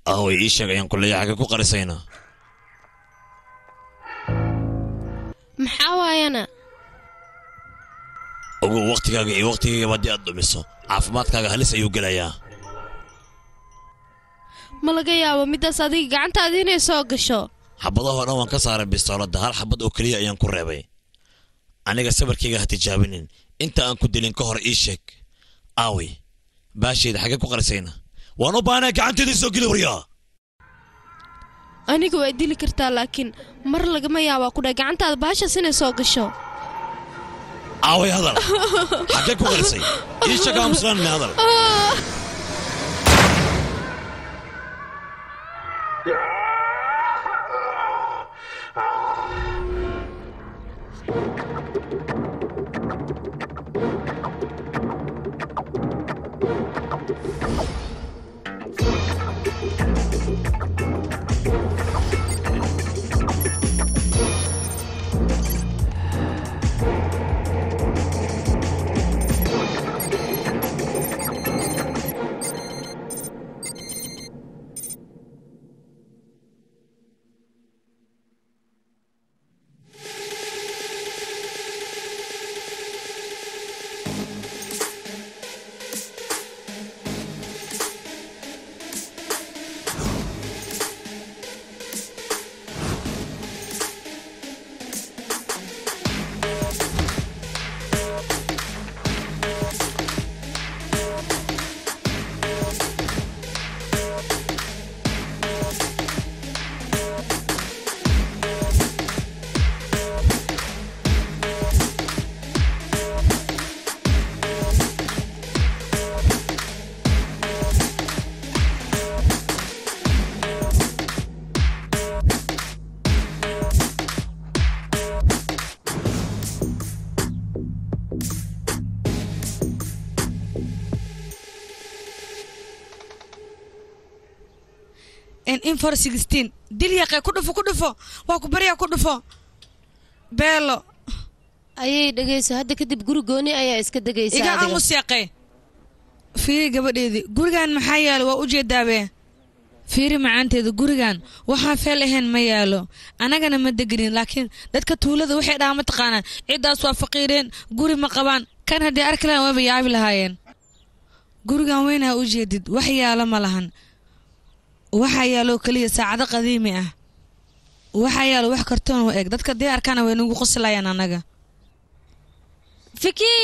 aaway ii sheeg ayaan kuleeya xagga ku qarisaynaa maxaa waayana ogow wakhtigaaga iyo wakhtigaygaba haddii aad dhumiso caafimaadkaaga halis ayuu gelayaa ma laga yaabo middaas adiga gacantaada inay soo gasho xabadahoo dhan waan ka saaray bistooladda hal xabad oo keliya ayaan ku reebay aniga sabarkayga ha tijaabinin inta aan ku dilin ka hor ii sheeg aaway baashayda xaggee ku qarisayna waan u baahnaa gacanteedii soo geli waryaa aniga waa dili kartaa laakiin mar lagama yaabaa ku dhahay gacantaada baashaas inay soo gasho aaway hadal xaggee ku qarisay ii sheeg aamuslaan hadal in for sixteen dil yaqee ku dhufo ku dhufo waa ku baryaa ku dhufo beelo ayay dhegayso hadda kadib guri gooni ayaa iska degaysa iga adiga. aamus yaqee fiiri gabadheedii gurigan maxaa yaalo waa u jeedaabe fiiri macaanteeda gurigan waxaan feel ahayn ma yaalo annagana ma degenin laakiin dadka tuulada waxay dhahaa ma taqaanaan ciddaas waa faqiireen guri ma qabaan kan haddii arki lahaan wayba yaabi lahaayeen gurigan weynaa u jeedid wax yaalo ma lahan waxaa yaaloo keliya saacado qadiimi ah waxaa yaalo wax kartoon u eg dadka dii arkaana way nagu qoslayaan annaga فيكي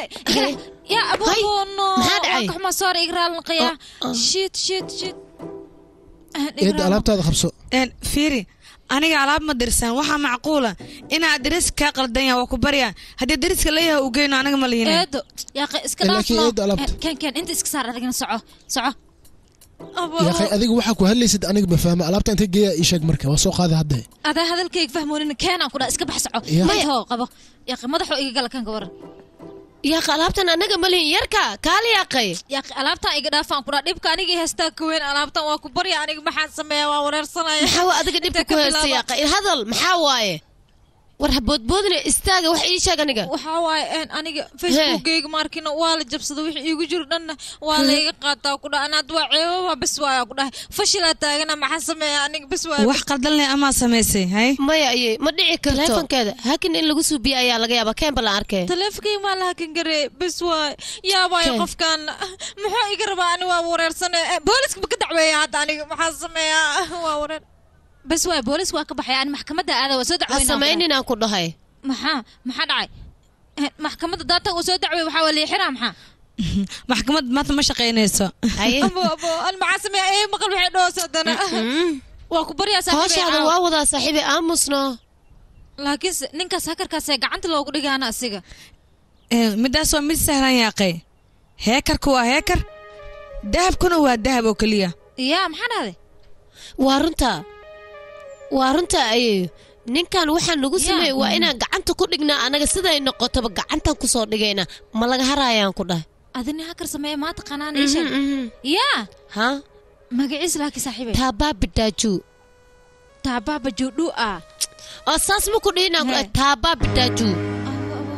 يا ابو هاي، ابو نو maxaa dhacay? كما صار اقرا القيا شيت شيت شيت eedda alaabtaada qabso een fiiri aniga alaab ma dirsan waxaa macquula inaa daris kaa qaldanya waa ku baryaa haddii dariska leeyahay uu geyno anaga ma lihiin ايدو يا اخي اسك لكن دافنو. إيدو ألبت. كان كان انت اسك صار ادقنا سعو سعو yaaqay adiga waxaa ku hadlaysid aniga ma fahma alaabta intay geeya ii sheeg marka waa soo qaada hadda هذا هذا الكيك فهموني كان اكو اسك بحسعو يا. ما هو قبو يا اخي مدحو ايغا قال كان قبر yaaq alaabtan annaga ma lihin yarka kaali yaaqay يا اخي alaabtan iga dhaafaan ku dhaa dhibka aniga heestaa ka weyn alaabtan waa ku barya aniga maxaan sameeyaa waa wareersanaya maxaa waa adiga dhibka ku haysta yaaqay hadal maxaa waaye war haboodboodina istaaga wax ii sheeg aniga waxaa waaye een aniga facebookgayga maarkina waa la jabsada wixii iigu jiro dhanna waa layga qaataa ku dhaha anaad waa ceebaba bes waaya ku dhahay fashilaa taagana maxaa sameeya aniga bes waaya wax qaldan leh amaa samaysay hay maya ayey ma dhici karto teleefonkeeda hakin in lagu suubiye ayaa laga yaabaa keenba la arkay taleefonkayga maa laha kan garee bes waay yaa waayo Keen. qofkan muxuu iga rabaa ani waa wareersane booliska ma ka dacweeya hadda aniga maxaa sameeyaa waa wareer bes waay boolis waa ka baxay ani maxkamadda aada waa soo ha dacweynaa samaynin aan ku dhahay maxaa maxaa dhacay Eh, maxkamadda daata uu soo dacwey waxaa waa liixiraa maxaa maxkamad maanta ma shaqaynayso haye abo abo an maxaa sameeya ee maqal waxay dhoos haddana waa ku baryaa hooshaada saaxiibay waa wadaa saaxiibay aamusno laakiin se- ninkaas hakarkaasee gacanta loogu dhigaana asiga Ee, midaas waa mid sahlan yaaqay heekarku waa heekar dahabkuna waa dahab oo keliya yaa maxaa dhahday waa runta waa runta ayey ninkan waxaa nagu Ya. sameey waa inaan gacanta ku dhignaa anaga siday noqotoba gacantan kusoo dhigayna ma laga haraayaan ku dhahay adini hakar sameeya maa taqaanaan isha yaa ha magaciis laakiin saaxiibay taabaa bidaaju taabaaba joodhu ah oo saas ma ku dhihinaan ku dhahay He. taabaa bidaaju Abo, abo.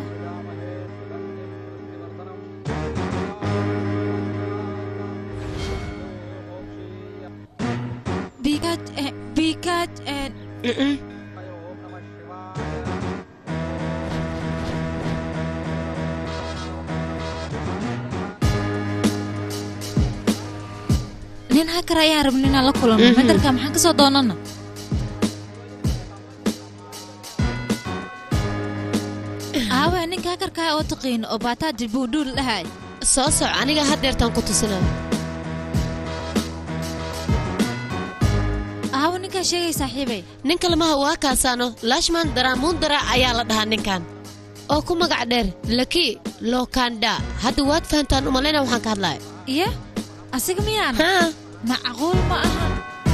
Mm-mm. nin hakar ayaan rabin inaan la kulanno Mhm. madarka maxaan kasoo doonana aawe ninka hakarkaa oo taqiin oo baataa dilbuudhuul dhahay soo soc aniga haddeertaan ku tusinaa aawe ninkaa sheegay saaxiibay ninka lamaha waa kaasaano lashman daraamundara ayaa la dhahaa ninkan oo ku magac dheer laki lokanda hadda waad fahantaan umalayna waxaan ka hadlaya iyo asiga miyaana haa macquul ma aha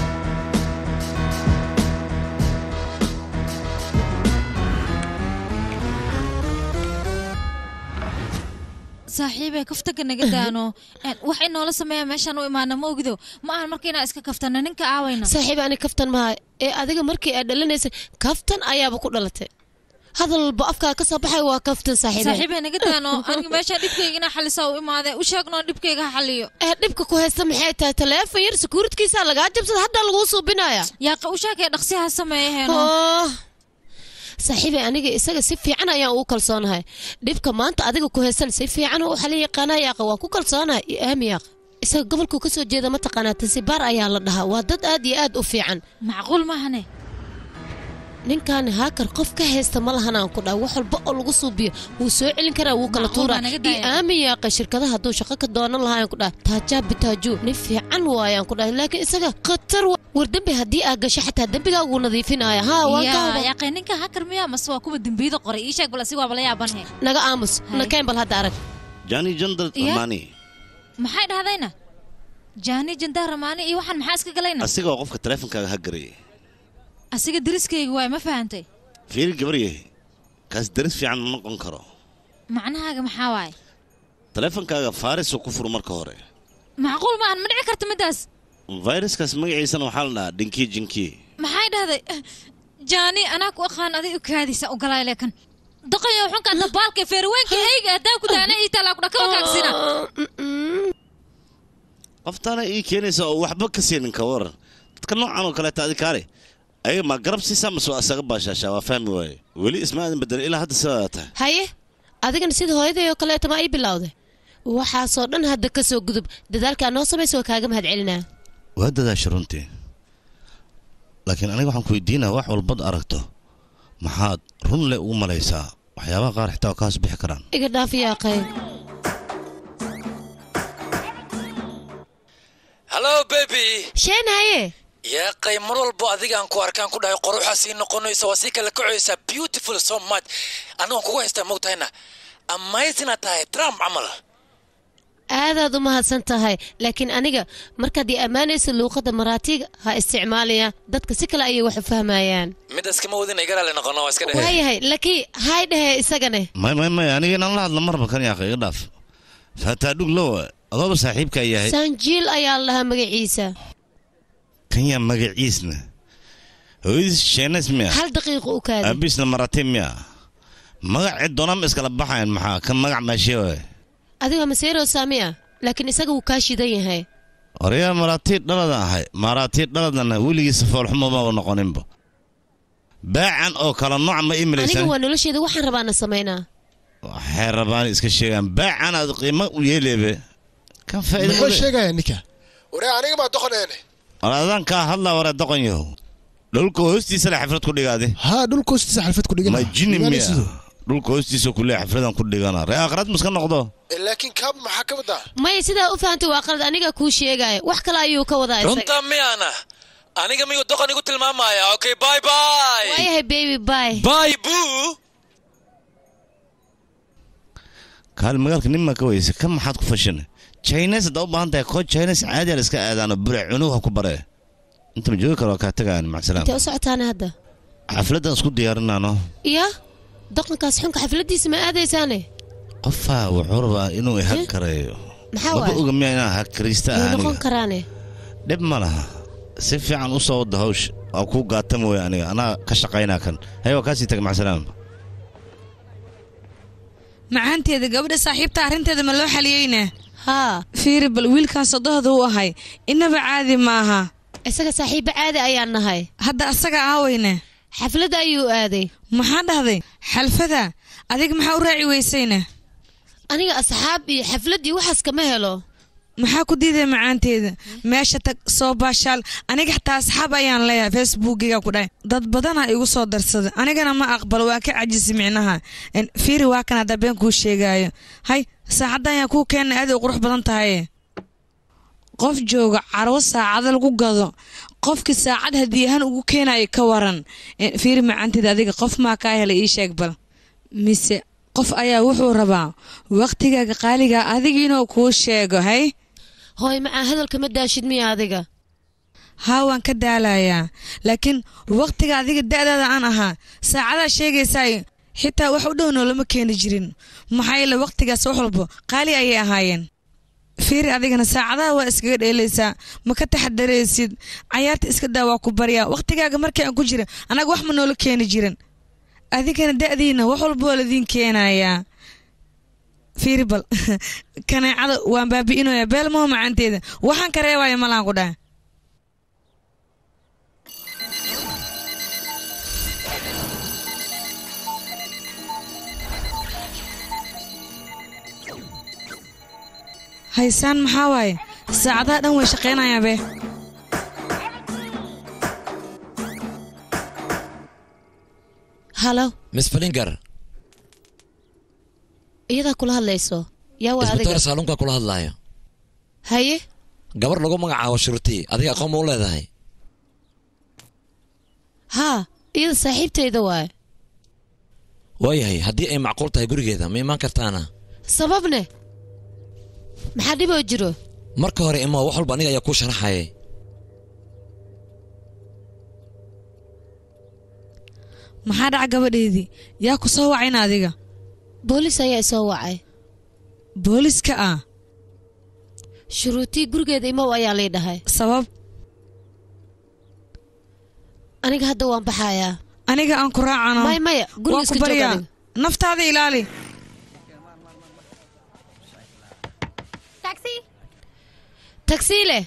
saaxiibey kaftanka naga daano Een, wax inoola sameeya meeshaan u imaana ma ogido ma ahan marka inaan iska kaftano ninka aawayna saaxiib ani kaftan maha ee adiga markii aad dhalanaysay kaftan ayaaba ku dhalatay hadal walba afkaa ka soo baxay waa kaftan saaxiibe saaxiibey naga daano aniga meeshaan dhibkayga inaa xalisaa u imaadee u sheegnoo dhibkayga ha xaliyo ee dhibka ku haysta maxay tahay taleefon yar sekuuritkiisa lagaa jabsada hadda laguu suubinaya yaaqa u sheekay dhaqsi ha sameeyaheeno Oh. saaxiibey aniga isaga si fiican ayaan ugu kalsoonahay dhibka maanta adiga ku haysan si fiican u xalin yaqaanaa yaaqa waa ku kalsoonahay iyo aami yaaqa isaga gobolku ka soo jeeda mataqaanaa tansibaar ayaa la dhahaa waa dad aad iyo aad u fiican macquul maahane ninkan haakar qof ka haysta ma lahan aan ku dhaha wax walba oo lagu suubiyo wuu soo celin karaa wuu kala Macquul tuuraa baa naga iyo daaya. aamin yaaqa shirkadaha hadduu shaqo ka doonan lahaa aan ku dhaha taajaa bitaaju nin fiican waayaan ku dhahay laakiin isaga khatar wa- war dembi haddii aa gasho xataa dembigaa wuu nadiifinaya haa waan ka yaa huba yaaqay ninka hakar miyaa mase waa kuwa dembiyada qoray ii sheeg bal asiga waaba la yaabanhe naga aamus Hay. nakeen bal hadda arag jani jandal Iya? mani maxay dhahdayna jaani jandaa ramaani iyo waxaan maxaa iska galayna asiga oo qofka taleefonkaaga ha garayay asiga deriskayga waay ma fahantay fiiri gabaryahay kaas daris fiican ma noqon karo macnahaaga maxaa waaye taleefonkaaga faarisuu ku furu marka hore macquul maahan ma dhici karta middaas fayraskaas magaciisana waxaa la dhahaa dhinkii jinkii maxay dhahday jaani anaa ku aqaan aday u kaadisa u galaay leekan doqayo xunka dabaalka feerweenka hayga hadaa ku daana ii talaa kudha kaba kaagsina qoftaana ii keenaysa oo waxba ka siinin ka waran dadka noocan oo kaleeta adi kaale ayaga ma garab siisaa mase waa asaga baashaashaa waa fahmi waaye weli ismaadan bedel ilaa hadda sidaa tahay haye adigana sida hooyaday oo kaleeta ma ii bilowday waxaasoo dhan hadda ka soo gudub dadaalkaa noo samaysa waa kaaga mahad celinaa waa dadaasha runtii laakiin aniga waxaan ku weydiinaa wax walbad aragto maxaad run leh ugu malaysaa waxyaabaha qaar xitaa waa kaas bixi karaan iga dhaaf yaaqay hallo bebi sheen haye yaaqay mar walbo adigaan ku arkaan ku dhahay qoruxaa sii noqonaysa waa sii kala kacaysaa beautiful so much anigoon kugu haystaa mogtahayna amazina tahay trump camal aadaad u mahadsan tahay laakiin aniga markaad ii ammaanaysa luuqadda maraatiga ha isticmaalaya dadka si kale ayay wax u fahmayaan midaas kama wadin igaraale noqono waa iska dhehe waayahay laakiin hay dhehe isagane may may may aniga inaan la hadlo marba kan yaaqay iga dhaaf faataa dhug lowa adooba saaxiibkaa yahay sanjiil ayaa la dhahaa magaciisa kan yaa magaciisna hooyadiis sheenays miya hal daqiiqo u kaadi aabiisna marate miya magac cid doonama iskala baxayan maxaa kan magac maashee waay adiga maseero saami ah laakiin isaga wuu kaa shidan yahay orayaa maraatii dhaladan ahay maraatii dhaladana weligiisa foolxumo maba noqoninba baacan oo kala nooc ma ii aniga malaysan waa nolosheeda waxaan rabaana samaynaa waxay rabaan iska sheegaan baacan aad qiimo u yeeleebe kan faa'iido muxuu male. sheegaya ninka waree aniga maa doqoneene walaadaan kaa hadlaa waree doqon yahow dhulka hoostiisa le xafrad ku dhigaade haa dhulka hoostiisa xalfad ku dhigana ma jini miya Magaalisidu. dhulka hoostiisa kule xafradan ku dhigana ree aakhirad muska noqdo laakiin kaab maxaa ka wadaa maya sidaa u fahantay waa qalad aniga kuu sheegaya wax kale ayuu ka wadaa isaga runta miyaana aniga miyuu doqon igu tilmaamaya okay bye bye waayahay baby bye bye boo kaali magaalka nin maa ka weysa kan maxaad ku fashin chines haddaa u baahan tahay koo chines caadi la iska aadaano bure cunuga ha ku bare inta ma joogi karo waa kaa tagayan macasalaam intee u socotaana hadda xafladdan isku diyaarinaano iya doqonkaas xunka xafladiisa ma aadaysaane qofaa wuxuu rabaa inuu ihag kareeyo maxaa maba waay oga miya inaan hag karaysta wuu ah noqon aniga karaane dhib ma laha si fiican u soo wada hawsh waa kuu gaata mooye aniga anaa ka shaqaynaa kan hay waa kaasii taga macasalaam macaanteeda gabadha saaxiibta arrinteeda ma loo xaliyeyna haa fiiri bal wiilkaas sodohda u ahay inaba caadi maaha isaga saaxiibo caadi ayaan nahay hadda asaga aaweyne xafladda ayuu aaday maxaa dhahday xalfada adiga maxaa u raaci weysayne aniga asxaab iyo xaflad iyo waxaas kama helo maxaa ku diiday macaanteeda meesha tag soo baashaal aniga xataa asxaab ayaan leeyahay facebookiga ku dhahay dad badana igu soo darsaday anigana ma aqbalo waa ka cajisi micnaha En, fiiri waa kan hadda been kuu sheegaayo hay saacadda ayaan kuu keenay aad ay qurux badan tahay qof jooga carwo saacada lagu gado qofkii saacad hadiyahan ugu keenayo ka waran En, fiiri macaanteeda adiga qof maa kaa helay ii sheeg bal mise qof ayaa wuxuu rabaa waqtigaaga qaaliga adiga inuu kuu sheego hay hooy macaa hadalka ma daashid miya adiga haa waan ka daalayaa laakiin waqtiga adiga da'daada aan ahaa saacadaa sheegaysaay xitaa wax u dhow noolama keeni jirin maxaa yeele waqtigaas wax walbo qaali ayay ahaayeen fiiri adigana saacadaha waa iskaga dheelaysaa ma ka taxadaraysid cayaarta iska daa waa ku baryaa waqtigaaga markii aan ku jira annaga wax ma noola keeni jirin adigana da'diina wax walba waa ladiin keenayaa fiiri bal kaneecada waan baabi'inaya beel maho macaanteeda waxaan ka reebaya malaan ku dhaha haysaan maxaa waaye saacadaha dhan way shaqaynayaan be halo miss falinger iyadaa kula hadlayso yaa waa isbitaal adiga saalunka kula hadlaayo haye gabar lagu magacaabo shuruuti adiga aqoon ma u leedahay haa iyada saaxiibtayda waaye waayahay haddii ay macquul tahay gurigeeda ma imaan kartaana sababne maxaa dhiboo jiro marka hore imaa wax walba aniga ayaa kuu sharaxayay maxaa dhaca gabadheedii yaa ku soo wacayna adiga boolis ayaa isoo wacay booliska ah shuruutii gurigeeda imow ayaa lii dhahay sabab aniga hadda waan baxayaa aniga aan ku raacano maya maya guriga waan ku iska joog baryaa adiga naftaada ilaali tagsiile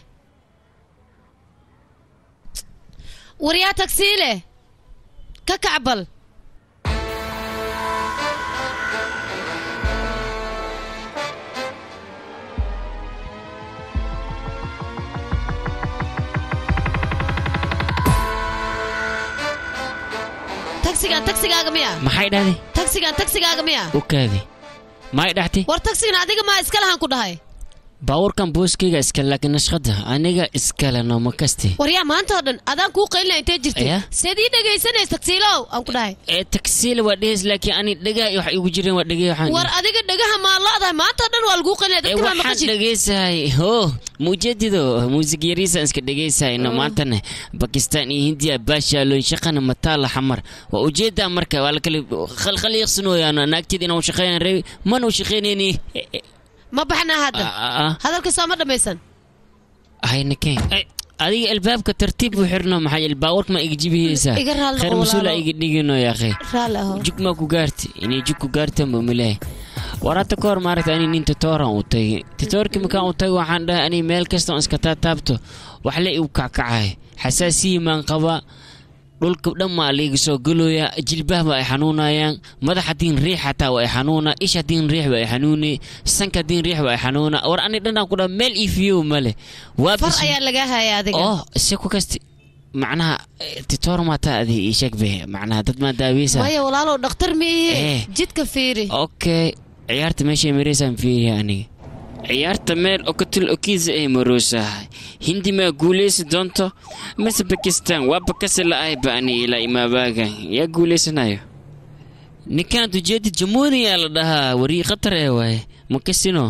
waryaa tagsiile ka kacbal tagsigan tagsigaaga miya maxay dhahday tagsigan tagsigaaga miya u kaadi may dhaxti war tagsigan adiga maa iska lahan ku dhahay baabuurkan booskayga iskale laakiin nashqada aniga iskale nooma kaste waryaa maanta oo dhan adaan kuu qaylina intee jirtay Aya? seed ii dhegaysanaysa tagsiilow aan ku dhahay ee tagsiila waa dhehes laakiin ani dhagaa wax igu jireen waa dhegay waxaan war adiga dhagaha maa lo-dahay maanta oo dhan waa laguu qaylina ee dadka maa waxaan maqashid dhegaysahay ho mujadido muusig yariisaan iska dhegaysahayno maantana bakistaan iyo hindiya baashaalooyin shaqana mataala xamar waa ujeedaa marka waa lakala khalkhaliiqsanooyaan naagteed inaan shaqeeyaan reebi mana u shaqeynayni ma baxnaa hadda hadalka soo ma dhammaysan haynakeen adiga albaabka tartiib u xirno maxaa yeele baawarka ma iga jibiyeysaa Iga raalli khayr noqo mas-uula walaalo. iga dhigino yaaqe raalli aho jug maa ku gaarti inay jug ku gaartaan baa milahay war hadda ka hor maaragta ani nin titooran u tagay titoorkii markaan u tagay waxaan dhahay ani meel kasta on iska taataabto wax le igu kackacay xasaasiyi maan qabaa dhulka dhan maa laiga soo galooya jilbaha ba ay xanuunayaan madax hadiin riix xataa waa ay xanuuna ish hadiin riix ba ay xanuuni sanka hadiin riix ba ay xanuuna war ani dhanaan ku dhaha meel iifiyow male waa far bis- ayaa lagaa haya adiga oh si ku kasti macnaha eh, titoor maataa adi ii sheeg be macnaha dad maa daaweysa maya walaalow dhakhtar miihi Eh. jidka fiiri okay ciyaarta meeshay maraysaan fiiriya aniga ciyaarta meel okatil okiisa ay maroosahay hindi maa guuleysi doonto mise bakistan waa bakasi la-ay ba'ani ilaa imaabaagan yaa guuleysanayo ninkaan ujeedi jamhuuriyaa la dhahaa warii khatar ee waaye makasino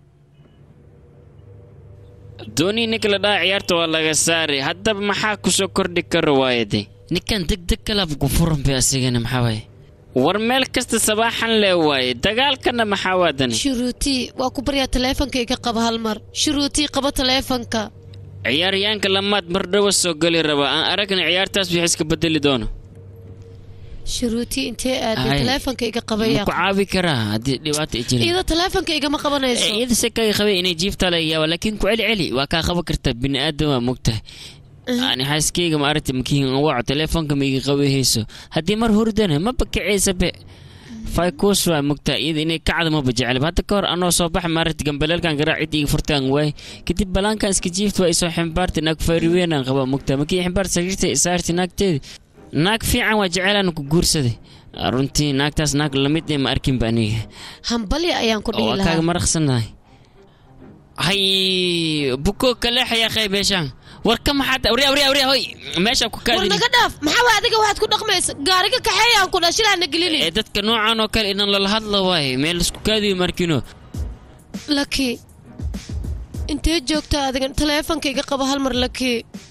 doonii ninka la dhahaa ciyaarta waa laga saari haddaba maxaa kusoo kordhi karo waayade ninkan deg deg kalab ku furan bay asigana maxaa waaye war meel kasta sabaaxan lee waaye dagaalkana maxaa waadani shuruutii waa ku baryaa taleefonka iga qaba hal mar shuruutii qaba taleefonka ciyaaryaanka lamaad mar dhawa soo gali raba aan aragna ciyaartaas wixii iska bedeli doono shuruutii intee aaday Ay. taleefonka iga ma qabaya ku caabi karaa haddii dhibaata ay jirin iyadoo taleefonka igama qabanayso iyada se kaga qabay inay jiifta laga yaaba laakiin ku celi celi waa kaa qaban kartaa bini aadan waa mogtahay ani xaaskeyga ma aragti makiin waco telefoonka maiga qabahayso haddii mar hurdana maba kacaysa be faykuus waa mogtaa iyada inay kacda maba jecel hadda ka hor anoo soo baxa maaragti gambaleelkan garaa cid iga furtaan waay kadib balaankan iska jiifta waa isoo ximbaarta naag fayriweynaan qabaa mogtaa markii ximbaar sariirta isaarti naagteedi naag fiican waa jecelaana ku guursaday runtii naagtaas naag lamid ee ma arkinba aniga hambalya ayaan ku dhihi waa kaaga lahaa maraqsanahay hay buko kaleexaya qaybeeshaan war ka maxaad awriya awriya awriya hoy meesha ku war kaadini naga dhaaf maxaa waa adiga waxaad ku dhaqmaysa gaariga kaxeeyaan ku dhashilaana gelini ee dadka noocan oo kale idan lala hadla waaye meel isku kaadiyo markino laki intee joogta adiga taleefonka iga qabo hal mar laki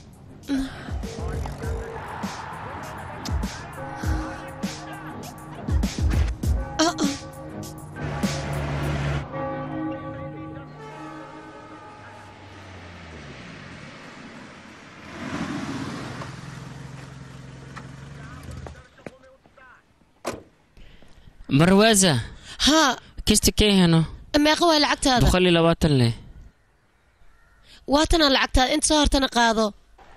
Ah, ah. marwaasa haa kista kee heno meeqa waa lacagtaada boqol iyo labaatan leh waatanaa lacagtaada inta soo hortana qaado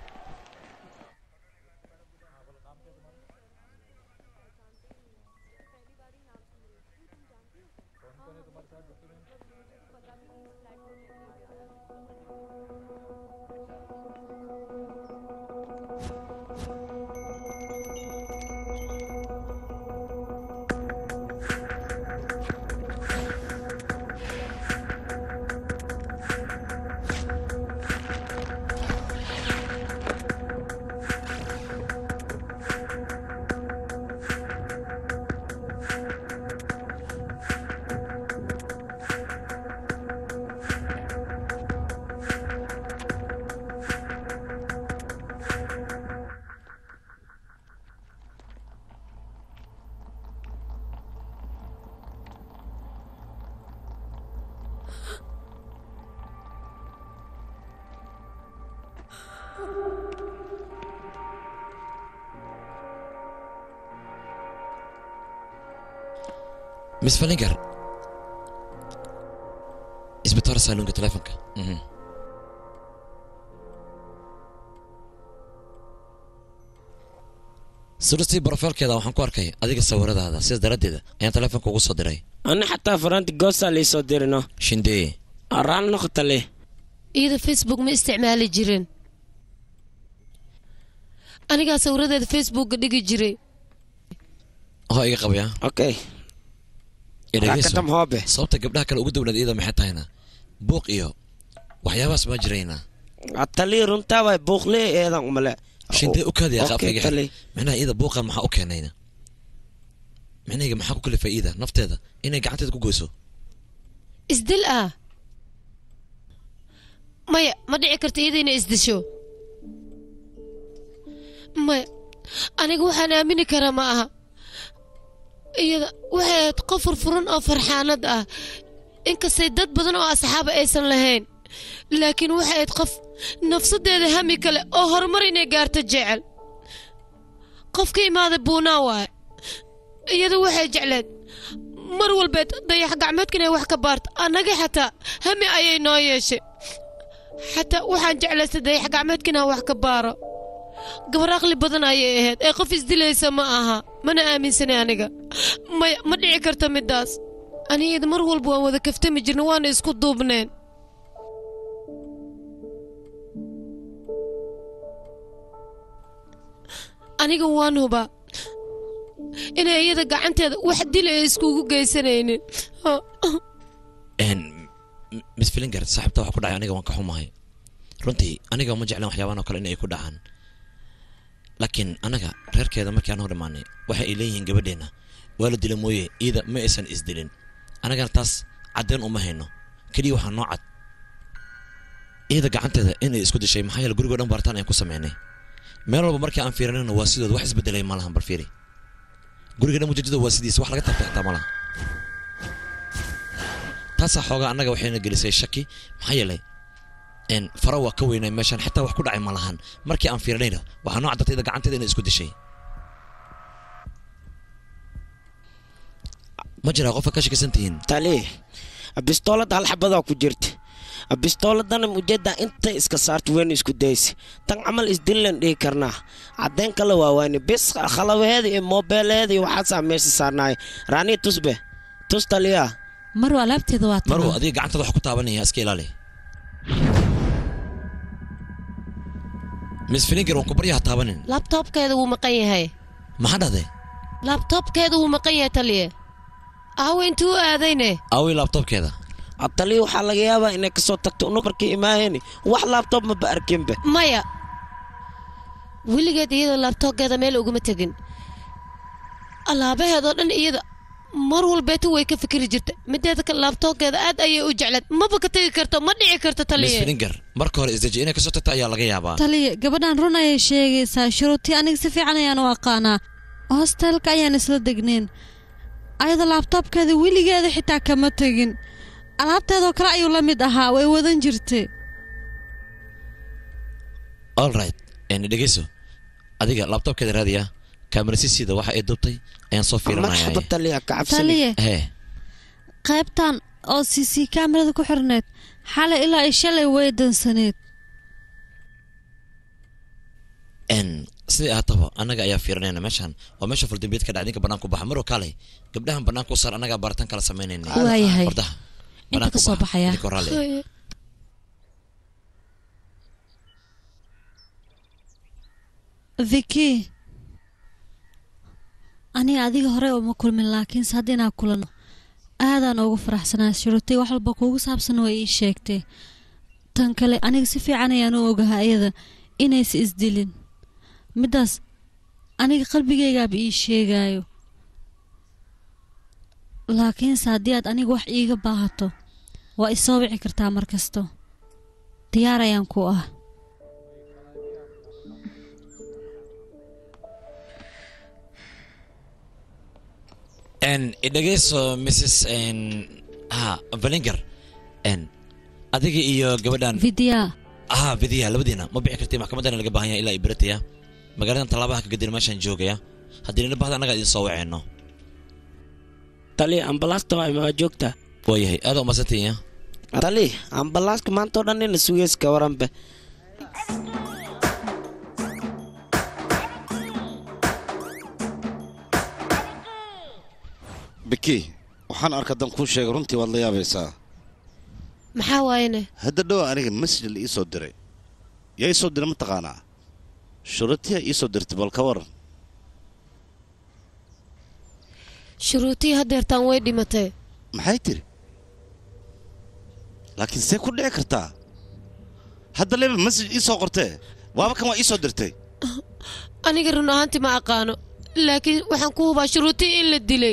miss falinger isbitaar saaluunka telefonka Mhm. suristii brofeelkeeda waxaan ku arkay adiga sawiradaada sidaas daraaddeeda ayaan telefonka ugu soo diray ana xataa faraanti goosaa liisoo dirino shindee araan noqota leh iyada facebook ma isticmaali jirin anigaa sawiradeeda facebookga dhigi jiray hoo iga qabaya okay Dhegeyso. Rakatam hoobe. sababta gabdhaha kale ugu dowlad iyada maxay tahayna buuq iyo waxyaabahaas ma jirayna atalii runtaa way buuqlee eedan umale shindee u kaadiya Okay, qaabkayga tali. micnaha iyada buuqan maxaa u keenayna micnahayga maxaa ku kalifay iyada nafteeda inay gacanteeda ku goyso isdil ah maya ma dhici karta iyada inay isdisho maya aniga waxaan aamini karaa ma aha iyada waxay ahayd qof furfuran oo farxaanad ah inkastay dad badan oo asxaaba aysan lahayn laakiin waxay ahayd qof nafsadeeda hami kale oo horumar inay gaarto jecel qof ka imaada buunaa waaye iyada waxay jecleed mar walbeed dayax gacmeedka inay wax ka baarto annaga xataa hami ayay noo yeeshay xataa waxaan jeclaystay dayax gacmeedka inaan wax ka baaro gabar aqli badan ayay ahayd ee qof isdilaysa ma aha mana aaminsanay aniga maya ma dhici karta midaas anigada mar walba waan wada kaftami jirna waana isku duubneen aniga waan hubaa inay iyada gacanteeda wax dila ay iskugu geysanaynin Een, m- miss filinger saaxiibta waxa ku dhacay aniga waan ka xumahay runtii aniga ma jeclan waxyaabahan oo kale inay ku dhacaan laakiin anaga reerkeeda markii aan hor imaanay waxa ay leeyihiin gabadheenna waa la dila mooye iyada ma aysan isdilin anagana taas caddeyn uma hayno keliya waxaa noo cad iyada gacanteeda inay isku dishay maxaa yeele gurigoo dhan baaritaan ayaan ku sameynay meel walba markii aan fiirinayna waa sidooda wax isbedelay ma lahan bal fiiri guriga dhan mujajada waa sidiisa wax laga taabtay xitaa ma laha taasaa xoogaa annaga waxayna gelisay shaki maxaa yeelay n fara waa ka weynay meeshaan xitaa wax ku dhacay ma lahan markii aan fiirinayna waxaa noo caddatay iyada gacanteeda inay isku dishay ma jiraa qofka ka shakisan tihiin tali bistoolada hal xabadaa ku jirta bistooladana ujeedaa intay iska saarto weyna isku daysi tan camal isdillan dhihi karnaa caddayn kale waa wayne bis khalabaheeda iyo moobeeleeda iyo waxaasaa meesha saarnaay raanii tusbe tus taliyaa marwa alaabteeda waa tan marwo adiga gacantada wax ku taabanaya iska ilaali miss filinger waan ku baryaha taabanin labtoobkeeda wuu maqan yahay maxaa dhahday labtoobkeeda wuu maqan yahay taliye aawe intuu u aadayne aaway laabtoobkeeda taliya waxaa laga yaabaa inay kasoo tagto unu markii imaahayni wax laabtoob maba arkinbe maya weligeed iyada laabtoobkeeda meel uguma tegin alaabaheedoo dhan iyada mar walbeeta way ka fikiri jirta mideeda kale laabtoobkeeda aad ayay u jecleed maba ka tegi karto ma dhici karto miss taliye filinger marka hore isdeji inay kasoo tagto ayaa laga yaabaa taliya gabadhan run ayay sheegaysaa shuruutii aniga si fiican ayaan u aqaanaa hostelka ayaan isla degneen ayada laabtoobkeeda weligeeda xitaa kama tegin alaabteedoo kale ayuu la mid ahaa way wadan jirtay all right en dhegeyso adiga laabtoobkeeda raadiya kaamarasisiida waxa ay dubtay ayaan soo marxaba fiirinaya taliya kacabsani taliye hee qaybtan oo c c kaamirada ku xirneed xalay ilaa ay shalay way dansaneed n sidai ahaataba annaga ayaa fiirinayna meeshan waa meesha faldambiyeed ka dhacay ninka bannaan ku baxa maroo kaalay gabdhahan bannaanka u saar annagaa baaritaan kala samaynayna Waayahay. wardaha Inta bannaanka ka u soo baxa. baxaya. Idinkoo raalli ah. viki aniga adiga hore uma kulmin laakiinse hadda inaan kulano aadaan ugu faraxsanaa shurutay wax walba kuugu saabsan way ii sheegtay tan kale aniga si fiican ayaan u ogahaa iyada inaysa isdilin middaas aniga qalbigaygaaba ii sheegaayo laakiinse haddii aad aniga wax iiga baahato waa isoo wici kartaa mar kasto diyaar ayaan ku ah n idhegeyso mrs n ha valinger n adiga iyo gabadhan vidya ah vidiya labadiina ma bixi kartay maxkamadana laga baahan yahay ilaa ibrataya magaaladan tallaabaha ka gadin meeshaan joogaya haddii nina bahda annaga idin soo waceyno taliya ambalaasta waa imaa joogta waayahay aada umadsantaya tali ambalaaska maanta oo dhan ina sugeys ka waranbe biki waxaan arka dan kuu sheegay runtii waad la yaabaysaa maxaa waayene hadda dhow aniga masjid la ii soo diray yaa ii soo diray mataqaanaa shuratiya ii soo dirtay bal ka waran shuruutii hadeertaan way dhimatay maxay tiri laakiin see ku dhici kartaa hadda leba masjid ii soo qortee waaba kan waa ii soo dirtay aniga run ahaantii ma aqaano laakiin waxaan ku hubaa shuruutii in la dilay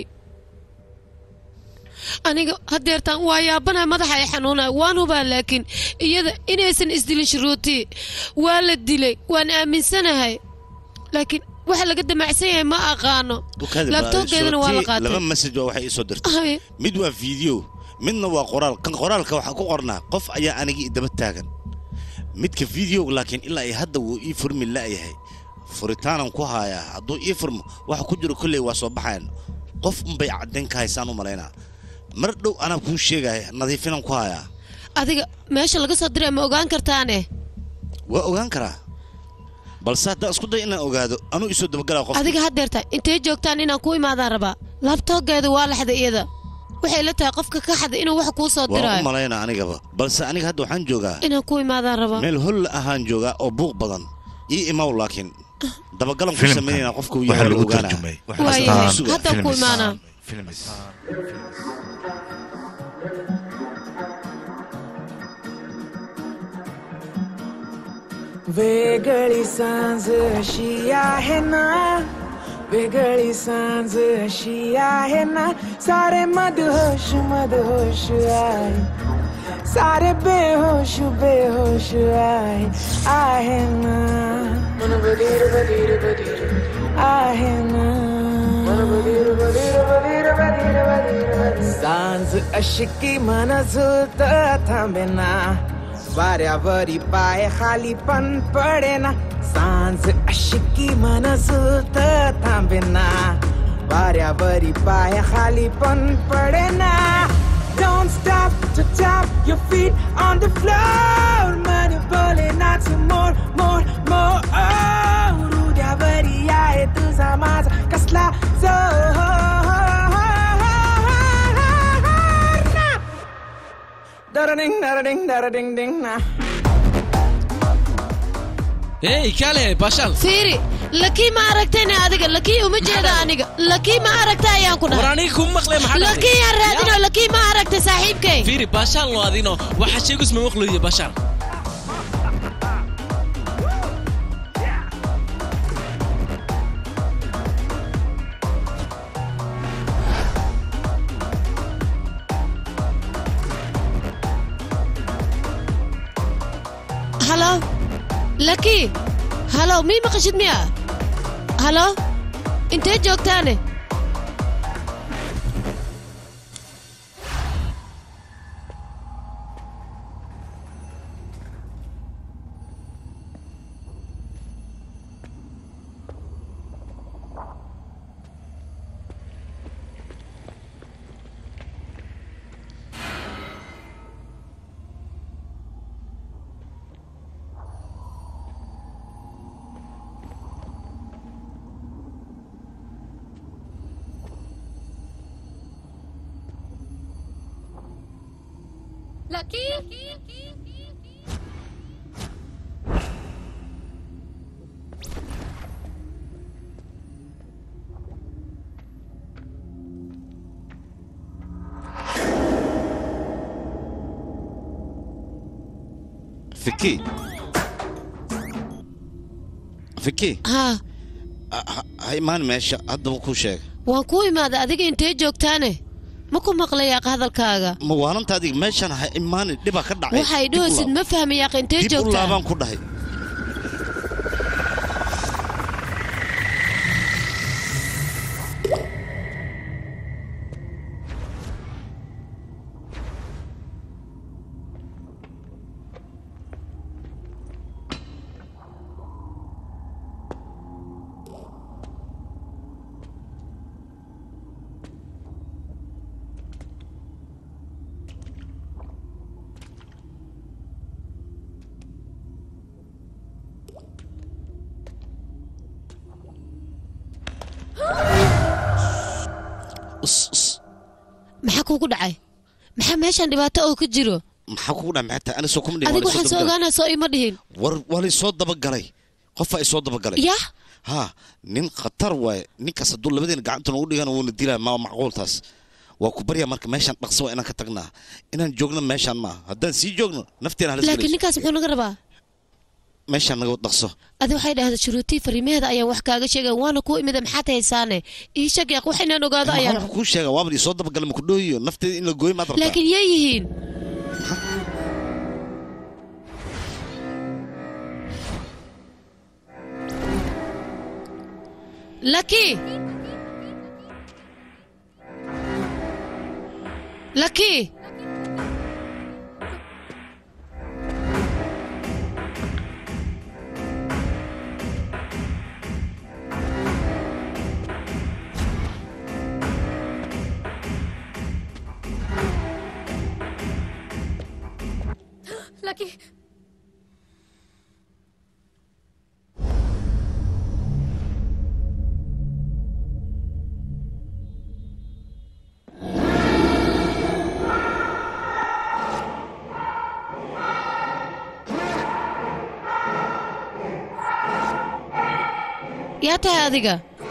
aniga hadeertaan waa yaabanahay madaxa ay xanuunaya waan hubaa laakiin iyada inaysan isdilin shuruutii waa la dilay waan aaminsanahay laakiin waxa laga damacsan yahay ma aqaano Bukaadi baa labtoogeedana waa la shurati laba qaatay masjid waa waxay ii soo dirtay Ay, mid waa fiideo midna waa qoraal kan qoraalka waxaa ku qornaa qof ayaa anigii daba taagan midka fideoga laakiin ilaa ay hadda wuu ii furmi la'yahay furitaanan ku haayaa hadduu ii furmo waxa ku jiro kolley waa soo baxayan qof unbay caddayn ka haysaan u malaynaa mar dhow anaa kuu sheegaya nadiifinan ku hayaa adiga meesha laga soo diray ma ogaan kartaane waa ogaan karaa balse haddaan isku day inaan ogaado anuu isoo dabagalaa qof adiga hadeerta intay joogtaan inaan ku imaadaan rabaa labtoogeeda waa laxday iyada waxay la tahay qofka ka xaday inuu wax kuu soo waa u diraayo malaynaa anigaba balse aniga hadda waxaan joogaa inaan ku imaadaan rabaa meel holla ahaan joogaa oo buuq badan ii imaw laakiin dabagalan ku Filimkan samaynayna qofka uu waxaa yahay la lagu ogaanaa tarjumay waayahay Suga. haddaan ku imaanaa Films. वेगळी सांज अशी आहे ना वेगळी सांज अशी आहे ना सारे मदहोश मदहोश आहे सारे बेहोश बेहोश आहे आहे ना मन बधीर बधीर बधीर आहे ना मन बधीर बधीर बधीर बधीर बधीर बधीर सांज अशी की मन झुलत थांबेना वाऱ्यावरी पाय खाली पण पडेना सांज अशी की मन झुलत थांबेना वाऱ्यावरी पाय खाली पण पडेना Don't stop to top, your feet on the floor. Money pulling out some more, more, more. Oh, Rudia Varia, itu sama kasla zo. Da-da-ding, da-da-ding, da-da-ding, ding, nah. hey kaale baashaal fiiri lakii ma aragtayna adiga lakii uma jeeda aniga lakii ma aragta ayaan ku war dhahay aniga kuma maqlay maxaa dhacday? lakii aan raadino Ya. lakii ma aragta saaxiibkay fiiri baashaal no adino waxa sheegus ma maqlayo baashaal halo lakii halo mii maqashid miya halo intee joogtaane fiki fiki haa ha- ha- ha imaan meesha haddaba kuu sheega waan kuu imaaday adiga intee joogtaane ma ku maqlayaaq hadalkaaga ma waalinta adiga meeshan ha imaani dhibaa ka dhacay waxay Dib u dhoosid laab- ma fahmayaaq intee dib u joogtaa laabaan ku dhahay us us maxaa kuugu dhacay maxaa meeshan dhibaato oo ka jiro maxaa kugu dhaca maxay tahay anisoo kuma dhihin adiga waa la waxaan soo soo dabagalay. ogaanaa soo ima dhihin war waa la soo dabagalay qofaa isoo dabagalay yah ha nin khatar waaye ninkaas hadduu labadeena gacanta noogu dhigana wuuna dilaa ma macquultaas waa ku baryaa marka meeshaan dhaqso waa inaan ka tagnaa inaan joogno meeshaan maaha haddaan sii joogno nafteena halis laakiin galayso ninkaas muxuu naga rabaa meeshaan naga dhaqso adi waxay dhahda shuruutii fariimaheeda ayaan wax kaaga sheegay waana kuu imida maxaad haysaane ii sheeg yaaq wax inaan ogaado maxaa ayaan wuxuu kuu sheega waaba isoo dabagalay maku dhooyiyo nafteeda in la gooyo maad rabtaa laakiin yay yihiin laki laki Lucky. yaa tahay adiga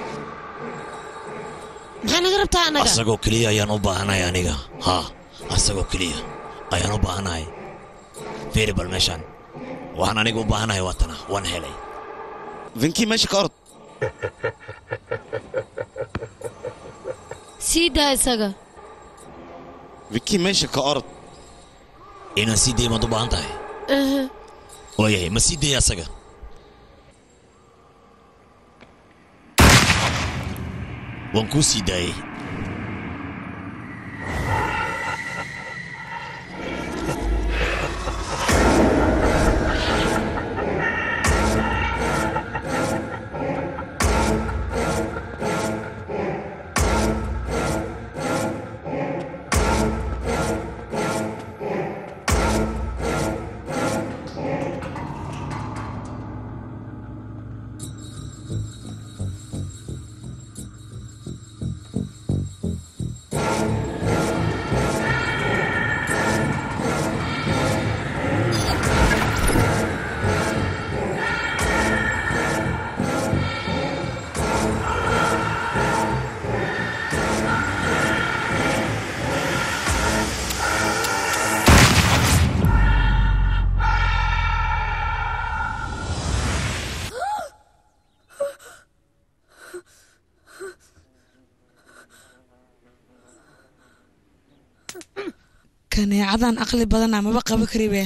maxaa naga rabtaa annaga asagoo keliya ayaan u baahanahay aniga haa asagoo keliya ayaan u baahanahay fiiri bal meeshaan waxaan aniga u baahanahay waatana waan helay vinkii meesha ka orod sii daa isaga vinkii meesha ka orod inaan sii daya maad u baahan tahay Aha. waayahay ma sii daya asaga waan kuu sii daayey kaneecadan aqli badana maba qaba karibe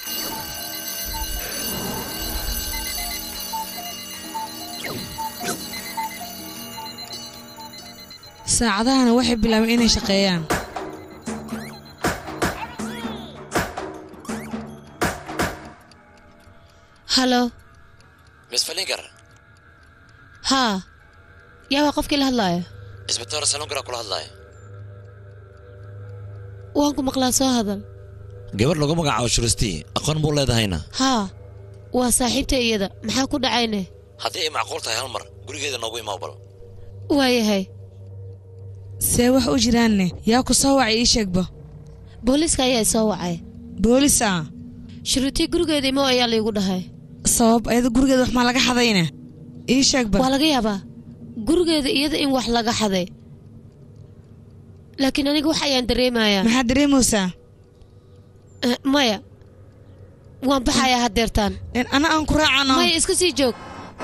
saacadahana waxay bilaabeen inay shaqeeyaan halo miss falinger haa yaa waa qofkii la hadlaaya isbitaal salongara kula hadlaaya waan ku maqlaa soo hadal gabar lagu magacaabo shuristii aqoon buu leedahayna haa waa saaxiibta iyada maxaa ku dhacayne haddii ay macquul tahay hal mar gurigeeda noogu imaa bal waayahay see wax u jiraanne yaa ku soo wacay ii sheegba booliiska ayaa soo wacay boolis ah shuruutii gurigeeda imo ayaa laygu dhahay sabab ayada gurigeeda wax maa laga xadayne ii sheegba waa laga yaabaa gurigeeda iyada in wax laga xaday laakiin aniga wax ayaan dareemayaa maxaad dareemaysaa Eh, maya waan baxayaa haddeertaan ana aan ku raacano maya iska sii joog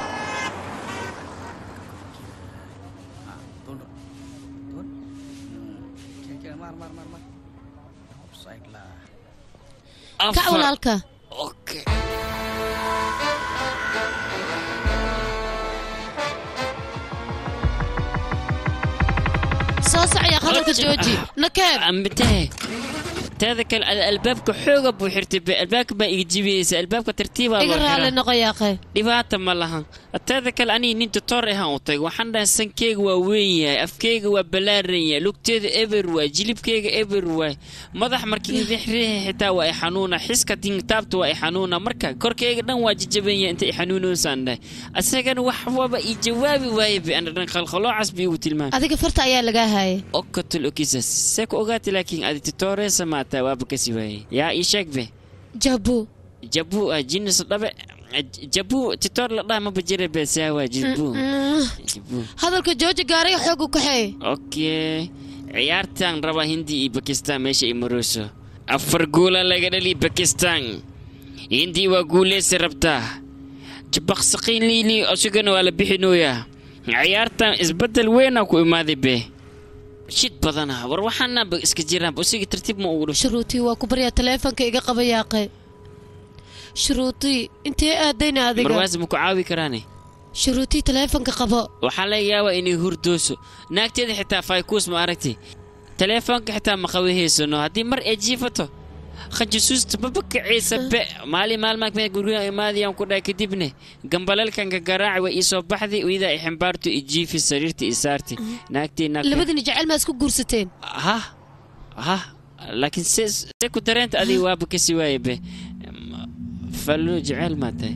kac walaalka soo socya hadalka jooji nakeeb ambitahe teeda kale ada albaabka xooga buu xirtay be albaabka baa iga jibiyeysa albaabka tartiibaa iga loo raali xiraa noqo yaaqay dhibaata ma lahan teeda kale aniga nin tutor ahaan u tagay waxaan dhahay sankeyga waa weyn yahay afkeyga waa ballaaran yahay lugteeda eber waay jilibkeyga eber waay madax markii rixriixi xitaa waa i xanuuna xiska tingtaabta waa i xanuuna marka korkeyga dhan waa jajaban yahay inta i xanuunoosaan dhahay asagana wax waba i jawaabi waaye be ana dhan khalkhaloocaas bi igu tilmaamay adiga farta ayaa lagaa haayay okatol okisas see ku ogaatay laakiin adi tutoresa maataa waaba kasi waaye yaa ii sheeg be jabu jabu ah jinis dhabe jabu titor la dhaha maba jira be saawa jabu jabu hadalka jooji gaariga xoog u kaxeey okay ciyaartan raba hindi iyo bakistan meesha i marooso afar guula laga dhali bakistan hindi waa guuleysi rabtaa jabaqsaqiin liili isagana waa la bixinooyaa ciyaartan isbedel weynaa ku imaaday be shid badana war waxaana ba iska jiraan usiga tartiib ma ugu dhasho shuruutii waa ku baryaa taleefanka iga qaba yaaqay shuruutii intee aadayna adiga marwaas ma ku caawi karaane shuruutii taleefanka qabo waxaa laga yaabaa inay hurdooso naagteeda xitaa faykuus ma aragti taleefoonka xitaa ma qabahaysano haddii mar ay jiifato khajasuusta maba kacaysa be maalin maalmaa kamid guriga imaadayaan ku dhahay kadibne gambalalkanka garaaci way iisoo baxday iyadaa i ximbaarto i jiifi sariirta i saarti naagteena labadini jecel maa isku guursateen ha ha laakiin se se ku dareenta adiga waaba kasi waaye be fallo jecel maa tahay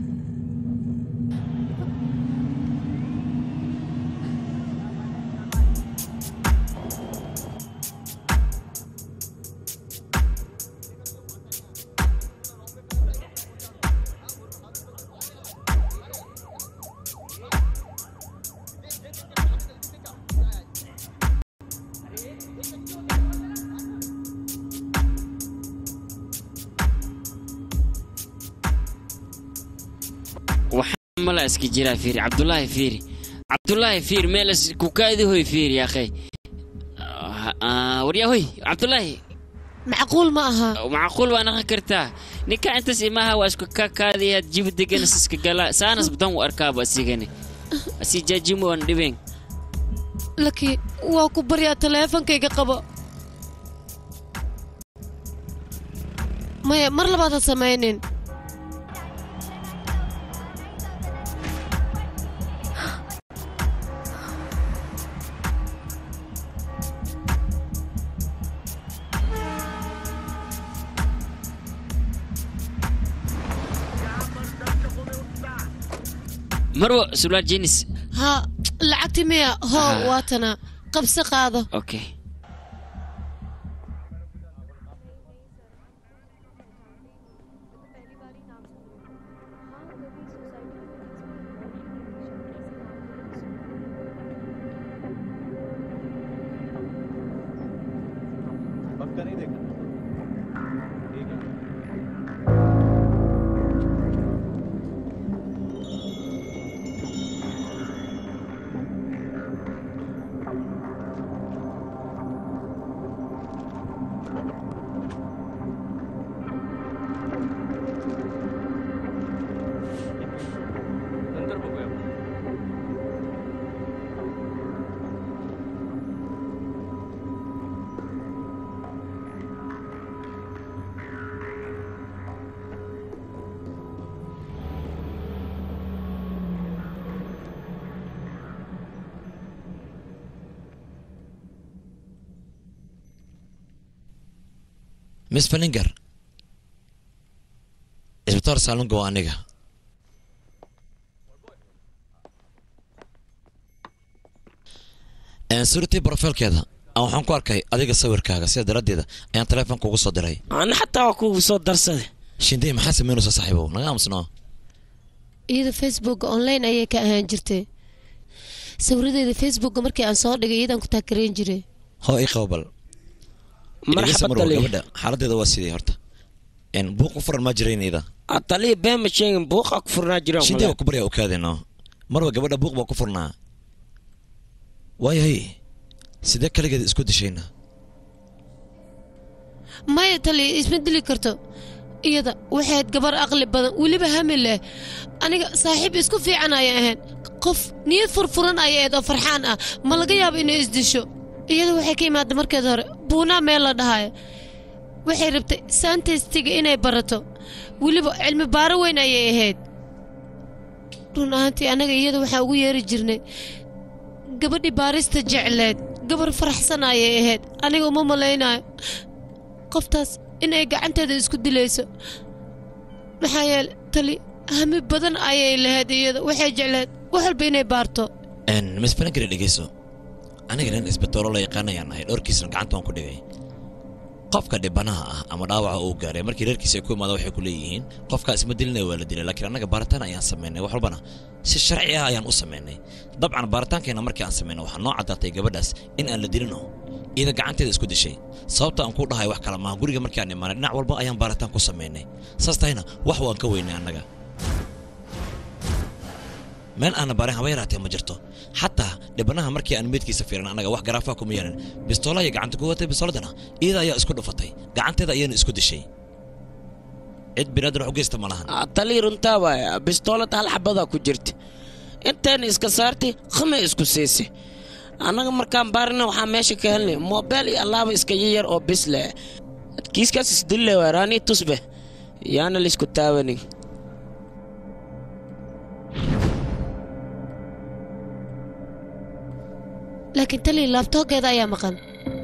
waxaa mala iska jiraa fiiri cabdulaahi fiiri cabdulaahi fiiri meel kukaadi hoy fiiri akhay waryaa hoy cabdulaahi macquul ma aha macquul waa naqan kartaa ninka intaas imaha waa isku kakaadiyaad jibi deganas iska gala saanas badan u arkaaba asigani asi jaajimo waan dhibeen laki waa ku baryaa taleefankayga qabo maya mar labaad ha samaynin marwo sulaal jenis ha lacagti miya hoo Ah. waatana qabsi qaado okay miss falinger isbitaal saalunga waa aniga Een, suuratii brofailkeeda aan waxaan ku arkay adiga sawirkaaga sida daraaddeeda ayaan taleefonka ugu soo diray ana xataa waa kugu soo darsaday shindey maxaa sameynaysa saaxiibow naga aamusnoo iyada facebooka online ayay ka ahaan jirtay sawiradeeda facebooka markii aan soo dhigay iyadaan ku taakarayn jiray hoo ii qabo bal marxaba Marwo, taliya gabadha xaaladeeda waa sidii horta Een, buuq u furan maa jiraynayda Ah, taliya been ma sheegin buuqa ku furnaa jiraan shindey waa ku baryaa okaadeno marwa gabadha buuq baa ku furnaa waayahay sidee kaligeeda isku dishayna maya tali isma dili karto iyada waxayd gabar aqli badan weliba hami leh aniga saaxiib isku fiican ayay ahayn qof niyad furfuran ayay ahayd oo farxaan ah ma laga yaabo inay isdisho iyada waxay ka imaada markeed hore buunaa meel la dhahayo waxay rabtay saantaystiga inay barato weliba cilmi baaro weyn ayay ahayd run ahaantii annaga iyada waxaan ugu yeeri jirnay gabadhii baarista jecleed gabar faraxsan ayay ahayd aniga uma malaynayo qoftaas inay gacanteeda isku dilayso maxaa yeele tali hami badan ayay lahayd iyada waxay jecleed wax walba inay baarto Een, miss falinger dhegeyso aniga nin isbitaalo la yaqaanayaan ahay dhowrkiisna gacanta waan ku dhigay qofka dhibanaha ah ama dhaawaca uu gaaray markii reerkiisa ay ku imaada waxay ku leeyihiin qofkaa isma dilinaya waa la dilay laakiin annaga baaritaan ayaan samaynay wax walbana si sharci ah ayaan u samaynay dabcan baaritaankeena markii aan samaynay waxaa noo caddaatay gabadhaas in aan la dilino iyada gacanteeda isku dishay sababta aan ku dhahay wax kale maaha guriga markii aan imaanay dhinac walba ayaan baaritaan ku samaynay saas tahayna wax waan ka weynay annaga meel aana baarin haba yaraatee ma jirto xataa dhibanaha markii aan meydkiisa fiirin annaga wax garaafaa kuma yeelin bistoolo ayay gacanta ku watay bistooladana iyada ayaa isku dhufatay gacanteeda ayaana isku dishay cid binaadar wax u geysta ma lahan Ah, taliya runtaa waaya bistoolad hal xabadaa ku jirta intayn iska saartay khama isku siisay annaga markaan baarina waxaa meesha ka helnay moobeel iyo allaaba iska yayar oo bis leh kiiskaas isdille waa raanii tusbe yaana laysku taabanin laakiin tali laabtoogeeda ayaa maqan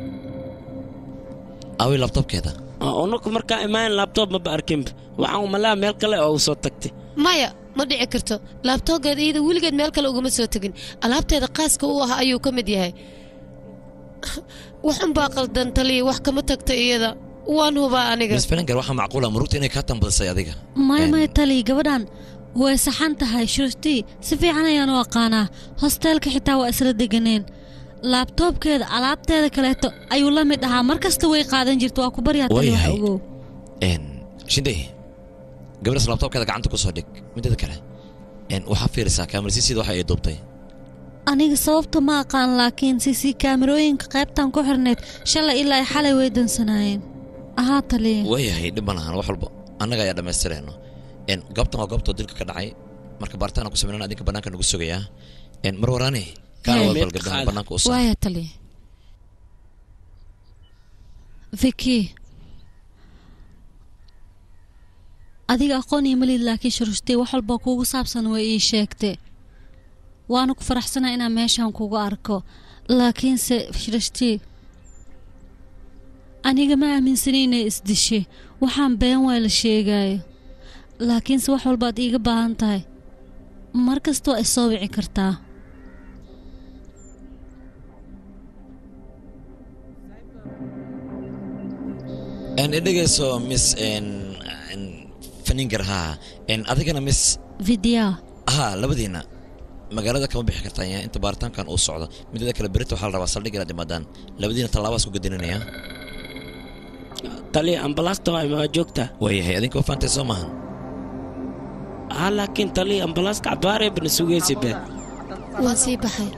awi labtobkeeda unuku markaa imaan laabtoob maba arkinba waxaan umalaa meel kale oo u soo tagtay maya ma dhici karto laabtoogeeda iyada weligeed meel kale ugama soo tegin alaabteeda qaaska u ah ayuu ka mid yahay wax unbaa qaldan taliya wax kama tagta iyada waan hubaa aniga miss falinger waxaa macquula murugta inay kaa tambadisay adiga maya maya tali gabadhan way saxan tahay shurtii si fiican ayaan u aqaanaa hosteelka xitaa waa isla deganeen laabtoobkeeda alaabteeda kaleeto ayuu la mid ahaa mar kasta way qaadan jirta waa ku baryaa tali wax Waayahay. ogow Een, shindey gabadhaas labtobkeeda gacanta ku soo dhig mideeda kale een, waxaa fiirisaa kaamarsiisida waxa ay duubtay aniga sababta ma aqaan laakiin sisi kaamirooyinka qaybtan ku xirneyd shalay ilaa xalay way dansanaayeen ahaa taliya waayahay dhib ma lahan wax walba annaga ayaa dhammaystirayno Een, goobtan waa goobtoo dilka ka dhacay marka baaritaana ku sameynana adinka bannaanka nagu sugayaa Een, mar waraani kaana waa bal gabdhaha bannaanka u soo waaya taliya viki adiga aqoon iyo malid laakiin shuruustay wax walba kuugu saabsan way ii sheegtay waana ku faraxsanaa inaan meeshan kugu arko laakiinse shuruustay aniga ma aaminsanay inay isdishay waxaan been waa la sheegayo laakiinse wax walbaad iiga baahan tahay mar kasta waa isoo wici kartaa Een, i dhegeyso miss een, een, faninger haa Een, adigana miss vidya haa labadiina magaalada kama bixi kartaan yaa inta baaritaankan uu socdo midada kale berita waxaa la rabaa saldhig inaad imaadaan labadiina tallaabaas ku gadinanaya taliya ambalaasta waa imaa joogtaa waayahay adinka waa faantay soo maahan haa laakiin taliya ambalaaska cabaaree bana sugaysa be waan sii baxay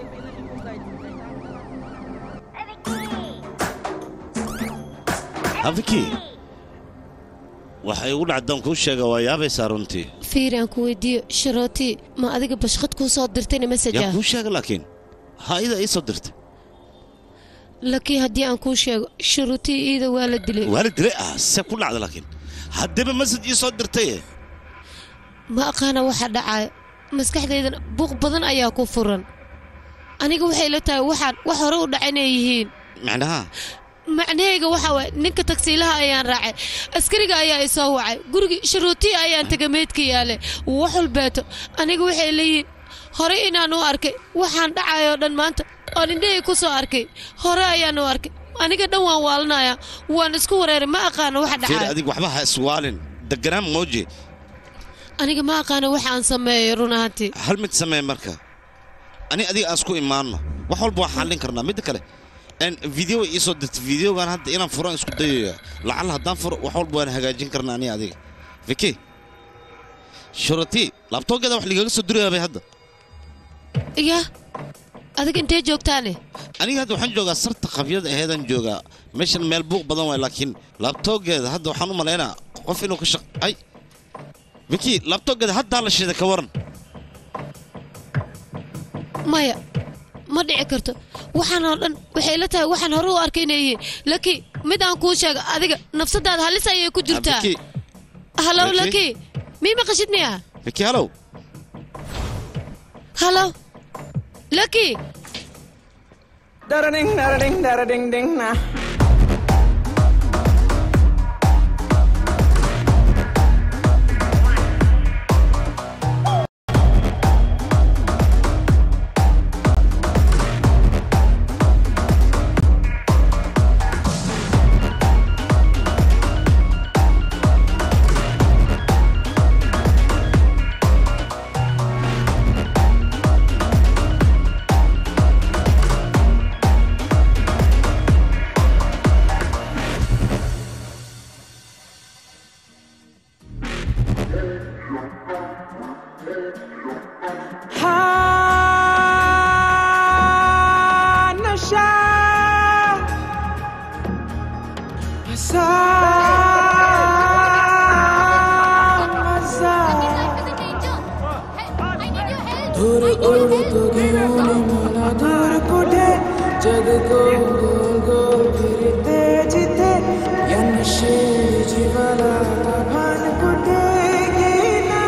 hafiki waxa igu dhacdaan kuu sheega waa yaabaysaa runtii fiiri aan ku weydiiyo sharooti ma adiga bashqad kuu soo dirtayna mesaj yaa ah kuu sheega laakiin ha ida ii soo dirtay laakiin haddii aan kuu sheego sharuutii iida waa la dilay waa la dilay ah se ku dhacda laakiin haddaba masaj ii soo dirtaye ma aqaana waxa dhacaya maskaxdaydana buuq badan ayaa ku furan aniga waxay la tahay waxaan wax hore u dhaca inay yihiin macnaha macnaheyga waxaa waay ninka tagsiilaha ayaan raacay askariga ayaa i soo wacay gurigii sharuutiya ayaan taga meydka yaale wax walbeeto aniga waxay leeyihiin hore inaan u arkay waxaan dhacayoo dhan maanta oo indhahey ku soo arkay hore ayaan u arkay aniga dhan waan waalanayaa waan isku wareeray ma aqaano waxa fiir dhacaya adig waxba ha iswaalin deganaan mooje aniga ma aqaano waxa aan sameeyey run ahaantii hal mid samee marka ani adiga aan isku imaanno wax walba waan xallin karnaa midda kale n video iisoo dirtay videogan hadda inaan furaan isku dayaya lacalla haddaan furo wax walba waan hagaajin karnaa ani adiga viki shurati laabtoogeeda wax ligaga soo durayaabay hadda yaa adiga intee joogtaane aniga hadda waxaan joogaa sarta qabyada aheedaan joogaa meeshan meel buuq badan waay laakiin laabtoogeeda hadda waxaan u malaynaa qof inuu ka shaq ay viki laabtoogeeda haddaa la shiday ka waran maya ma dhici karto waxaan oo dhan waxay la tahay waxaan hore u arkay inay yihiin laki mid aan kuu sheega adiga nafsadaada halis ayay ku jirtaa Viki, halow Laki? laki mii maqashid miya viki halow halow laki Da-da-ding, da-da-ding, da-da-ding, ding, nah. Hanasha दूर उड़ तो घेऊन मला दूर कुठे जग गोल गोल गोल फिरते जिथे या नशे जीवाला आता भान कुठे गेला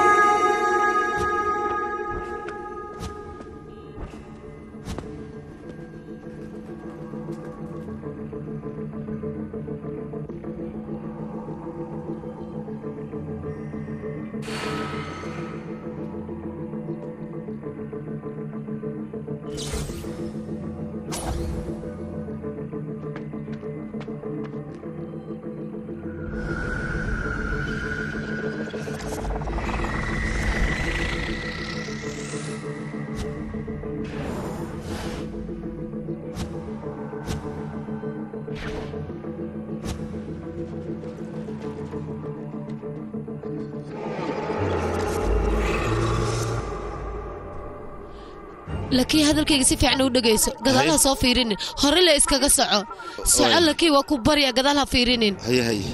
laki hadalkayga si fiican u dhegayso gadaal ha soo fiirinin hore le iskaga soco soco Waay. laki waa ku barya gadaal ha fiirinin haye haye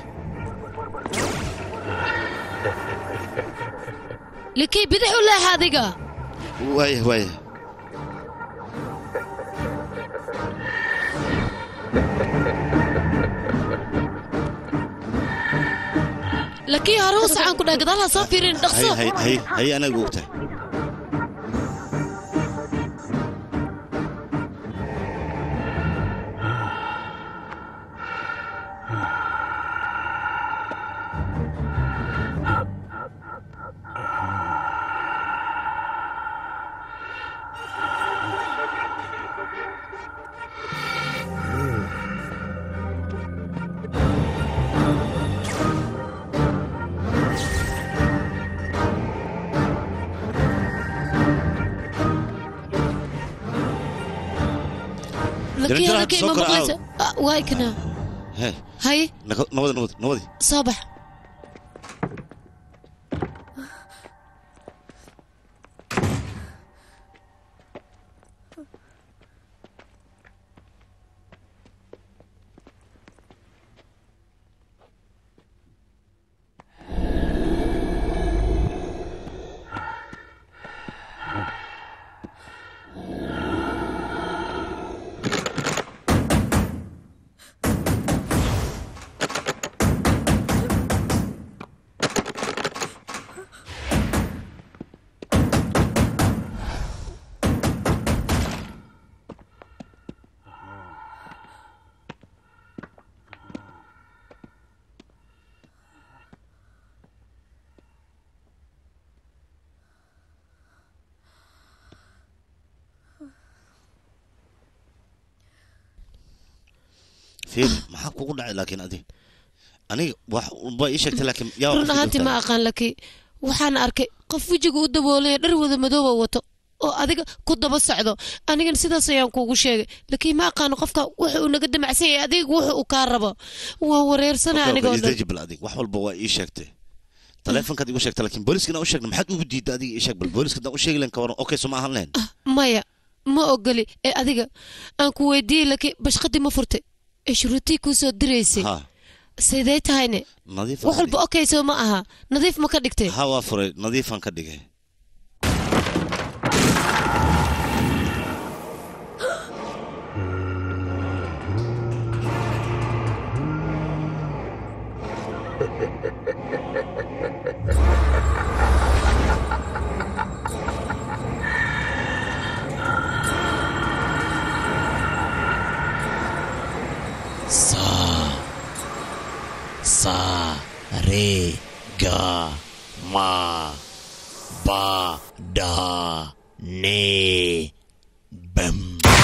laki bidix u leexa adiga waaya waaya laki hore u socaan ku dhahay gadaal ha soo fiirinin dhaqso haye haye haye haye anaga ogtahay laki Jaranjaro hadalkay soo ma kor maqlaysa Ah, waay kana he hay naka- nabadi nabadi nabadi soo bax fiir maxaa kugu dhacay laakiin adi aniga wax waa ii sheegtay laakiin yaa run ahaantii ma aqaan laki waxaan arkay qof wejiga u daboolaya dhar wada madooba wato oo adiga ku daba socdo anigana sidaas ayaan kuugu sheegay laakiin ma aqaano qofka wuxa uu naga damacsan yahay adiga wuxa uu kaa rabo waan wareersana anigoo dhan isdejibal adig wax walba waa ii sheegtay taleefonkaad igu sheegtay laakiin booliskana u sheegna maxaad ugu diidda adiga ii sheeg bal booliska hadaan u sheegi lahayn ka waran okay soo ma ahan lahayn maya ma ogoli ee adiga aan ku weydiiyey laakiin bashqadii ma furtay ee shuruutii kuu soo diraysay ha sidee tahayne nadiif wax walba okay soo ma aha nadiif ma ka dhigtay ha waa furay nadiifaan ka dhigay sa sa re ga ma ba da ne bam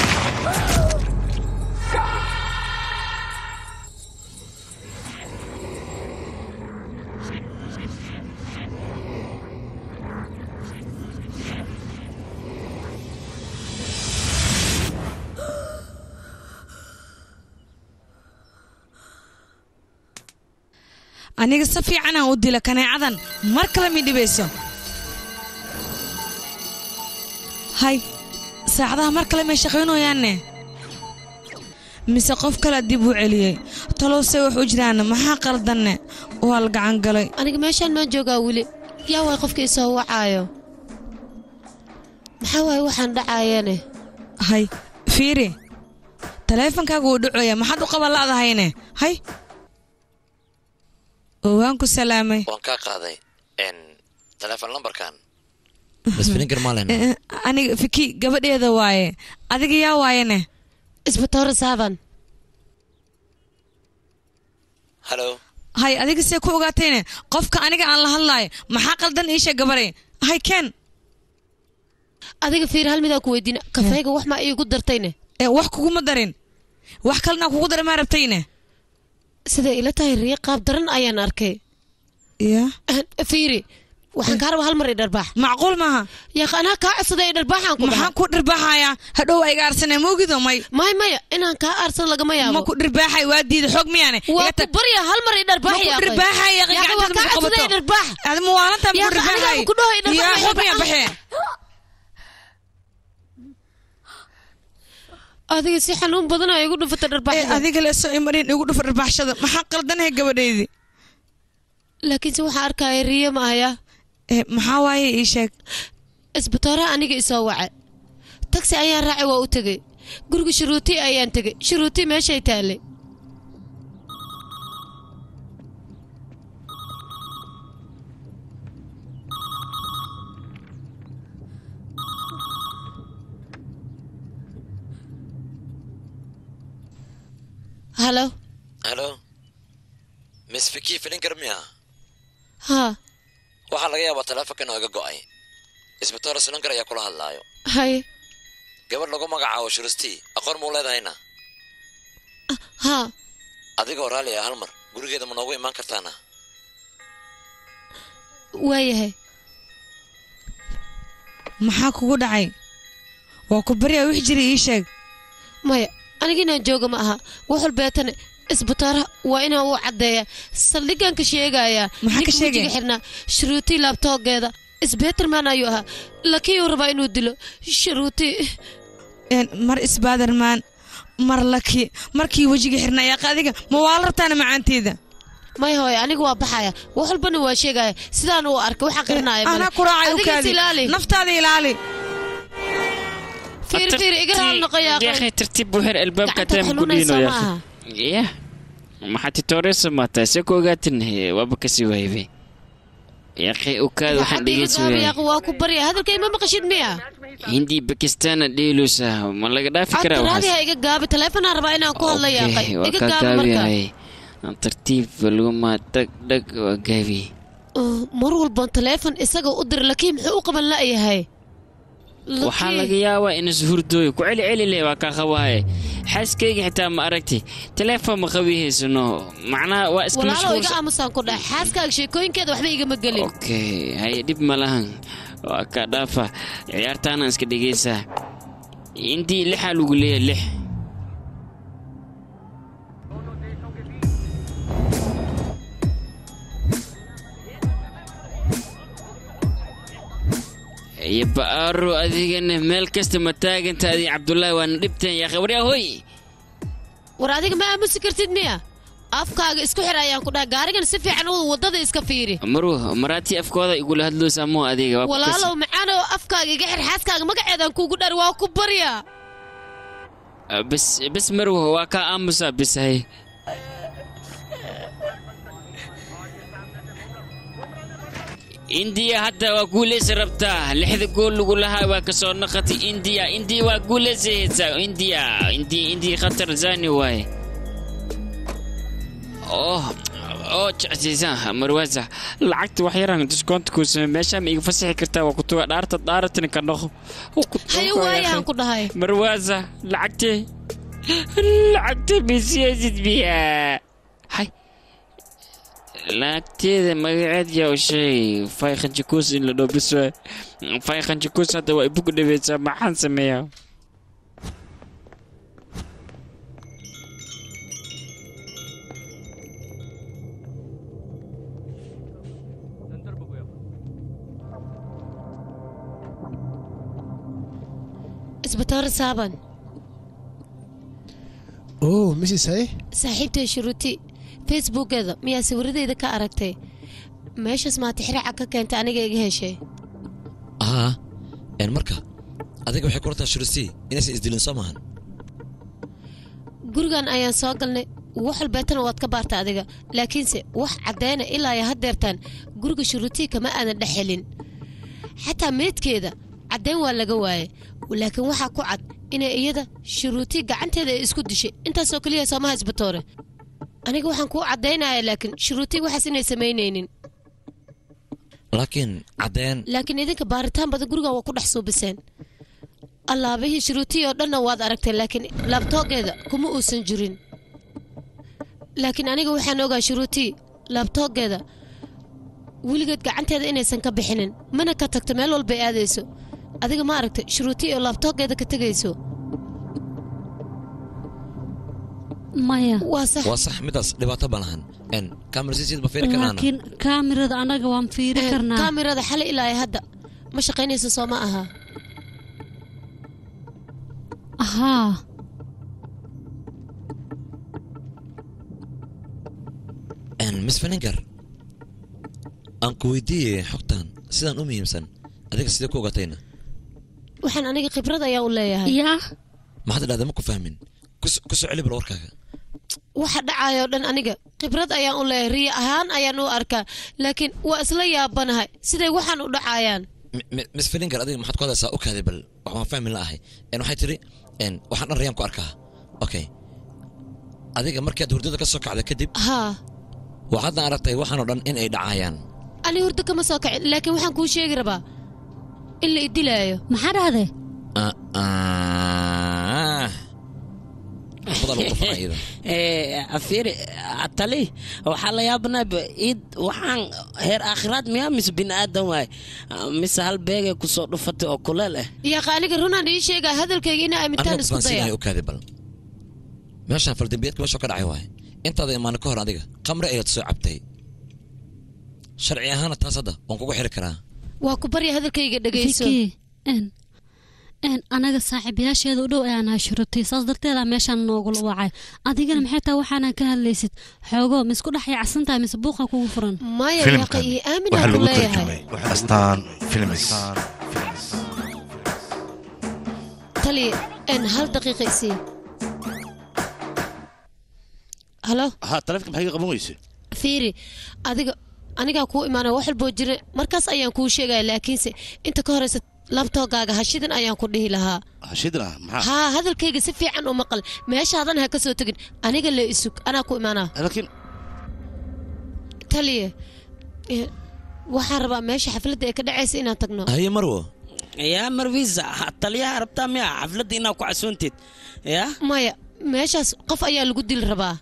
aniga si fiicanaan u dila kaneecadan mar kale mi dhibayso hay saacadaha mar kale may shaqaynayaanne mise qof kale dib u celiyey talowse wax u jiraan maxaa qaldanne waa la gacan galay aniga meeshaan maan joogaa weli yaa waay qofka isoo wacaayo maxaa waaye waxaan dhacaayane hay fiiri taleefonkaaga wuu dhacoya maxaad u qaban la'dahayne hay oo waan ku salaamay waan kaa qaaday n taleefon lambarkan bas filingar maalena Eh, aniga fiki gabadheeda waaye adiga yaa waayene isbatoore saaban halo hay adiga see ku ogaatayne qofka aniga aan la hadlaayo maxaa qaldan iisha gabaray hay ken adiga fiir hal midaan ku weydiina kafeega wax maa iigu dartayne ee wax kuguma darin wax kalena kugu darin maa rabtayne siday ila tahay riyo qaab daran ayaan arkay ya fiiri waxaan kaa raba hal mar i dharbaax macquul maaha yaaq anaa kaa codsaday i dharbaaxaan ku maxaan ku dhirbaaxayaa hadhow ayga arsane moogido may may maya inaan kaa aarsado lagama yaabo ma ku dhirbaaxay waa diida xoog miyaane waa ku barya hal mar i dharbaax ma ku dhirbaaxay yaaqi gacantaada ma ku qabato dharbaax adi muwaalanta ma ku Yaaq, aniga dhirbaaxay ma ku dhaho i dharbaax, yaa i xoog miyaa dharbaax. baxee adiga si xanuun badan ay igu dhufata ee dharbaaxda adiga leeso imarin igu dhufar dhirbaaxshada maxaa qaldanahay gabadheydii laakiinse waxaan arkaya riyo ma ahaya ee maxaa waaye ii sheeg isbitooraha aniga isoo wacay tagsi ayaan raacay waa u tegey guriga shuruuti ayaan tegey shuruuti meeshay taallay halo halo miss fiki filingar miya haa waxaa laga yaabaa taleefonka inuu iga go'ay isbitoore sunankar ayaa kula hadlaayo hay gabadh lagu magacaabo shuristii aqoon muu leedahayna haa adigoo raalli ah hal mar gurigeeda ma noogu imaan kartaana waayahay maxaa kugu dhacay waa ku baryaa wix jira ii sheeg maya aniga inaan jooga ma aha wax walbeetane isbitaaraha waa inaan u caddeeya saldhigaan ka sheegayaa Maxaa ka ninka sheegaya? wejiga xirnaa shuruutii laabtoogeeda isbeterman ayuu ahaa lakii uu rabaa inuu dilo shuruutii Een, mar isbaadarmaan mar laki markii wejiga xirna yaaqa adiga ma waa la rabtaana macaanteeda maya hooye aniga waa baxaya wax walbana waa sheegaya sidaan uu arkay waxaa qarinaya male. anaa ku raacay Adiga is ukaadi ilaali naftaada ilaali fiir fiir iga raal noqoyaa yaakhay tartiib buu xir albaabka Gacanta taam ku xanuunaysa dhiino ma aha. yah maxaa titooreysa maataa se ku ogaatin waaba kasii waaybe yaakhay ukaad waxaan dhegeysi waayay yaaq waa ku barya hadalkay ma maqashid miya hindii bakistaana dheelusa ma laga dhaafi karaa adaraadi waxaas ha iga gaabi taleefonaan rabaa inaan ku hadla yaaqay Okay, waa iga ka gaabi marka gaabiyahay tartiib laguma dhag dhag waa gaabi Oh, mar walban taleefon isaga u dir laakiin muxuu u qaban la'yahay waxaa laga yaabaa in ishurdooyo ku celi celi leh waa kaa qabaaye xaaskayga xitaa ma aragti teleefon ma qabihaysano macnaha waa iska walaalow iga mashquulsan aamusaan ku dhahay xaaskaaga sheekooyinkeeda waxba igama gelin okay haye dhib ma lahan waa ka dhaafa ciyaartaana iska dhegaysaa intii lixaa lagu leeyahay lix iyo ba'aaro adigana meel kasta ma taaganta adi cabdullaahi waana dhibteen yaa khabaryaa hoy war adiga ma aamusi kartid miya afkaaga isku xir ayaan ku dhahay gaarigan si fiican u waddada iska fiiri marwo maraatii afkooda igula hadloosa moo adiga waa ku kas- walaalow macaanow afkaaga iga xir xaaskaaga magaceedaan kuugu dhar waa ku baryaa Ah, bes bes marwo waa kaa aamusa bes hay indiya hadda waa guulaysa rabtaa lixda gool lagu lahaa waa ka soo naqatay indiya indiya waa guulaysaysaa indiya indiya indiya khatar zani waaye oh oo jecsiisa marwaasa lacagta wax yaraan diskoonta kuu samey meeshaa ma iga fasaxi kartaa waa kutuga dhaarta dhaaratani ka dhaqo haye waayaan ku dhahay marwaasa lacagtee lacagta misiyaasid biyaa hay lacagteeda magaceed yaa u sheegay fay khanjikuus in la dhoobiso fay khanjikuus hadda waa ibugu dhaweysaa maxaan sameeyaa isbitaar saaban oo mrs haye saaxiibtay shuruuti facebookeeda miyaa sawiradeeda ka aragtay meeshaas maata xiraaca ka keentay aniga iga heshay aa een marka adiga waxay kula tahay shurisi inaysan isdilin soo maahan gurigan ayaan soo galnay wax walbeetana waad ka baarta adiga laakiinse wax caddayna ilaa iyo haddeertaan guriga shuruutii kama aadan dhex helin xataa meydkeeda caddayn waa laga waaye laakiin waxaa ku cad inay iyada shuruutii gacanteeda ay isku dishay intaasoo keliya soomaha isbatoore aniga waxaan kuu caddaynaya laakiin shuruutii waxaas inay samaynaynin laakiin caddeen laakiin idinka baaritaan badan gurigan waa ku dhex suubiseen allaabihii shuruutii oo dhanna waad aragteen laakiin laabtoogeeda kuma uusan jirin laakiin aniga waxaan ogaa shuruutii laabtoogeeda weligeed gacanteeda inaysan ka bixinin mana ka tagto meel walbay aadayso adiga ma aragtay shuruutii oo laabtoogeeda ka tegayso maya waa sax waa sax midaas dhibaato ma lahan een kamarasiisiid ma fiiri karnaana laakiin kaamirada annaga waan fiiri Eh, karnaa kaamirada xali ilaa iyo hadda ma shaqaynayso soo ma aha haa een miss feninger aan ku weydiiyey xogtan sidaan u muhiimsan adiga sidee ku ogatayna waxaan aniga khibrad ayaa u leeyahay yaa maxaad idhahdaa ma ku fahmin Kus- ku soo celi bal warkaaga waxa dhacayoo dhan aniga khibrad ayaan u leeyahay riyo ahaan ayaan u arkaa laakiin waa isla yaabanahay siday waxaan u dhacayaan Mi- mi- miss feninger adiga maxaad ku hadlaysaa okaaday bal wax waan fahmi la'ahay een waxay tidhi een waxaan dhan rayaan ku arkaa okay adiga markaad hurdada ka soo kacda kadib haa waxaadna aragtay waxaan oo dhan in ay dhacayaan ani hurdo kama soo kacin laakiin waxaan kuu sheegi rabaa in la idilaayo maxaa dhahday Ah, ah. Badan lagu dhufana iyada. afiri atali waxaa la yaabanaa id waxaan heer aakhiraad miyaa mise bini aadan waay mise hal beegay kusoo dhufatay oo kuleel ah yaqa aniga runaan ii sheegaa hadalkayga inaa aamintaan Aniga isku baan sidahay daya okaaday bal meeshaan faldambiyeedka meesha ka dhacay waaye intaada imaana ka hor adiga khamre ayaad soo cabtay sharci ahaana taas hadda waan kugu xiri karaa waa ku barya hadalkayga dhegayso Vicky, een een anaga saaxiibayaasheeda u dhow ayaan ahay shurutay saas darteeda meeshaan noogula wacay adigana maxay tahay waxaana ka hadlaysid xoogo ma isku dhex yaacsan tahay mise buuqa kugu furan maya yaqa filimkan iyo aamin waxaa aan ku lagu leeyahay tarjumay astaan films taliya een hal daqiiqa isii halo ha taleefka maxay ka qaban weyse fiiri adiga anigaa kuu imaanaya wax walboo jira markaas ayaan kuu sheegaya laakiinse inta ka horeysa labtoogaaga hashidan ayaan ku dhihi lahaa hashidna maxaa haa hadalkayga si fiican u maqal meeshaadan ha ka soo tegin aniga le isug anaa ku imaanaa laakiin taliya eh, waxaan rabaa meesha xafladda ee ka dhacaysa inaan tagno haye marwo yaa marwiisa taliyaha rabtaa miya xafladda inaad ku casuuntid yaa maya meeshaas qof ayaa lagu dili rabaa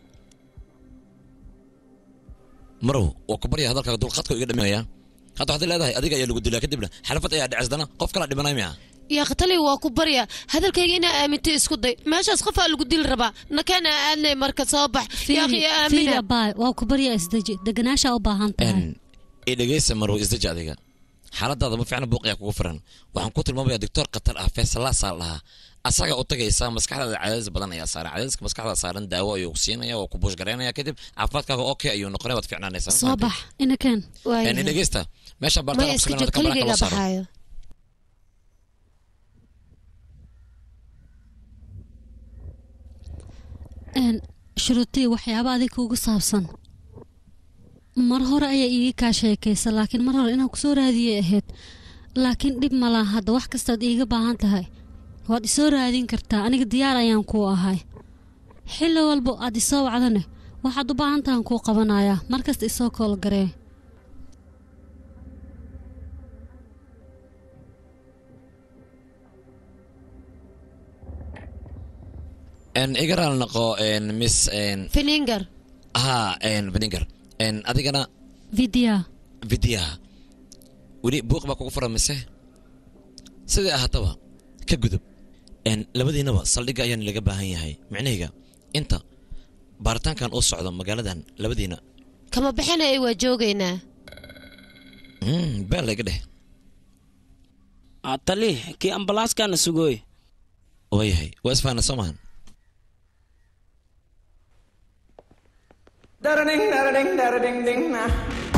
marow waa ku barya hadalkaaga dulqadka iga dhaminaya hadda waxaad leedahay adiga ayaa lagu dilaa kadibna xalafad ayaa dhacisdana qof kala dhimanay miya yaa khatali waa ku barya hadalkayga inaa aamintay isku day meeshaas qofaa lagu dili rabaa nakeena aadnay marka soo bax yaaqi fiiri aamina abaay waa ku barya isdeji deganaashaa u baahan tahay i dhegeysa marow isdaji adiga xaaladaada ma fiicna buuq ayaa kugu firan waxaan ku tilmaamayaa doctor khatar ah feesalaasaa lahaa asaga u tagaysaa maskaxdaada cadaadis badan ayaa saaran cadaadiska maskaxda saaran daawo ayuu siinaya waa ku buushgaraynaya kadib caafimaadkaaga okay ayuu noqonaya waad fiicnaanaysaa soo bax inakeen i dhegeysta meesha maya iska jir kaligayga baxaayo shuruutii waxyaaba adig kugu saabsan mar hore ayaa iiga kaa sheekaysa laakiin mar hore inaan kusoo raadiyay ahayd laakiin dhib malaa hadda wax kastaad iiga baahan tahay waad isoo raadin kartaa aniga diyaar ayaan kuu ahay xilli walbo aad isoo wacdane waxaad u baahan tahan kuu qabanayaa markasta isoo koolgaree igaraal naqo miss finingar ha vinegar adigana vidya vidyaha weli buuq baa kugu furan mise sidai ahaataba ka gudub labadiinaba saldhigga ayaan laga baahan yahay micnahayga inta baaritaankan uu socdo magaaladan labadiina kama bixinaya waa joogaynaa been layga dheh tali kii ambalaaskaana sugooy waayahay waa isfaana soo mahan Da-da-ding, da-da-ding, da-da-ding, ding, nah.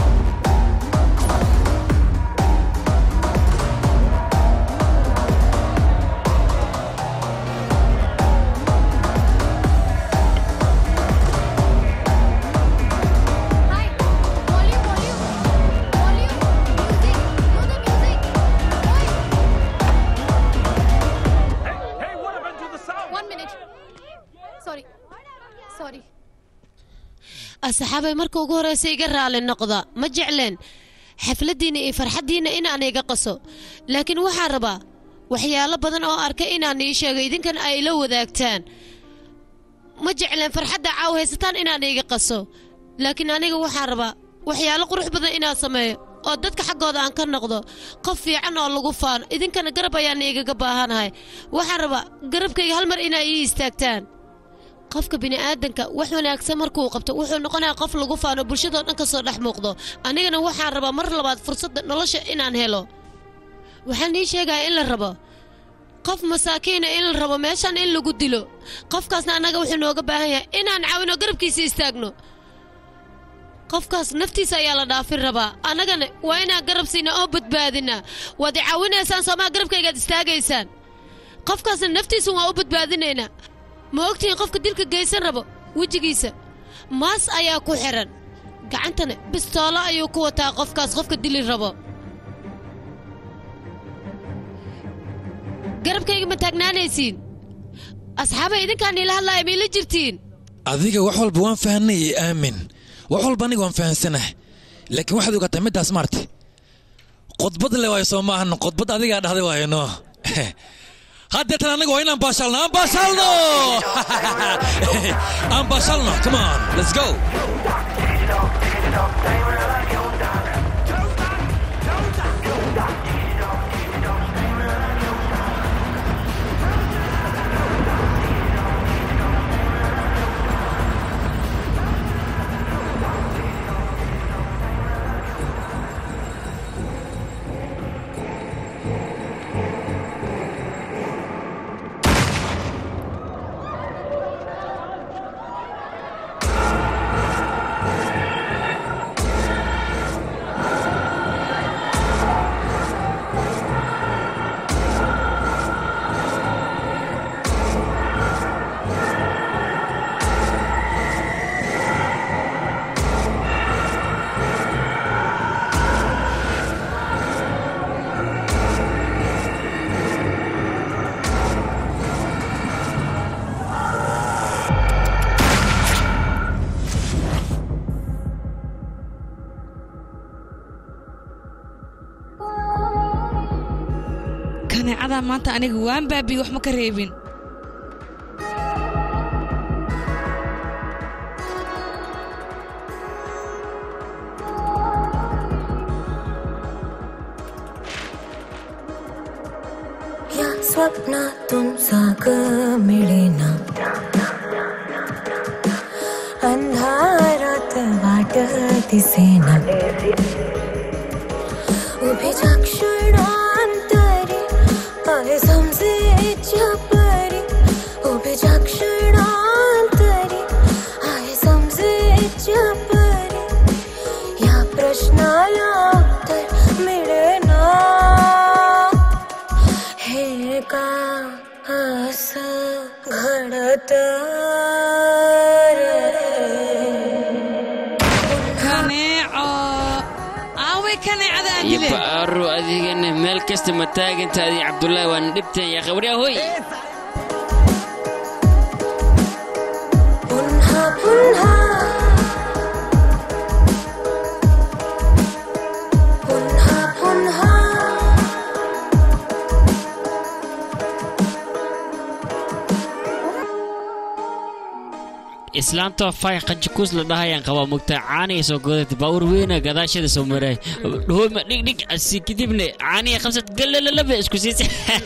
One minute. Sorry. Sorry. asxaabay marka ugu horeysa iga raali noqda ma jecleen xafladdiinna iyo farxaddiinna inaan iga qaso laakiin waxaan rabaa waxyaalo badan oo arkay inaan ii sheego idinkan ay la wadaagtaan ma jecleen farxadda caaw haysataan inaan iga qaso laakiin aniga waxaan rabaa waxyaalo qurux badan inaan sameeyo oo dadka xaggooda aan ka noqdo qof fiican oo lagu faano idinkana garab ayaan igaga baahanahay waxaan rabaa garabkayga hal mar inaa ii istaagtaan qofka bini'aadanka wax wanaagsan markuu qabto wuxuu noqonayaa qof lagu faano bulshadoo dhan ka soo dhex muuqdo anigana waxaan rabaa mar labaad fursadda nolosha inaan helo waxaan ii sheegaya in la rabo qof masaakiina in la rabo meeshan in lagu dilo qofkaasna annaga wuxuu nooga baahan yahay inaan caawino garabkiisa istaagno qofkaas naftiisa ayaa la dhaafin rabaa annagana waa inaan garab siinaa oo badbaadinaa waad i caawinaysaan soomaa garabkaygaad istaagaysaan qofkaasna naftiisa waa u badbaadinaynaa ma ogtihiin qofka dilka geysan rabo wejigiisa maas ayaa ku xidhan gacantana bistoolo ayuu ku wataa qofkaas qofka dili rabo garabkayga ma taagnaanaysiin asxaabay idinkaan ila hadlaaya miila jirtiin adiga wax walba waan fahanay iyo aamin wax walba aniga waan fahansanah laakiin waxaad ogaataa middaas maarti qodbad le waayo soo maahan qodbad adigaa dhahday waayo no haddeetan anaga waa inaan baashaalno aan baashaalno aan baashaalno come on let's go kaneecadaa maanta aniga waan baabiye wax ma ka reebin या स्वप्नातून साग मिळेना अंधारात वाट दिसेना उभीच्या क्षणांतरी आहे समजेच्या परी उभीच्या क्षणांतरी आहे समजेच्या परी या प्रश्नाला उत्तर मिळेना हे का असं घडत kaneeco aaway kaneecada aan iyo dile ba'aaro adigana meel kasta ma taagantaadii cabdullaahi waana dhibtan yaa qabriya hoy पुन्हा पुन्हा पुन्हा पुन्हा islaamta fay qanjikuus la dhahayaan qabaa mugtaa caaniga soo godata baawur weyna gadaashada soo maray dhooyma dhigdhig asi kadibna caaniga qabsad galalaba isku siisa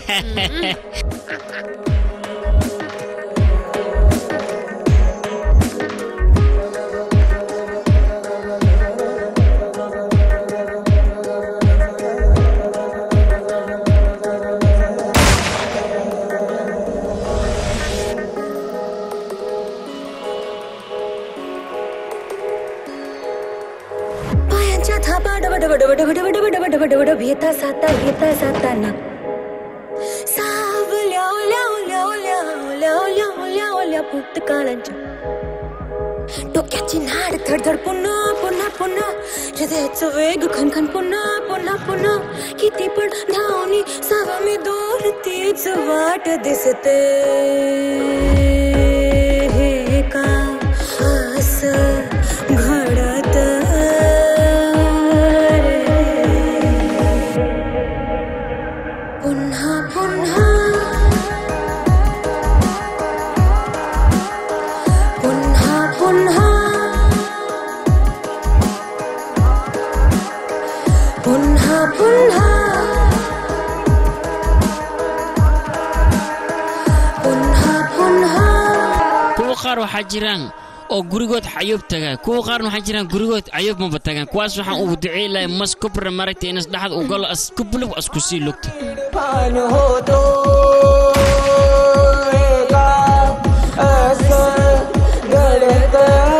पायांच्या थापा डब डब डब डब डब डब डब डब डब डब येता जाता येता जाताना सावल्या ओल्या ओल्या ओल्या ओल्या ओल्या ओल्या ओल्या भूतकाळांच्या डोक्याची नाड धडधड पुन्हा पुन्हा पुन्हा हृदयाचं वेग खनखन पुन्हा पुन्हा पुन्हा किती पण धावणी सावा मी दूर तीच वाट दिसते हे का असं घडत पुन्हा पुन्हा पुन्हा पुन्हा पुन्हा पुन्हा पुन्हा पुन्हा kuwa qaar waxaa jiraan oo gurigood xayoob tagaa kuwa qaarna waxaa jiraan gurigood cayoob maba tagaan kuwaas waxaan ugu ducey lahay mas kubra maragta inas dhaxad u galo as kubulib asku sii lugta पान हो तो का असं घडत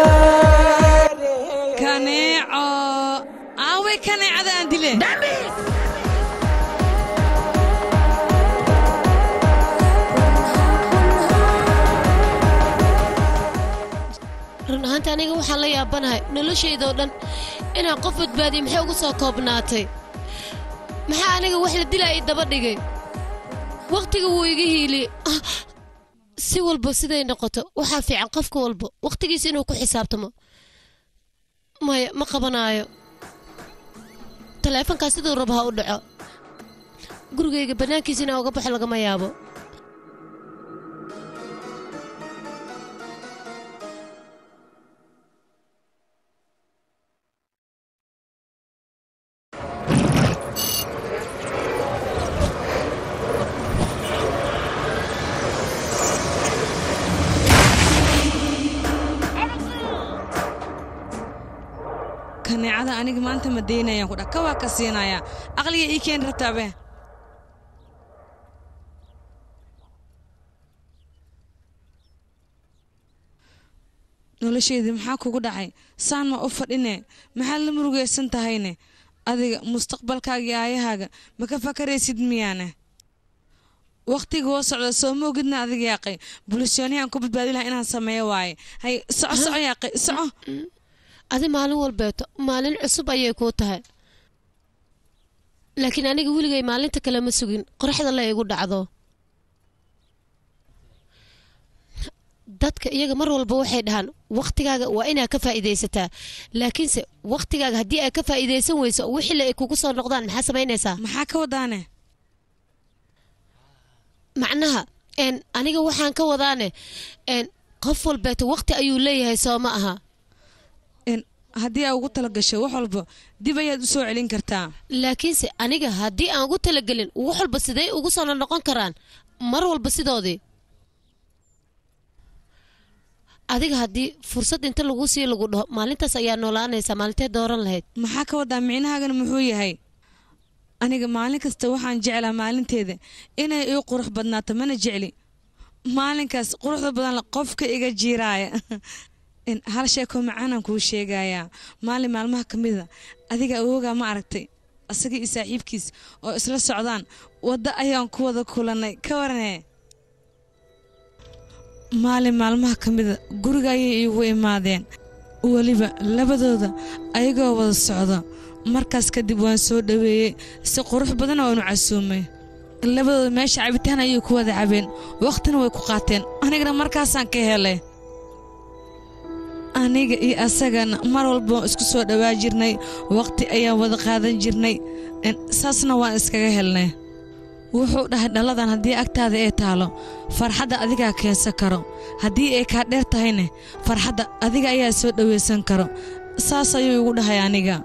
kaneeco aaway kaneecada aan dile run ahaanta aniga waxaan la yaabanahay noloshaydoo dhan inaan qof badbaadiyo maxay ugu soo koobnaatay maxaa aniga wax la dilaa ii daba dhigay wakhtiga wuu iga hiiliyey Ah, si walba siday noqoto waxaa fiican qofka walba wakhtigiisa inuu ku xisaabtamo maya ma qabanaayo taleefankaas siduu rabo ha u dhaco gurigayga bannaankiisa inaan uga baxo lagama yaabo kaneecada aniga maanta ma daynayaan ku dha ka waa ka siinayaa aqliga ii keeni rabtaabe nolosheedii maxaa kugu dhacay saan ma u fadhine maxaad la murugaysan tahayne adiga mustaqbalkaaga iyo aayahaaga ma ka fakaraysid miyaane wakhtiga woo socda soo ma ogidna adiga yaaqay bulisyooniyaan ku badbaadi lahaa inaan sameeyo waaye hay soco soco yaaqay soco adi maalin walbeeto maalin cusub ayay kuu tahay laakiin aniga weligay maalinta kale ma sugin qoraxda la igu dhacdo dadka iyaga mar walba waxay dhahaan wakhtigaaga waa inaad ka faa'iidaysataa laakiinse wakhtigaaga haddii aad ka faa'iidaysan weyso wixii ay kugu soo noqdaan maxaa samaynaysaa maxaa ka wadaane macnaha een aniga waxaan ka wadaane een qof walbeeto waqti ayuu leeyahay soo ma aha haddii aa ugu talagasho wax walba dib ayaad u soo celin kartaa laakiinse aniga haddii aan ugu talagelin wax walba sidee ugu soo noqon karaan mar walba sidoodii adiga haddii fursad inta lagu sii lagu dhaho maalintaas ayaa noolaanaysaa maalintee dooran lahayd maxaa ka wadaa micnahaagana muxuu yahay aniga maalin kasta waxaan jeclaa maalinteeda inay ii qurux badnaato mana jecli maalinkaas quruxda badan qofka iga jiiraaya hal sheeko macaanaan kuu sheegayaa maalin maalmaha ka mida adiga awoogaa ma aragtay asaga iyo saaxiibkiis oo isla socdaan waddo ayaan ku wada kulannay ka waranee maalin maalmaha ka mida guriga ayay iigu imaadeen weliba labadooda ayagoo wada socda markaas kadib waan soo dhoweeyey si qurux badana waanu casuumay labadooda meesha cabitaan ayay ku wada cabeen wakhtina way ku qaateen anigana markaasaan ka helay aniga iyo asagana mar walba isku soo dhowaa jirnay wakhti ayaan wada qaadan jirnay saasna waan iskaga helnay wuxuu dhahay dhalladan haddii agtaada ee taalo farxadda adigaa keensan karo haddii ay kaa dheer tahayne farxadda adiga ayaa soo dhowaysan karo saas ayuu igu dhahay aniga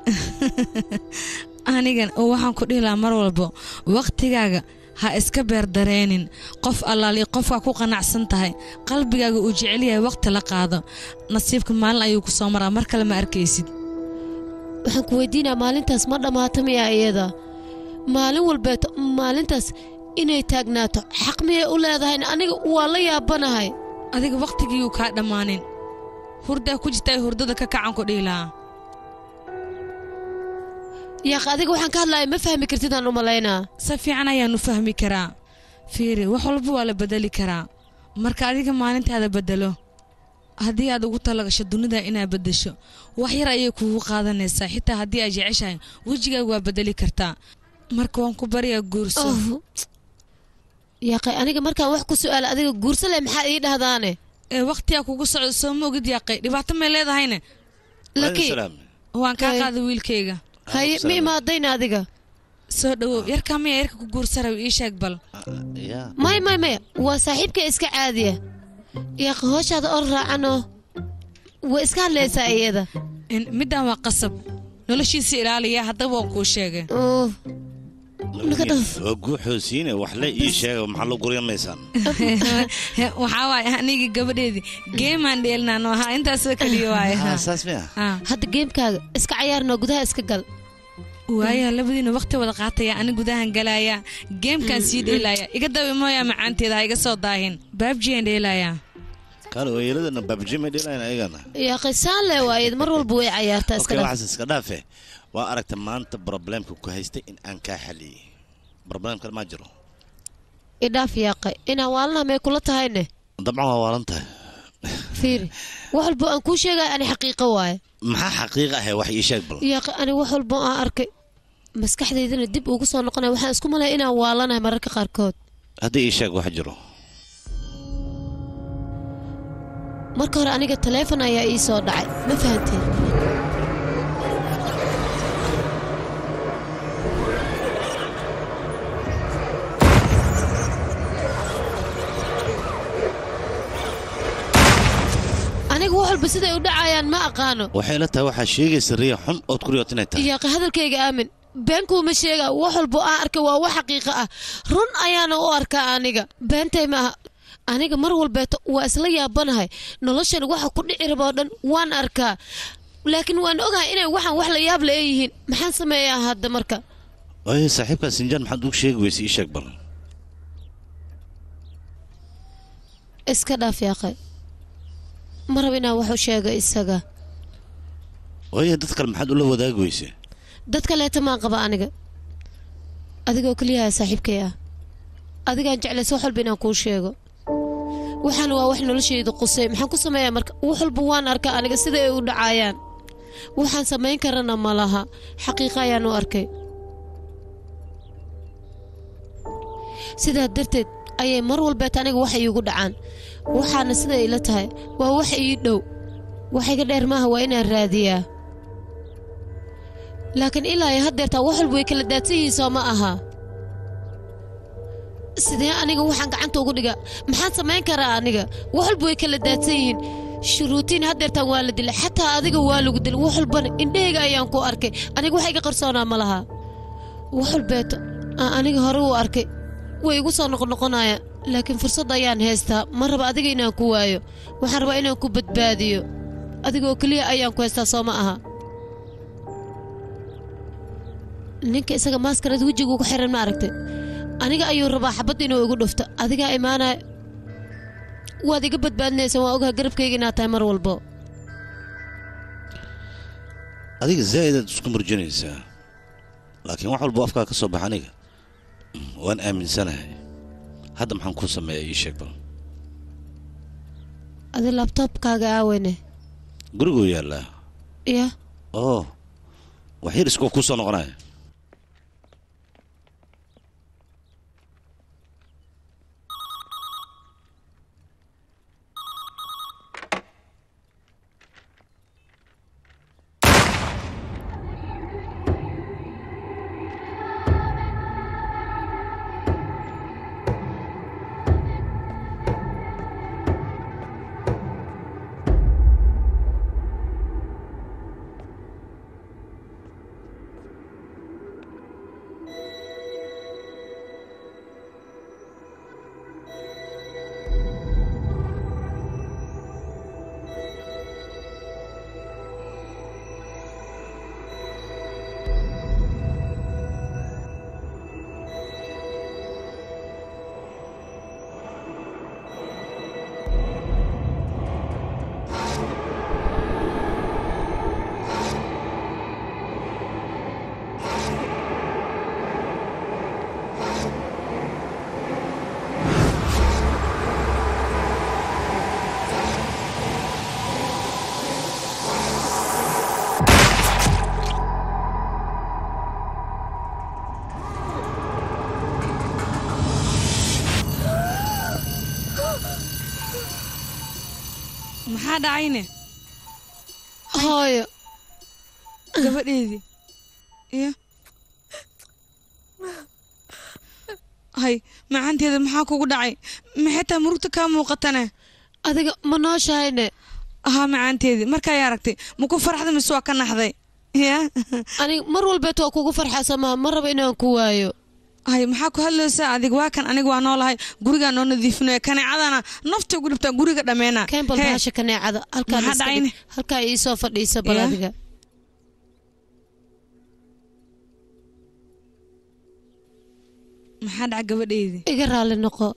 anigan waxaan ku dhihi lahaa mar walba wakhtigaaga ha iska beerdareenin qof allaali qofkaa ku qanacsan tahay qalbigaaga uu jecel yahay wakhti la qaado nasiibka maalin ayuu ku soo maraa mar kale ma arkaysid waxaan ku weydiinaa maalintaas ma dhammaato miyaa iyada maalin walbeeto maalintaas inay taagnaato xaq miyay u leedahayna aniga waa la yaabanahay adiga wakhtigiiyuu kaa dhammaanin hurdaa ku jirta ay hurdada ka kacan ku dhihi lahaa yaaq adiga waxaan ka hadlaya ma fahmi kartidaan u malaynaa si fiican ayaanu fahmi karaa fiiri wax walba waa la bedeli karaa marka adiga maalintaada bedelo haddii aad ugu talagasho dunida inaad beddesho wax yar ayay kugu qaadanaysaa xitaa haddii aad jeceshahay wejigaaga waa bedeli kartaa marka waan ku baryaa guurso yaaqay aniga markaan wax ku su'aala adiga guurso leh maxaa ii dhahdaane ee wakhtigaa kugu socdo soo ma ogid yaaqay dhibaato may leedahayne laki waan kaa qaaday wiilkayga haye ma imaadayna adiga soo dhowow yarkaa maya yarka ku guursaraw ii sheeg bal may may maya waa saaxiibka iska caadiya yaaq hooshaada or raacanoo way iska hadlaysaa iyada middan waa qasab noloshiisa ilaaliya haddaba waan kuu sheegay waa guuxoosiine waxle ii sheega maxaa loo guryamaysaan waxaa waaye aniga gabadheedii geemaan dheelnaan ahaa intaasoo keliya waaye saas miya hadda geemkaaga iska cayaarnoo gudaha iska gal waaya labadiina wakhti wada qaataya ani gudahan galaaya geemkaan sii dheelaaya iga dawi mooyaa macaanteeda ha iga soo daahin baabjiyaan dheelaaya kaale weeyaladana baabji may dheelayan ayagana yaaqay saan le waayed mar walba way cayaartaa iska okay dhaf waxaas iska dhaafe waa aragta maanta problemka ku haystay in aan kaa xaliyey problemkan maa jiro idhaaf yaaqay inaan waalanaha may kula tahayne dabcan waa waalan tahay fiiri wax walba aan kuu sheegaya ani xaqiiqo waaye maxaa xaqiiq ahe wax ii sheeg bal yaaqay ani wax walba aan arkay maskaxdaydana dib ugu soo noqonaya waxaan isku malaya inaan waalanahay mararka qaarkood haddii ii sheeg wax jiro marka hore aniga taleefon ayaa ii soo dhacay ma fahanteen aniga wax walba siday u dhacayaan ma aqaano waxay la tahay waxaa sheegaysa riya xun ood ku riyood inay tahay yaaqay hadalkayga aamin beenkuuma sheega wax walba aan arkay waa wax xaqiiqo ah run ayaana u arkaa aniga beentay ma aha aniga mar walbeeto waa isla yaabanahay noloshan waxa ku dhici raba oo dhan waan arkaa laakiin waan ogahay inay waxaan wax la yaab la yihiin maxaan sameeyaa hadda marka waayo saaxiibkaa sinjaan maxaad ugu sheegi weysa ii sheeg bal iska dhaaf yaaqay ma raba inaan wax u sheego isaga waayo dad kale maxaad ula wadaagi weyse dad kaleeta maan qaba aniga adigoo keliyaha saaxiibkay ah adigaan jeclaysa wax walba inaan kuu sheego waxaana waa wax noloshayda qusay maxaan ku sameeyaa marka wax walba waan arkaa aniga sida ay u dhacaayaan waxaan samayn karana ma laha xaqiiqa ayaan u arkay sidaa darteed ayay mar walbeet aniga wax iigu dhacaan waxaana siday ila tahay waa wax ii dhow wax iga dheer maaha waa inaan raadiyaa laakiin ilaa ay haddeertaa wax walba way kala daadsan yihiin soo ma aha sidee aniga waxaan gacanta ugu dhigaa maxaan samayn karaa aniga wax walba way kala daadsan yihiin shuruutiin haddeertaan waa la dilay xataa adiga waa lagu dilay wax walbana indhahayga ayaan ku arkay aniga wax iga qarsoonaa ma laha wax walbeeto aan aniga hore u arkay way igu soo noqonoqonayaan laakiin fursad ayaan haystaa ma raba adiga inaan ku waayo waxaan rabaa inaan ku badbaadiyo adiga oo keliya ayaan ku haystaa soo ma aha ninka isaga maaskarada wejiga ugu xiran ma aragtay aniga ayuu rabaa xabad inuu igu dhufto adigaa imaanaya waad iga badbaadinaysaa waan ogaha garabkayga inaad tahay mar walbo adiga zaa'idaad isku murjanaysaa laakiin wax walba afkaa ka soo baxa aniga waan aaminsanahay hadda maxaan kuu sameeyaa ii sheeg bal adi labtoobkaaga aaweyne guriguu yaallaa ya oo wax yar iskoo kuu soo noqonaya maxaa dhacayne hooyo gabadheedii iyo hay macanteeda maxaa kugu dhacay maxaytaa murugta kaa muuqatane adiga ma nooshahayne ahaa macaanteedii markaay aragtay maku farxda mise waa ka naxday ya aniga mar walbeet waa kugu farxaa samaha ma raba inaan ku waayo hay maxaa ku hadlaysaa adig waa kan aniga waa noolahay gurigaa noo nadiifinaya kaneecadana nafta ugu dhibtaa guriga dhammeena kembal bahasha kaneecada halkaa Maxaa iska dhig. dhacayne? halkaa iisoo fadhiisa bal Ya. adiga maxaa dhaca gabadheedii iga raalli noqo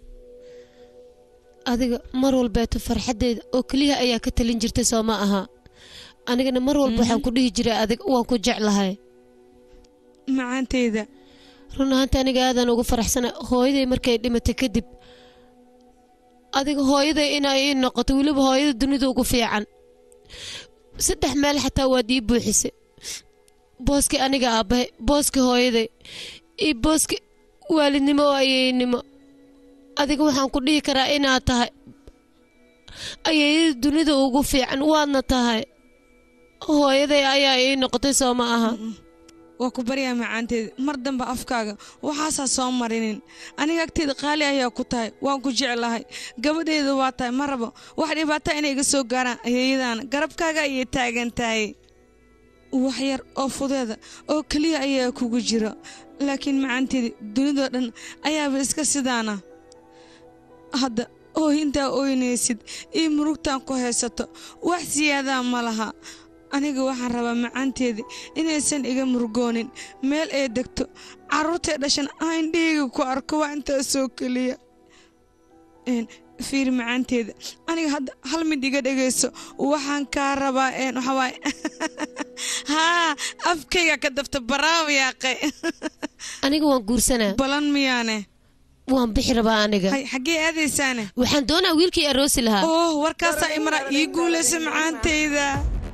adiga mar walbeeto farxaddeeda oo keliya ayaa ka talin jirtay soo ma aha anigana mar walba waxaan ku dhihi jiray adig waan ku jeclahay macaanteyda run ahaanta aniga aadaan ugu faraxsana hooyaday markay dhimatay kadib adiga hooyaday inay ii noqoto weliba hooyada dunida ugu fiican saddex meel xataa waad ii buuxisay booskii aniga aabbahay booskii hooyaday iyo booskii waalidnimo oo ayeeynimo adiga waxaan ku dhihi karaa inaad tahay ayeeyada dunida ugu fiican waadna tahay hooyaday ayaa ii noqotay soo ma aha waa ku baryaa macaanteeda mar dambe afkaaga waxaasaa soo marinin aniga agteeda qaali ayaa ku tahay waan ku jeclahay gabadheeda waa tahay ma rabo wax dhibaata inay iga soo gaaraan ayeeyadaana garabkaaga ayay taagan tahay wax yar oo fudeeda oo keliya ayaa kugu jira laakiin macaanteeda dunidoo dhan ayaaba iska sidaana hadda ooyintaa ooynaysid io murugtaan ku haysato wax siyaadaa ma laha aniga waxaan rabaa macaanteeda inaysan iga murgoonin meel ay degto carruurtay dhashan aan dhiiga ku arko waa intaasoo keliya Een, fiir macaanteeda aniga hadda hal mid iga dhegayso waxaan kaa rabaa een waxaa waaye haa afkayga ka dafta baraaw yaaqay aniga waan guursanaa balan miyaane waan bixi rabaa aniga hay xaggee aadaysaane waxaan doonaa wiilkii aroosi lahaa oh warkaasaa imara ii guulaysa macaanteyda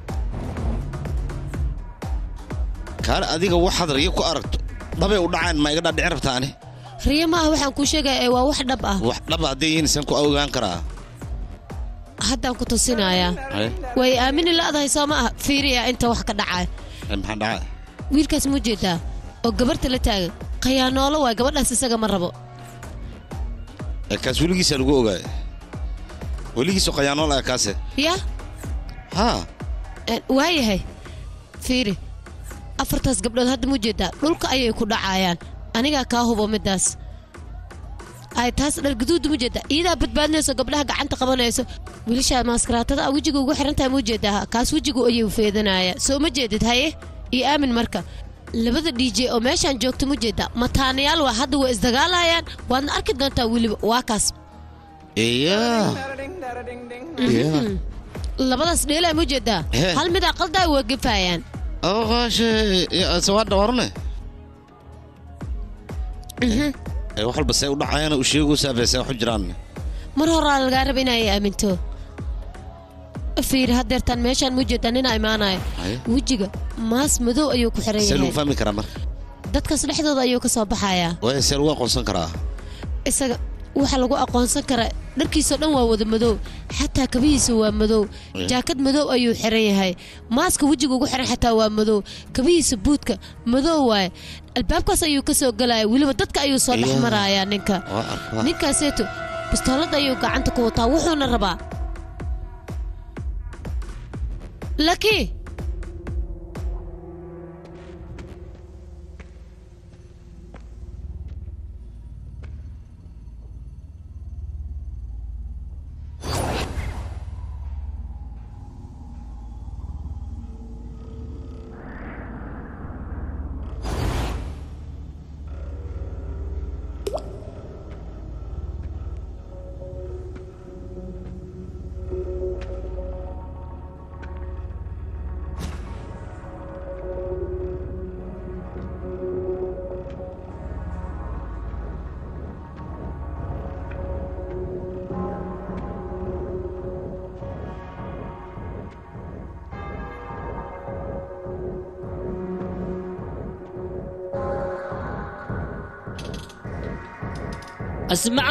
kaale adiga waxaad riyo ku aragto dhabay u dhacaan ma iga dhaadhici rabtaa ani riyo ma ah waxaan kuu sheegaya ee waa wax dhab ah wax dhaba hadday yihiin isaan ku ogaan karaa haddaan ku tusinayaa Haye, way aamini la'dahay soo ma ah fiiriya inta wax ka dhacay haye, maxaa dhacaa wiilkaas muu jeedaa oo gabarta la taagan khayaanoolo waay gabadhaas isaga ma rabo Ee, kaas weligiisa lagu ogaay weligiisu qayaanool ah kaase ya haa Een, waayahay fiiri afartaas gabdhood hadda mu jeedaa dhulka ayay ku dhacayaan anigaa kaa hubo midaas ay taas dhar guduuda mu jeedaa iyadaa badbaadinayso gabdhaha gacanta qabanayso wiilasha maaskaraatada ah wejiga ugu xiran tahay mu jeedaa kaas wejigu ayuu feedanaya soo ma jeedid haye iyo aamin marka labada dj oo meeshaan joogta mu jeedaa mataanayaal waa hadda way isdagaalayaan waadna arki doontaa weliba waa kaas iya iya Mhm. labadaas dheelaa mu jeedaa He. hal midaa qaldaa waa gefayaan awqaashe sawaadha warne ee wax walba see u dhacayana u sheegaysaa beesee wax u jiraan mar horaa lagaa raba inay aaminto fiiri haddeertaan meeshaan mu jeedaa ninaa imaanaya Haye. wejiga maas madow ayuu ku xiran see lagu yahay fahmi karaa marka dadkaas dhexdooda ayuu ka soo baxayaa waaya see lagu aqoonsan karaa isaga waxaa lagu aqoonsan karaa dharkiisoo dhan waa wada madow xataa kabihiisa waa madow Eh. jaakad madow ayuu xiran yahay maaska wejiga ugu xiran xataa waa madow kabihiisa buudka madow waaye albaabkaas ayuu ka soo gelaya weliba dadka ayuu soo dhex Iyaa. marayaa ninka waa arkaa ninkaaseeto bistoolada ayuu gacanta ku wataa wuxuuna rabaa laki اسمع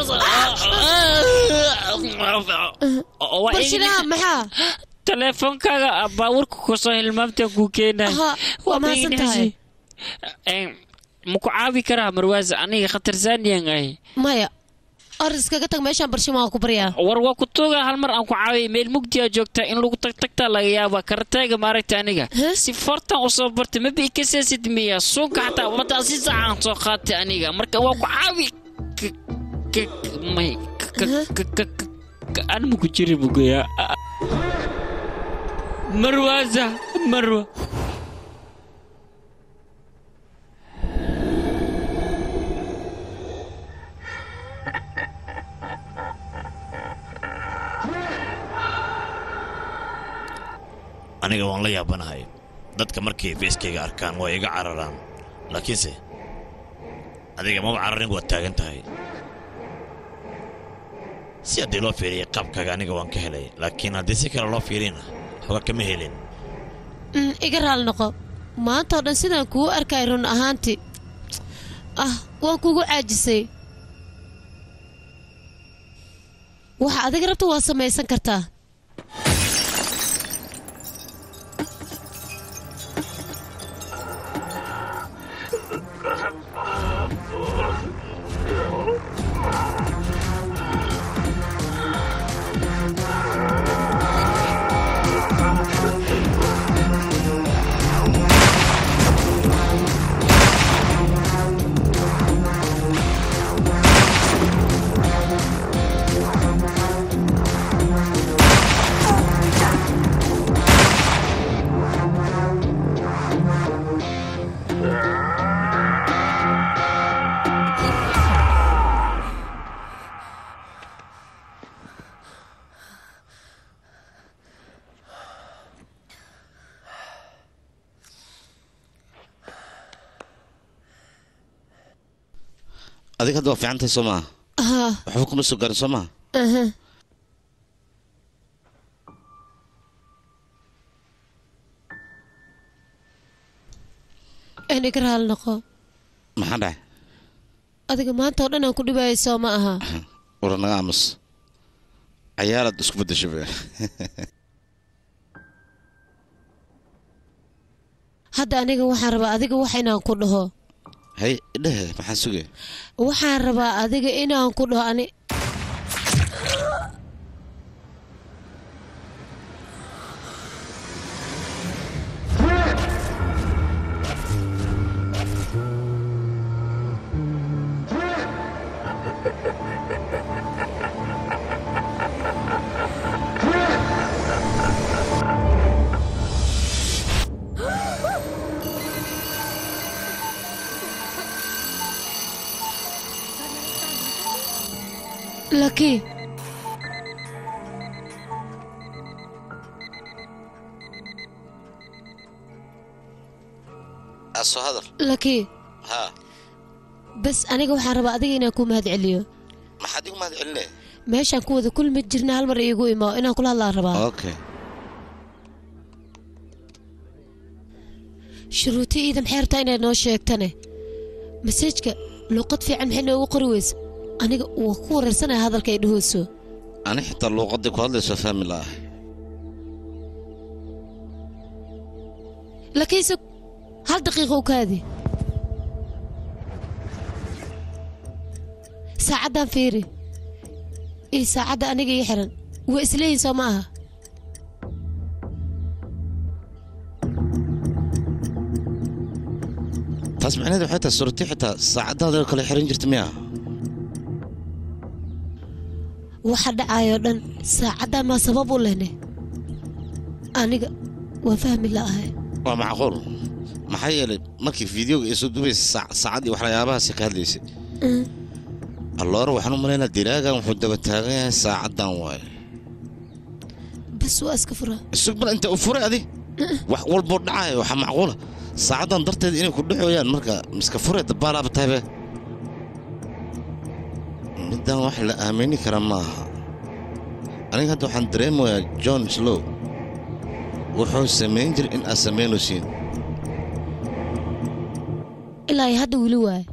barshilaa maxaa teleefonkaaga baabuurka kusoo hilmaamta kuu keenay Aha, waa mahadsan tahay. maku caawi karaa marwaas aniga khatarsaaniyan ahay maya or iskaga tag meeshaan barshimaa ku baryaa war waa ku tuuga hal mar aan ku caawiya meel mugdiyaa joogtaa in lagu tagtagtaa laga yaaba karataaga maaragta aniga si fortan usoo bartay maba ikaseesid miya suuka xataa ummaddaa si saacaan soo qaatay aniga marka waa ku caawi K- k- may k- k- k- k- aan maku jiri bugayaa marwaasa marwa aniga waan la yaabanahay dadka markay feeskayga arkaan waa iga cararaan laakiinse adiga maba cararin waad taagan tahay si haddii loo fiiriyay qaabkaaga aniga waan ka helay laakiin haddii si kale loo fiiriyna xoga kama helin Mm, iga raali noqo maanta oo dhan sidaan kugu arkay run ahaantii ah waan kugu caajisay waxa adiga rabta waa samaysan kartaa adiga hadda waa fiican tahay soo maaha aha waxba kuma soo gaarin soo maaha aha een iga raali noqo maxaa dhacay adiga maanta oo dhan aan ku dhibaayay soo ma aha wara naga aamus cayaaraad isku beddeshay be hadda aniga waxaan rabaa adiga wax inaan ku dhaho hay dhehe maxaa sugay waxaan rabaa adiga inaan ku dhaho ani laki soo hadal laki haa bas aniga waxaan rabaa adiga inaan ku mahad celiyo maxaad igu mahad celinaya meeshaan ku wada kulmi jirna hal mar iigu imo inaan kula hadlaan rabaa okay shuruuti iida maxay rabtaa inay noo sheegtane masajka luuqad fiican maxay noogu qori weysa aniga waa ku wareersanaya hadalka ay dhahooso ani xitaa luuqadii ku hadlayso fahmi la'ahay lakiinse hal daqiiqa u kaadi saacaddan fiiri iyo saacadda aniga ii xiran waa isleeyihin soo ma aha taas macnaheedu waxay tahay suurati xitaa saacadaada kale xiran jirta miya waxa dhacayoo dhan saacaddan maa sabab u lehne aniga waa fahmi la'ahay waa macquul maxaa yeelay markii fideoga ay soo dubaysa saac- saacad iyo waxyaabahaasi ka hadlaysay alloora waxaan u malaynaa diraagan wuxuu daba taagan yahay saacaddan waaye bas waa iska furaa isug bal inta u furay adi wax walboo dhacaya waxaa macquula saacaddan darteed inay ku dhexooyaan marka miska fure dabaalaaba tahaybe middan wax la aamini kara ma aha aniga hadda waxaan dareemayaa john slow wuxuu samayn jiray in aad samaynaysiin ilaa iyo hadda weli waaye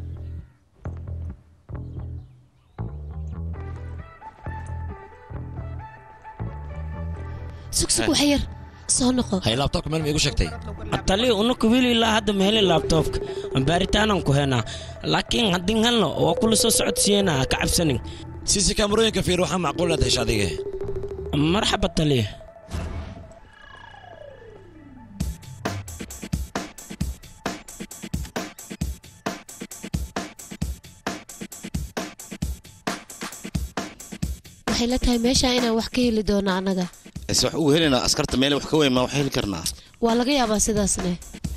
sugsug wax yar soo noqo hay laabtoobka meel ma igu sheegtay atali unaku wili ilaa hadda ma helin laabtoobka baaritaanaan ku henaa laakiin haddin helno waa kula soo socodsiiyena ha ka cabsanin siisi kaamarooyinka fiir waxaa macquul inaad hesho adiga marxaba taliya waxay la tahay meeshaa inaan wax ka heli doono annaga ise wax ugu helaynaa askarta meel wax ka weyn maa wax heli karnaa waa laga yaabaa sidaasne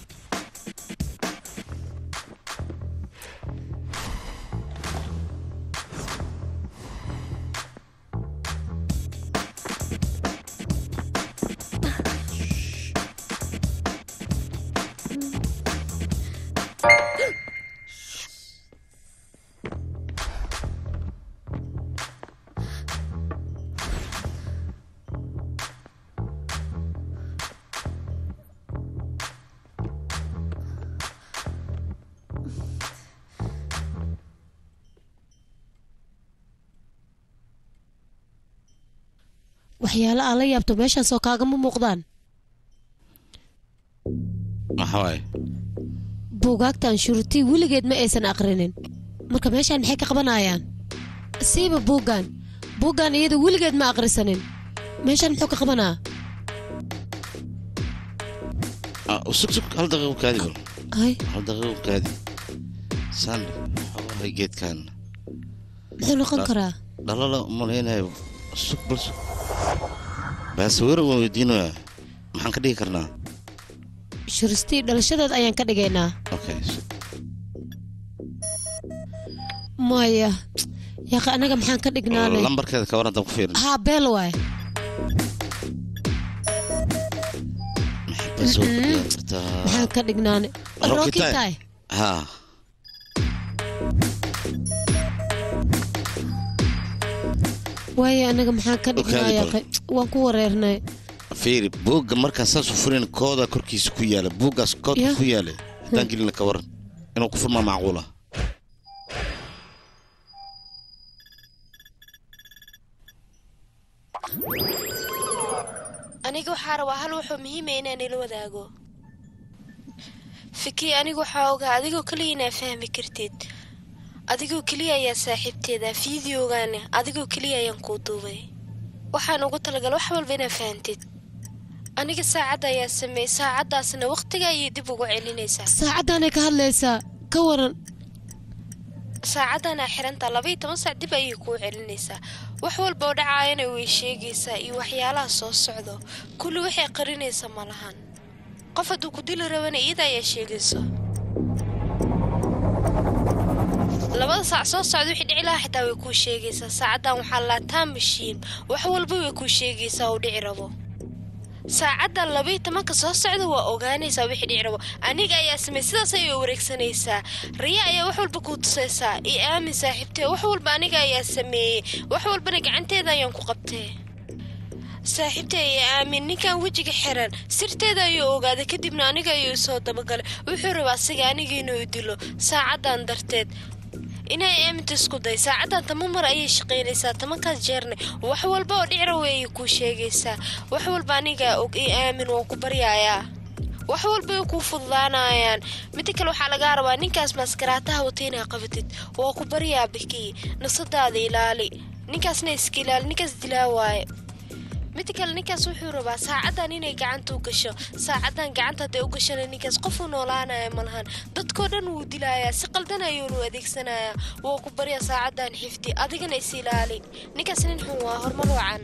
waxyaalo aan la yaabto meeshaasoo kaagama muuqdaan maxaa waaye buugaagtan shuruutii weligeed ma aysan aqrinin marka meeshaan maxay ka qabanayaan siiba buuggan buuggan iyada weligeed ma aqrisanin meeshaan muxuu ka qabanaa Ah, sug sug hal daqiiqo kaadi bal ay hal daqiiqo kaadi saan waxaa geedkan muxuu noqon karaa dhalala malaynayo sug bal sug baasawir waan weydiinayaa maxaan ka dhigi karnaa shuristii dhalashadeed ayaan ka dhigaynaa okay sug maya yaaqi annaga maxaan ka dhignaane lambarkeeda ka waran ku fiirin haa beel waay Bas waa ku dhigan kartaa maxaan ka dhignaane Rocky roki time. tahay haa waayo annaga maxaan ka dhignaa Okaadi yaaqi waan ku wareernay fiiri buugga markaa saas u furin kooda korkiisa ku yaala buuggaas koodka Yeah. ku yaala haddaan gelina ka waran inuu ku furmaa macquula aniga waxaa rabaa hal wuxuu muhiima inaan ila wadaago fiki anigu waxaa ogaa adigoo keliya inaa fahmi kartid adigoo keliya ayaa saaxiibteeda fideogaana adigoo keliya ayaan kuu duubay waxaan ugu talagal wax walba inaa fahantid aniga saacadda ayaa sameeyey saacaddaasna waqtiga ayay dib ugu celinaysaa saacaddaanay ka hadlaysaa ka waran saacaddanaa xirantaa labaiyo toban saac dib ayay kuu celinaysaa wax walba oo dhacaayana way sheegaysaa iyo waxyaalaha soo socdo kulli waxay qarinaysa ma lahan qof hadduu ku dili rabana iyada ayaa sheegayso labada saac soo socda wixii dhici lahaa xitaa way kuu sheegaysaa saacaddan waxaa laataa mashiin wax walba way kuu sheegaysaa uu dhici rabo saacaddan labayo tobanka soo socda waa ogaanaysaa wixii dhici rabo aniga ayaa samey sidaas ayay wareegsanaysaa riya ayaa wax walba kuu tusaysaa io aamin saaxiibtee wax walba aniga ayaa sameeyey wax walbana gacanteeda ayaan ku qabtee saaxiibtay iyo aamin ninkan wejiga xiran sirteeda ayuu ogaaday kadibna aniga ayuu soo dabagalay wuxuu rabaa asiga aniga inuu dilo saacaddan darteed inay aaminta isku day saacaddan tama mar ayay shaqaynaysaa tamankaas jeerne wax walba oo dhicra weeyay kuu sheegaysaa wax walba anigaa og io aamin waan ku baryayaa wax walba way kuu fududaanayaan midda kale waxaa lagaa rabaa ninkaas maaskaraataha wata inaa qabatid waa ku baryaa bikii nafsadaada ilaali ninkaasna iska ilaali ninkaas dilaa waaye midda kale ninkaas wuxuu rabaa saacaddan inay gacanta u gasho saacaddan gacanta hadday u gashana ninkaas qofuu noolaanaya ma lahan dadkoo dhan wuu dilayaa si qaldan ayuunu adeegsanayaa waa ku barya saacaddan xifdi adigana is ilaali ninkaas nin xun waa horumar wacan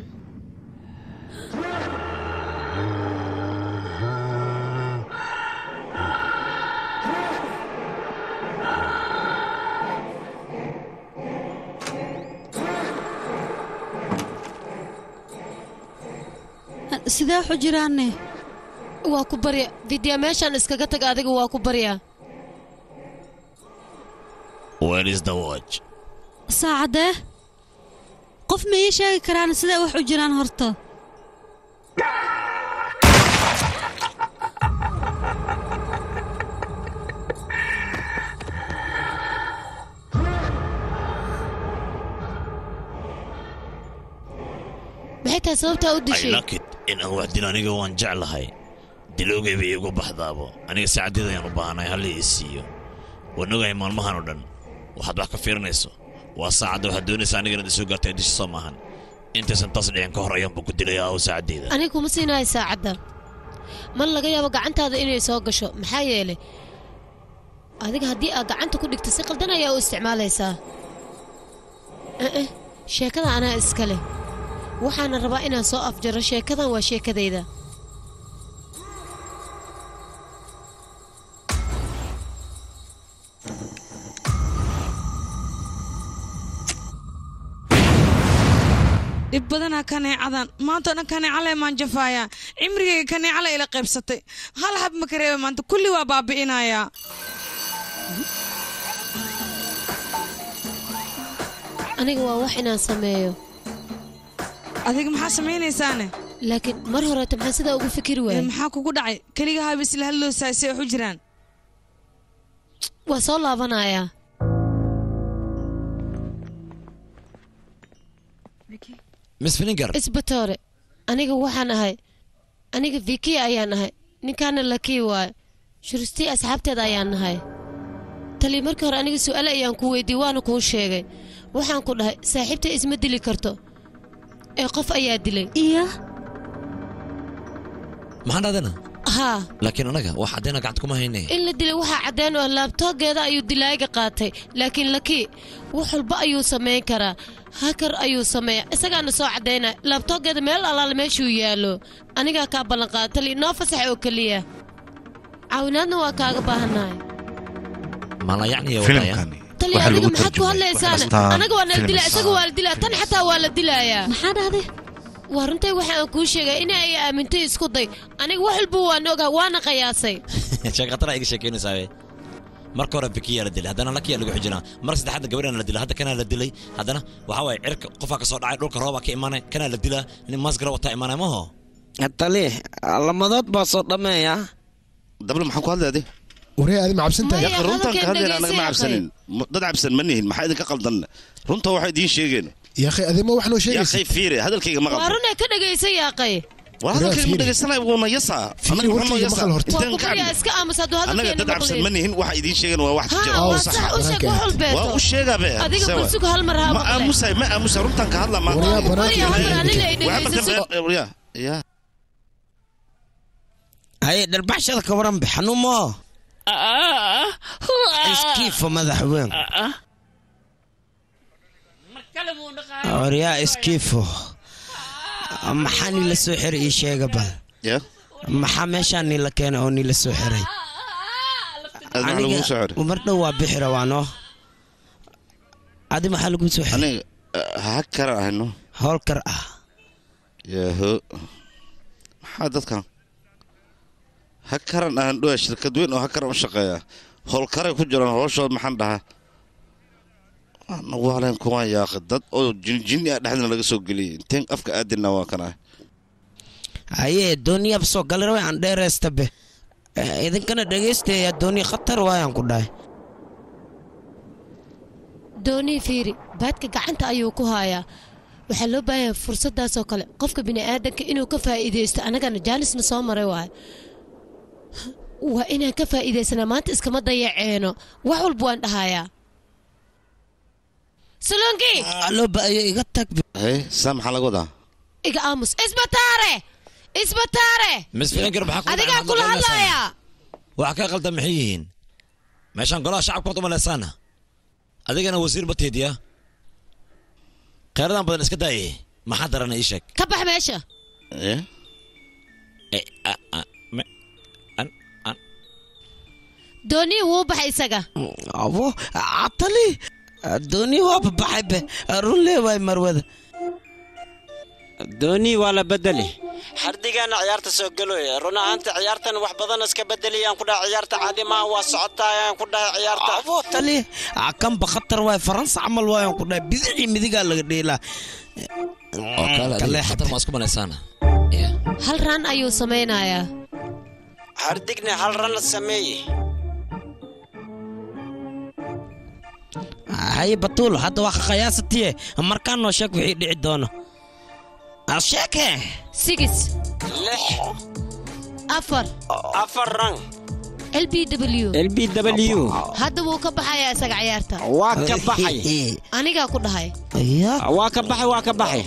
sidee waxu jiraanne waa ku barya vidya meeshaan iskaga tag adiga waa ku baryaa Where is the watch? saacadee qof ma ii sheegi karaan sidee wax u jiraan horta maxay tahay sababtaa u I dishay like it in aan wax dilo aniga waan jeclahay dilowgayba iigu baxdaabo aniga saacadeeda ayaan u baahanahay halli ii siiyo waan ogahay maalmahan oo dhan waxaad wax ka fiirinayso waa saacadda waxaad doonaysa aniga inaad isoo gaartay disha soo maahan intaysan taas dhicin ka hor ayaanba ku dilaya aw saacadeeda aniga kuma siinahay saacadda man laga yaabo gacantaada inay soo gasho maxaa yeelay adiga haddii aad gacanta ku dhigto si qaldan ayaa u isticmaalaysaa eh sheekada anaa iska leh waxaana rabaa inaan soo afjaro sheekadan waa sheekadayda dhib badanaa kaneecadan maantao dhan kaneecale maan jafaayaa cimrigayga kaneecale ila qaybsatay hal hab ma ka reeba maanta kulli waa baabi'inayaa aniga waa wax inaan sameeyo adiga maxaa samaynaysaane laakiin mar horeeta maxaa sidaa ugu fikiri waayay maxaa kugu dhacay keliga haaba isla hadloosaa si wax u jiraan waa soo laabanayaa miss fininger isbatoore aniga waxaan ahay aniga vikiya ayaan ahay ninkaana lakii waayo shuristii asxaabteeda ayaan nahay tali markii hore aniga su'aale ayaan ku weydiiyey waana kuu sheegay waxaan ku dhahay saaxiibta isma dili karto ee qof ayaa dilay iya maxaan dhahdana haa laakiin anaga wax caddeena gacanta kuma hayne in la dilay waxaa caddeen oo laabtoogeeda ayuu dilaaga qaatay laakiin lakii wax walba ayuu samayn karaa hakar ayuu sameeya isagaana soo caddaynaya laabtoogeeda meel allaale meeshuu yaallo anigaa kaa ballanqaada tali noo fasax oo keliya caawinaadna waa kaaga baahannahay maalayacniya Filimkani tali waxaa adiga lagu maxaad ku tarjumay hadlaysaana Astaan anaga waa nala dilaa Films. isaga waa la dilaa tan xataa waa la dilayaa maxaa dhahday waa runtay waxa aan kuu sheegay in ay aamintay isku day aniga wax walba waan ogaa waana qayaasay sheekatana iga sheekeynaysaa marka hore bikiyaa la dilay haddana lakiyaa lagu xijinaa marka saddexaadna gabadhaan la dilay hadda kanaa la dilay haddana waxaa waaye cirka qofaa ka soo dhacay dhulka roobaa ka imaanay kanaa la dilaa nin maasgara wataa imaanay maho tali lamadood baa soo dhammeeya dabla maxaan ku hadlay adi waree adi ma cabsantahay Ya, runtaan ka hadlayna anaga ma cabsanin M- dad cabsan ma nihin maxaa idinka qaldan runta waxaa idiin sheegeen yaakhay adima wax noo yaa sheegaysa khay fiire hadalkayga ma waa qaldan runay ka dhagaysa yaaqay waa hadalkayga ma dhegaysanay wuuna yasaa Fiiri, anaga maxaa noo warkayga yasaa maqal horta. waa intaan ku ka baryaa cabna iska aamus hadduu annaga hadalkeena dad cabsan ma maqlin nihin waxa idiin sheegeen waa wax jira haa oo waa sax sax u sheeg wax walbeeto waa u sheegaa be adiga sewa. kursigu hal mar haa ma maqle aamusay ma aamusay runtaan ka hadla maanta Waryaa banaanka Waryaa hal mar ilaahay aniga ay dhigay. Waxba dhegaysaso dambe- ya ya haye dharbaxshada ka waran bixanumo iskiifo madaxweyn waryaa iskiifo maxaa nila soo xiray ii sheega bal ya maxaa meeshaa nila keenay oo nila soo xiray adna lagu soo xiray mar dhow waa bixi rawaano adi maxaa lagu soo xiray aniga ha kara ahayno howlkar ah yaho maxaa dadkan ha karan ahan dhowa shirkad weyn oo ha karan u shaqeeya howlkaray ku jiraan howshooda maxaan dhahaa nagu haleen kuwaan yaaqi dad oo jinjini ah dhexdina laga soo geliyay inteen afka aadina waa kan ah haye dooniyab soo galir way aan dheereysta be Eh, idinkana dhegeystayaa dooniya khatar waayaan ku dhahay doonii fiiri baadka gacanta ayuu ku haayaa waxaa loo baahan yahay fursaddaasoo kale qofka bini'aadanka inuu ka faa'iidaysto annagana jaanisna soo maray waayo waa inaan ka faa'iidaysanaa maanta iskama dayaceeno wax walba waan dhahayaa salonki loo baayo iga tag hey saa maxaa laga wadaa iga aamus isbataare isbataare misfiinkar maxaa ku adigaa kula hadlaaya wax ka qaldan maxay yihiin meeshaan golaha shacabka wad umaleysaana adigana wasiir bateediya kheyradan badan iska daaye maxaa darana ii sheeg ka bax meesha doonii wuu baxay isaga abo atali dooni waa babaxay be run leewaay marwada dooni waa la bedeli xardigaana ciyaarta soo galoy run ahaanta ciyaartan wax badan iska bedeliyaan ku dhahay ciyaarta caadi maaha waa socotaayaan ku dhahay ciyaarta abo tali kanba khatar waay faransa camal waayaan ku dhahay bidixii midigaa laga dheelaa oo kale adiga khatar maa isku maleysaana hal raan ayuu samaynayaa xardigna hal ran sameeye haye batuul hadda waa khayaasatiye markaan noo sheeg wixii dhici doono sheeke sigis lix afar afar ran l b w l b w hadda wuu ka baxayaa isaga ciyaarta waa ka baxay anigaa ku dhahay waa ka baxay waa ka baxay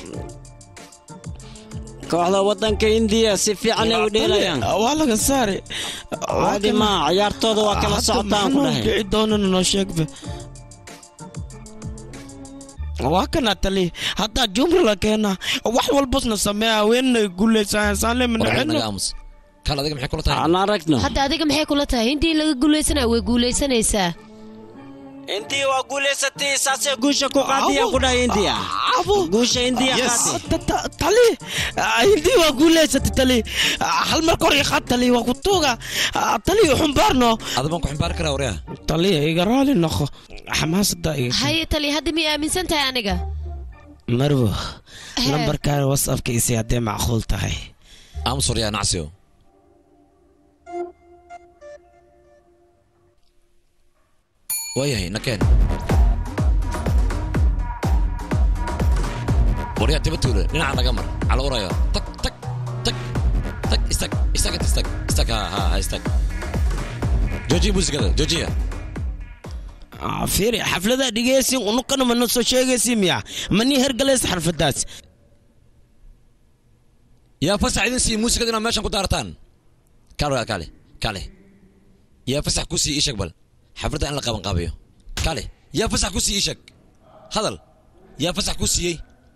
kooxda wadanka indiya si fiican ay u dheelayaan waa laga saari caadi maa ciyaartooda waa kala socotaan ku dhahay dhici doonana noo sheegbe waa kana tali haddaa jumri la keena wax walbasna sameeya haweenay guuleysaan aamus kal adiga maxay kula tahay aan aragno hadda adiga maxay kula tahay intii laga guulaysanaya way guulaysanaysaa intii waa guulaysatay saasee guusha ku qaadiyaan ku dhahay indiya guusha indiya qaadi tali hindi waa guuleysatay tali hal mar kor iqaad tali waa ku tuuga tali xumbaarno adabaan ku xumbaari karaa waryaa tali iga raali noqo xamaasada iga haye tali hadda miyay aaminsan tahay aniga marwo lambarkaan whatsappka isi haddee macquul tahay aamus waryaa nacsiyo waayahay nakeen waryaa tiba tuule dhinaca naga mar cala warayo tag tag tag tag istag istag inta istag istag ha ha ha istag joojiya muusikada joojiya fiiri xafladaa dhigeysin unukana mana soo sheegaysi miya manii hergalays xarfadaas yaa fasax idin siiya muusikada inaad meeshan ku daartaan kaale walaal kaale kaale yaa fasax ku siiya ishag bal xafladda in la qaban qaabayo kaale yaa fasax ku siiya ishag hadal yaa fasax ku siiyey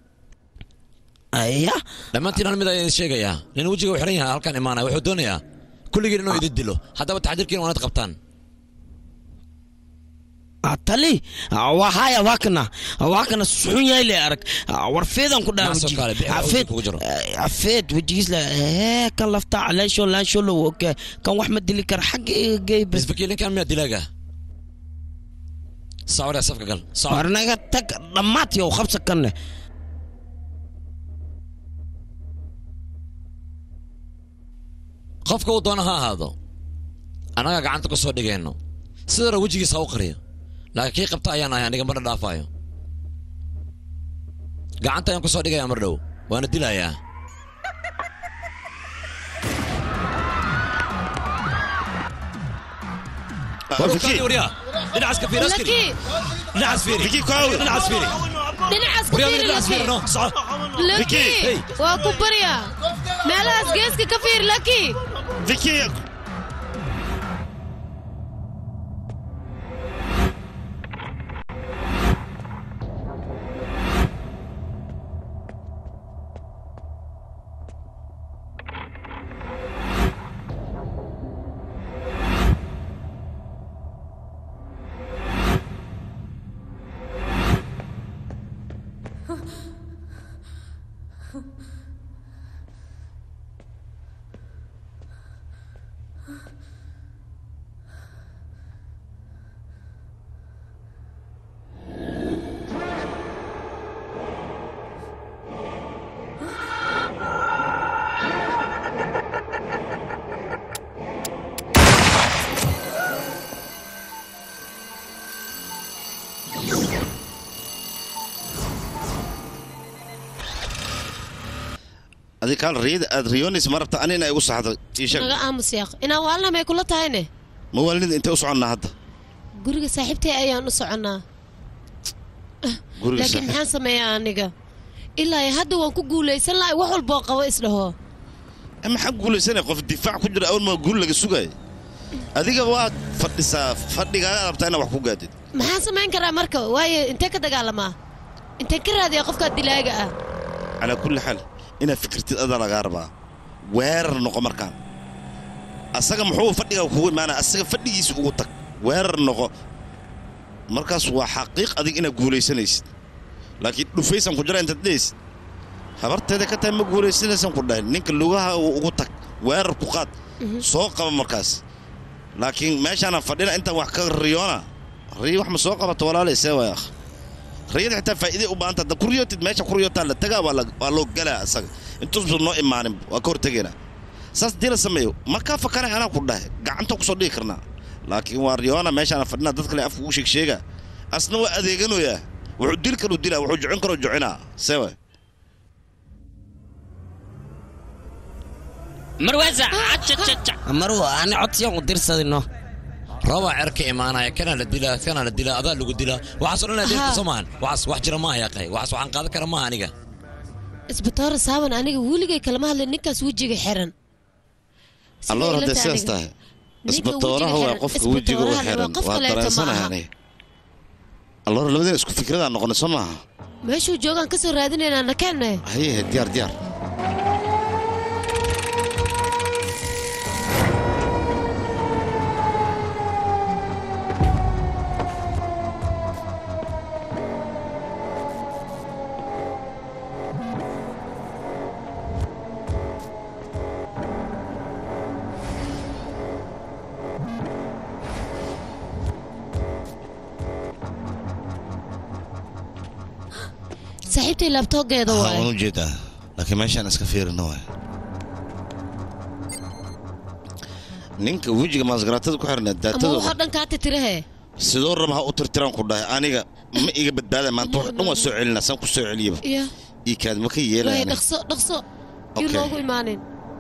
aya dhammaantiin hal mid ayaan idin sheegayaa nin wejiga u xiran yahay halkan imaanaya wuxuu doonayaa kulligiin inuu idin dilo haddaba taxdiirkiin waanad qabtaan tali waa haya waa kana waa kana suxun yahay le arag war feedan ku dhaa Naasoo kale, bixi waa feed kugu jiro. feed wejigiis le ee kan lafta leensho leensho lo oke kan wax ma dili kara xagga iga geybe isfakiir ninkan miyaa dilaaga socod yaa safka gal socod war naga tag dhammaad yow qabsa kan leh qofka uu doona ha ahaado annaga gacanta ku soo dhigayno sidana wejigiisa ha u qariyo laakiin kii qabta ayaan ahay aniga marna dhaafaayo gacanta ayaan ku soo dhigaya mar dhow waana dilayaa warkaadi waryaa dhinacaas ka fiiri askari laki dhinacaas fiiri dhinacaas fiiri dhinacaas ka waryaa fiiri dhinacaas fiiri laki no soco laki Hey. waa ku baryaa meelahaas geeska ka fiir laki adi kaal riyada aad riyoonaysa ma rabta ani inaa igu saxdo ii sheeg naga aamus yaaq inaan waalna may kula tahayne mawaalnida intee u soconnaa hadda guriga saaxiibtay ayaan u soconnaa guriga laakiin saaxiib maxaan sameeyaa aniga ilaa iyo hadda waan ku guulaysan lahay wax walboo qabo isdhaho maxaa guulaysanaya qof difaac ku jira awal maa guul laga sugaaya adiga waad fadhisaa fadhigaaga rabtaa inaad wax ku gaadid maxaan samayn karaa marka waayo intee ka dagaalamaa intee ka raadiyaa qofkaa dilaaga ah calaa kulli xaal inaad fikirtid adaa lagaa rabaa weerar noqo markaan asaga muxuu fadhiga kugu imaanaya asaga fadhigiisa ugu tag weerar noqo markaas waa xaqiiq adig inaad guulaysanaysid laakiin dhufaysan ku jira intaad dhehaysid habarteeda ka tahay ma guulaysanaysan ku dhahay ninka lugaha ugu tag weerar ku qaad soo qaba markaas laakiin meeshaana fadhina intaan wax ka riyoona riyo wax ma soo qabato walaalay see waay akh riyada xitaa faa'iiday u baahanta hadda ku riyootid meesha ku riyootaa la tagaa waa la- waa loo galaa asaga intuusan noo imaanin waa ka hortegaynaa saas dii la sameeyo ma kaa fakaray anaa ku dhahay gacanta kusoo dhigi karnaa laakiin waa riyoona meeshaana fadhina dad kale afka ugu sheeg sheega asna waa adeeganoyaa wuxuu dil karu dilaa wuxuu jocin karoo jocinaa see waay marwaasa marwa ani codsiyan u dirsadino roobaa cer ka imaanaya kana la dilaa kana la dilaa adaa lagu dilaa waxaasoo dhan adeegta Aha. soo maahan waxaas wax jira maaha yaqay waxaas waxaan qaadan kara maaha aniga isbitoora saaban aniga weligay kalama hadlin ninkaas wejiga xiran alloor ila hadday tahay sidaas aniga. tahay Ninka isbatooraha wejiga waa xiran, qofka wejiga u isbatoorahana xiran waa qof waa kaleeto ma dareensanahay aha. aniga alloor labadeen isku fikradaan noqonay soo maaha meeshuu joogaan ka soo raadinaynaa nakeenne haye diyaar diyaar saaxiibtay laabtoogeeda Haa, waay waan u jeedaa laakiin meeshaan iska fiirino waay ninka wejiga maasgaraatada ku xiran ama daatadooda waxoo dhan kaa titirahe sidoo raba ha u tirtiraan ku dhahay aniga ma iga badbaada maanta wax dhan waa soo celinaa saan ku soo celiyaba iyo ii kaad ma ka waay yeelaya dhaqso dhaqso yuu Okay. noogu imaanin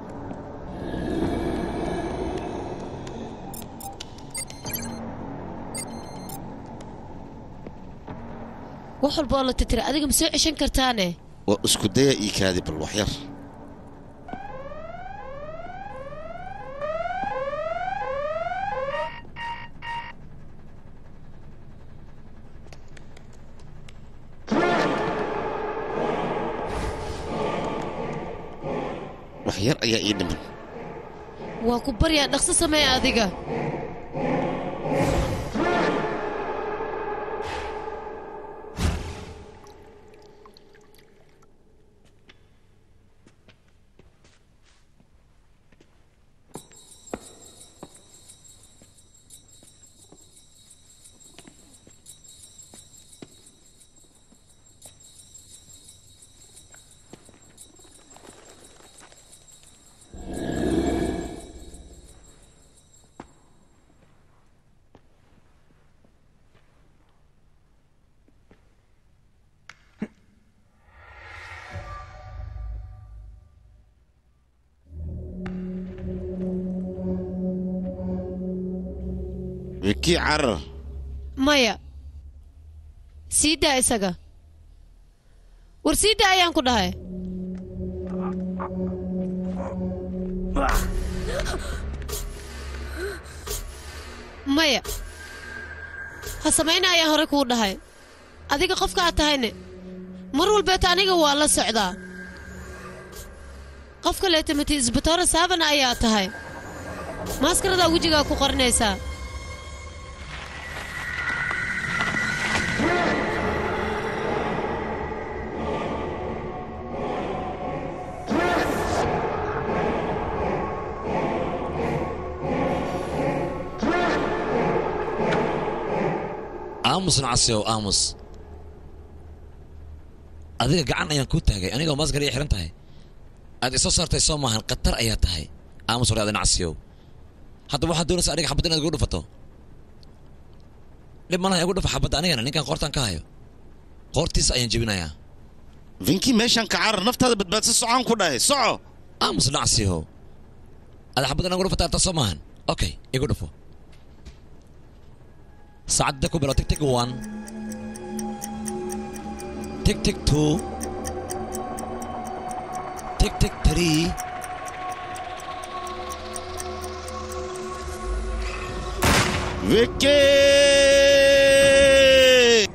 wax walba oo la titira adiga ma soo ceshan kartaane waa isku daya ii kaadi bal wax yar wax yar ayaa ii dhiman waa ku baryaa dhaqso samee adiga wikii carar maya sii daa isaga war sii daa ayaan ku dhahay maya ha samayna ayaan hore kuu dhahay adiga qofka aad tahayne mar walbeeta aniga waa la socdaa qof kaleeta mati isbitoora saabana ayaa tahay maaskaradaa wejigaa ku qarinaysaa aamus nacasiyow aamus adiga gacan ayaan kuu taagay anigoo maskar ii xiran tahay aad isoo saartay soo maahan khatar ayaa tahay aamus hore adi nacasiyow hadda waxaad doonaysa aniga xabad inaad igu dhufato dhib malaha igu dhufa xabadda anigana ninkan qoortaan ka hayo qoortiisa ayaan jebinayaa vinki meeshaan ka carar naftaada badbaadsa socaan ku dhahay soco aamus nacsiho ada xabad inagu dhufataarta soo maahan okay igu dhufo saacadda ku bilo tig tig one tig tig two tig tig three Vicky!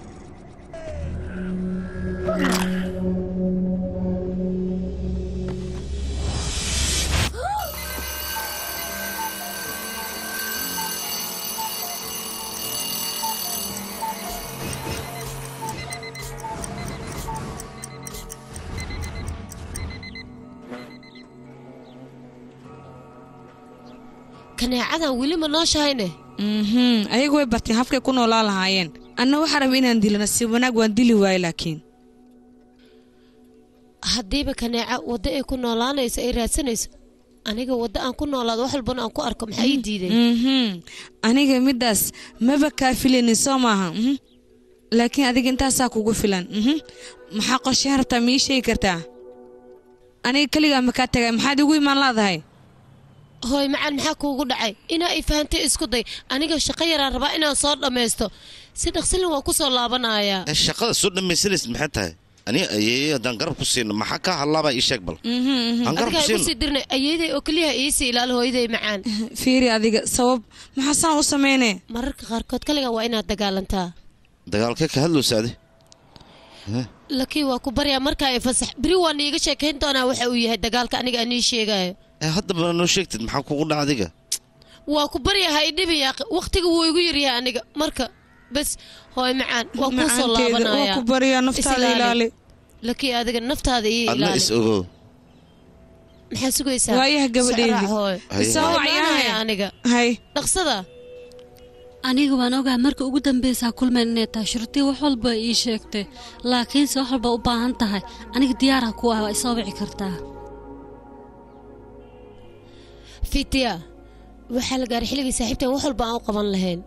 kaneecadan weli ma nooshahayne mhm ayagu way barteen habkay ku noolaan lahaayeen anna waxaa raba inaan dilo nasiib wanaag waan dili waaye laakiin haddiiba kaneeca waddo ay ku noolaanayso ay raadsanayso aniga waddo aan ku noolaado wax walbana aan ku arko maxaa ii diiday mhm aniga middaas maba kaa filaynin soo maaha mhm laakiin adiga intaasaa kugu filan mhm maxaa qorsheyn rabtaa ma ii sheegi kartaa aniga keligaa ma kaa tagay maxaad igu imaan laadahay hooy macaan maxaa kuugu dhacay inaa i fahantay isku day aniga shaqo yaraan rabaa inaan soo dhammaysto si dhaqsilin waan ku soo laabanayaa Eh, shaqada soo dhammaysanaysid maxay tahay ani ayeeye haddaan garab ku siino maxaa kaa hadlaabaa ii sheeg bal aan garab ku adigaa igu siino sii dirnay ayeeday oo keliyaha iisii ilaal hooyaday macaan fiiri adiga sabab maxaa saan u sameynee mararka qaarkood kaligaa waa inaad dagaalantaa dagaalkee ka hadlowsaade laakiin waa ku baryaa markaa i fasax beri waa niiga sheekayn doonaa waxa uu yahay dagaalka aniga aan ii sheegayo Eh, haddaba noo sheegtid maxaa kugu dhaca adiga waa ku baryaha idhibi yaaqi wakhtiga wuu igu yaryahay aniga marka bes hooy macaan waa kuu soo Macaanteeda, laabanaya waa ku baryaa, naftaada ilaali. laakiin adiga naftaada ii adna ilaali is ogow maxaa sugaysaa waayaha gabadheydii. Socraac hooy Haye. Soo Soo imaanaya wacayahay. aniga hay dhaqsada aniga waan ogahay marka ugu dambeysaa kulmeen inay tahay shurtii wax walba ii sheegtay laakiinse wax walba u baahan tahay aniga diyaarha ku ah waa isoo wici kartaa fitiya waxaa la gaaray xilligii saaxiibtan wax walba aan u qaban lahayn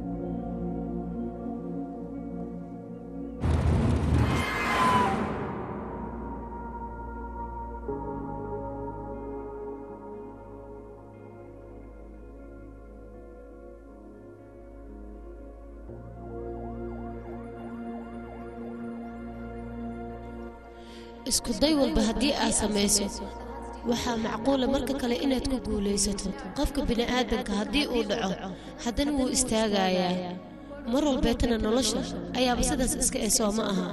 isku day walba haddii aad samayso waxaa macquula marka kale inaad ku guulaysato qofka bini'aadanka haddii uu dhaco haddana wuu istaagayaa mar walbeetana nolosha ayaaba sidaas iska ee soo ma aha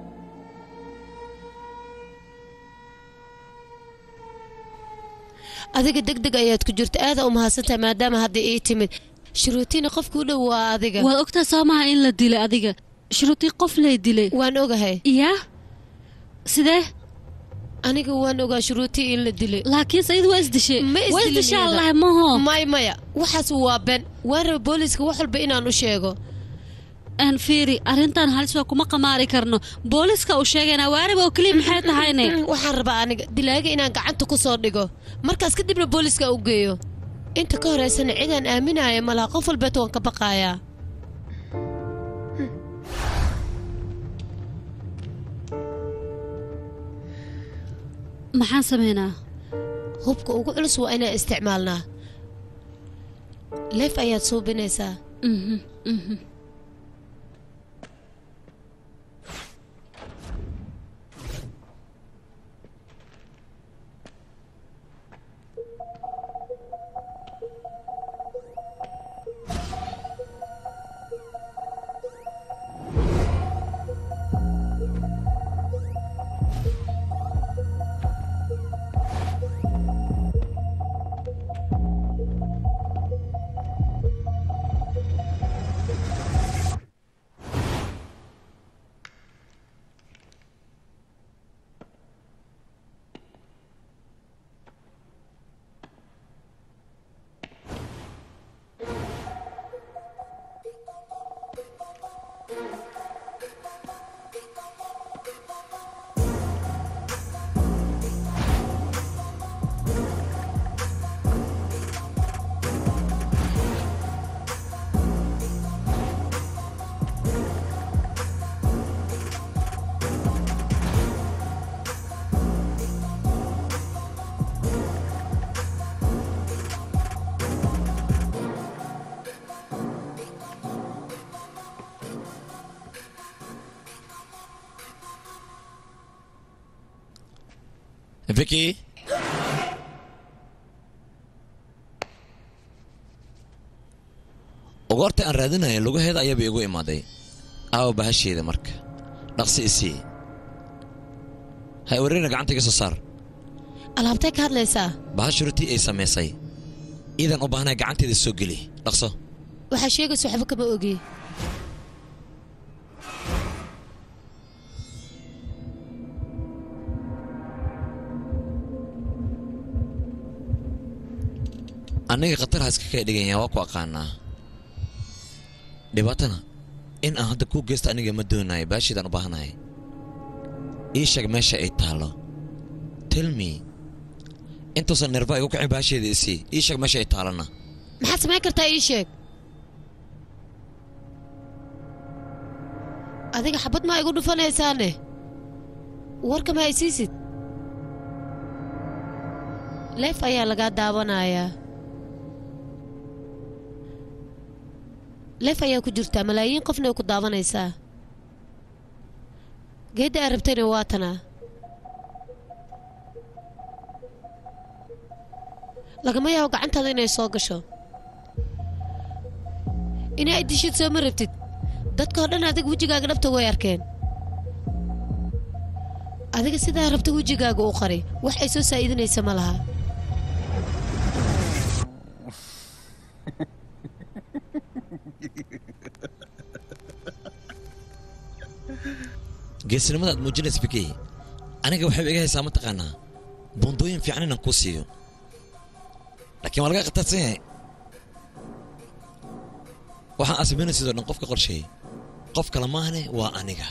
adiga deg deg ayaad ku jirta aada u mahadsantahay maadaama hadda ii timid shuruutiina qofka u dhow waa adiga waad ogtaa soo maha in la dilay adiga shuruutii qof lay dilay waan ogahay yaa sidee aniga waan ogaa shuruutii in la dilay laakiinse iyadu waa isdishay ma waa isdilin isdishaa iyada. allahi maho may maya waxaas waa ben waan raba booliiska wax walba inaan u sheego aan fiiri arrintan halis waa kuma qamaari karno booliska uu sheegayna waariba oo keliya maxay tahayne waxaan rabaa aniga dilaaga inaan gacanta ku soo dhigo markaas kadibna booliiska u geeyo inta ka horeysana cidaan aaminaya malaha qof walbeet waan ka baqayaa maxaan sameynaa hubka ugu culus waa inaan isticmaalnaa leef ayaad suubinaysaa Mhm, mhm. Vicky ugoorta aan raadinaya lugaheeda ayaaba igu imaaday aawa bahasheeda marka dhaqsi isii hay wareerina gacanta iga soo saar alaabtay ka hadlaysaa bahasha rutii ay samaysay iidan u baahnaa gacanteeda soo geli dhaqso waxaa sheegaysa waxba kama ogi aniga khatar ha iska kaa dhiganya waa ku aqaanaa dhibaatana in aan hadda kuu geysta aniga ma doonayo baashiidaan u baahanahay ii sheeg meesha ay taallo tell me intuusan nerva igu kicin baasheeda isii ii sheeg meesha ay taallana maxaad samayn kartaa ii sheeg adiga xabad maa igu dhufanaysaane warka ma haysiisid leef ayaa lagaa daawanayaa leef ayaa ku jirtaa malaayiin qofna way ku daawanaysaa geedda aad rabtayna waa tanaa lagama yaabo gacantaada inay soo gasho inaa dishid soo ma rabtid dadkao dhan adiga wejigaaga dhabta way arkeen adiga sidaa rabta wejigaaga u qari wax ay soo saa'iidinaysa ma laha geesinimada aad muujinaysa fikey aniga waxay iga haysaa mataqaanaa buundooyin fiican inaan kuu siiyo laakiin waa laga khatarsan yahay waxaan asamayna sidoo dhan qofka qorsheeyey qof kale maahane waa aniga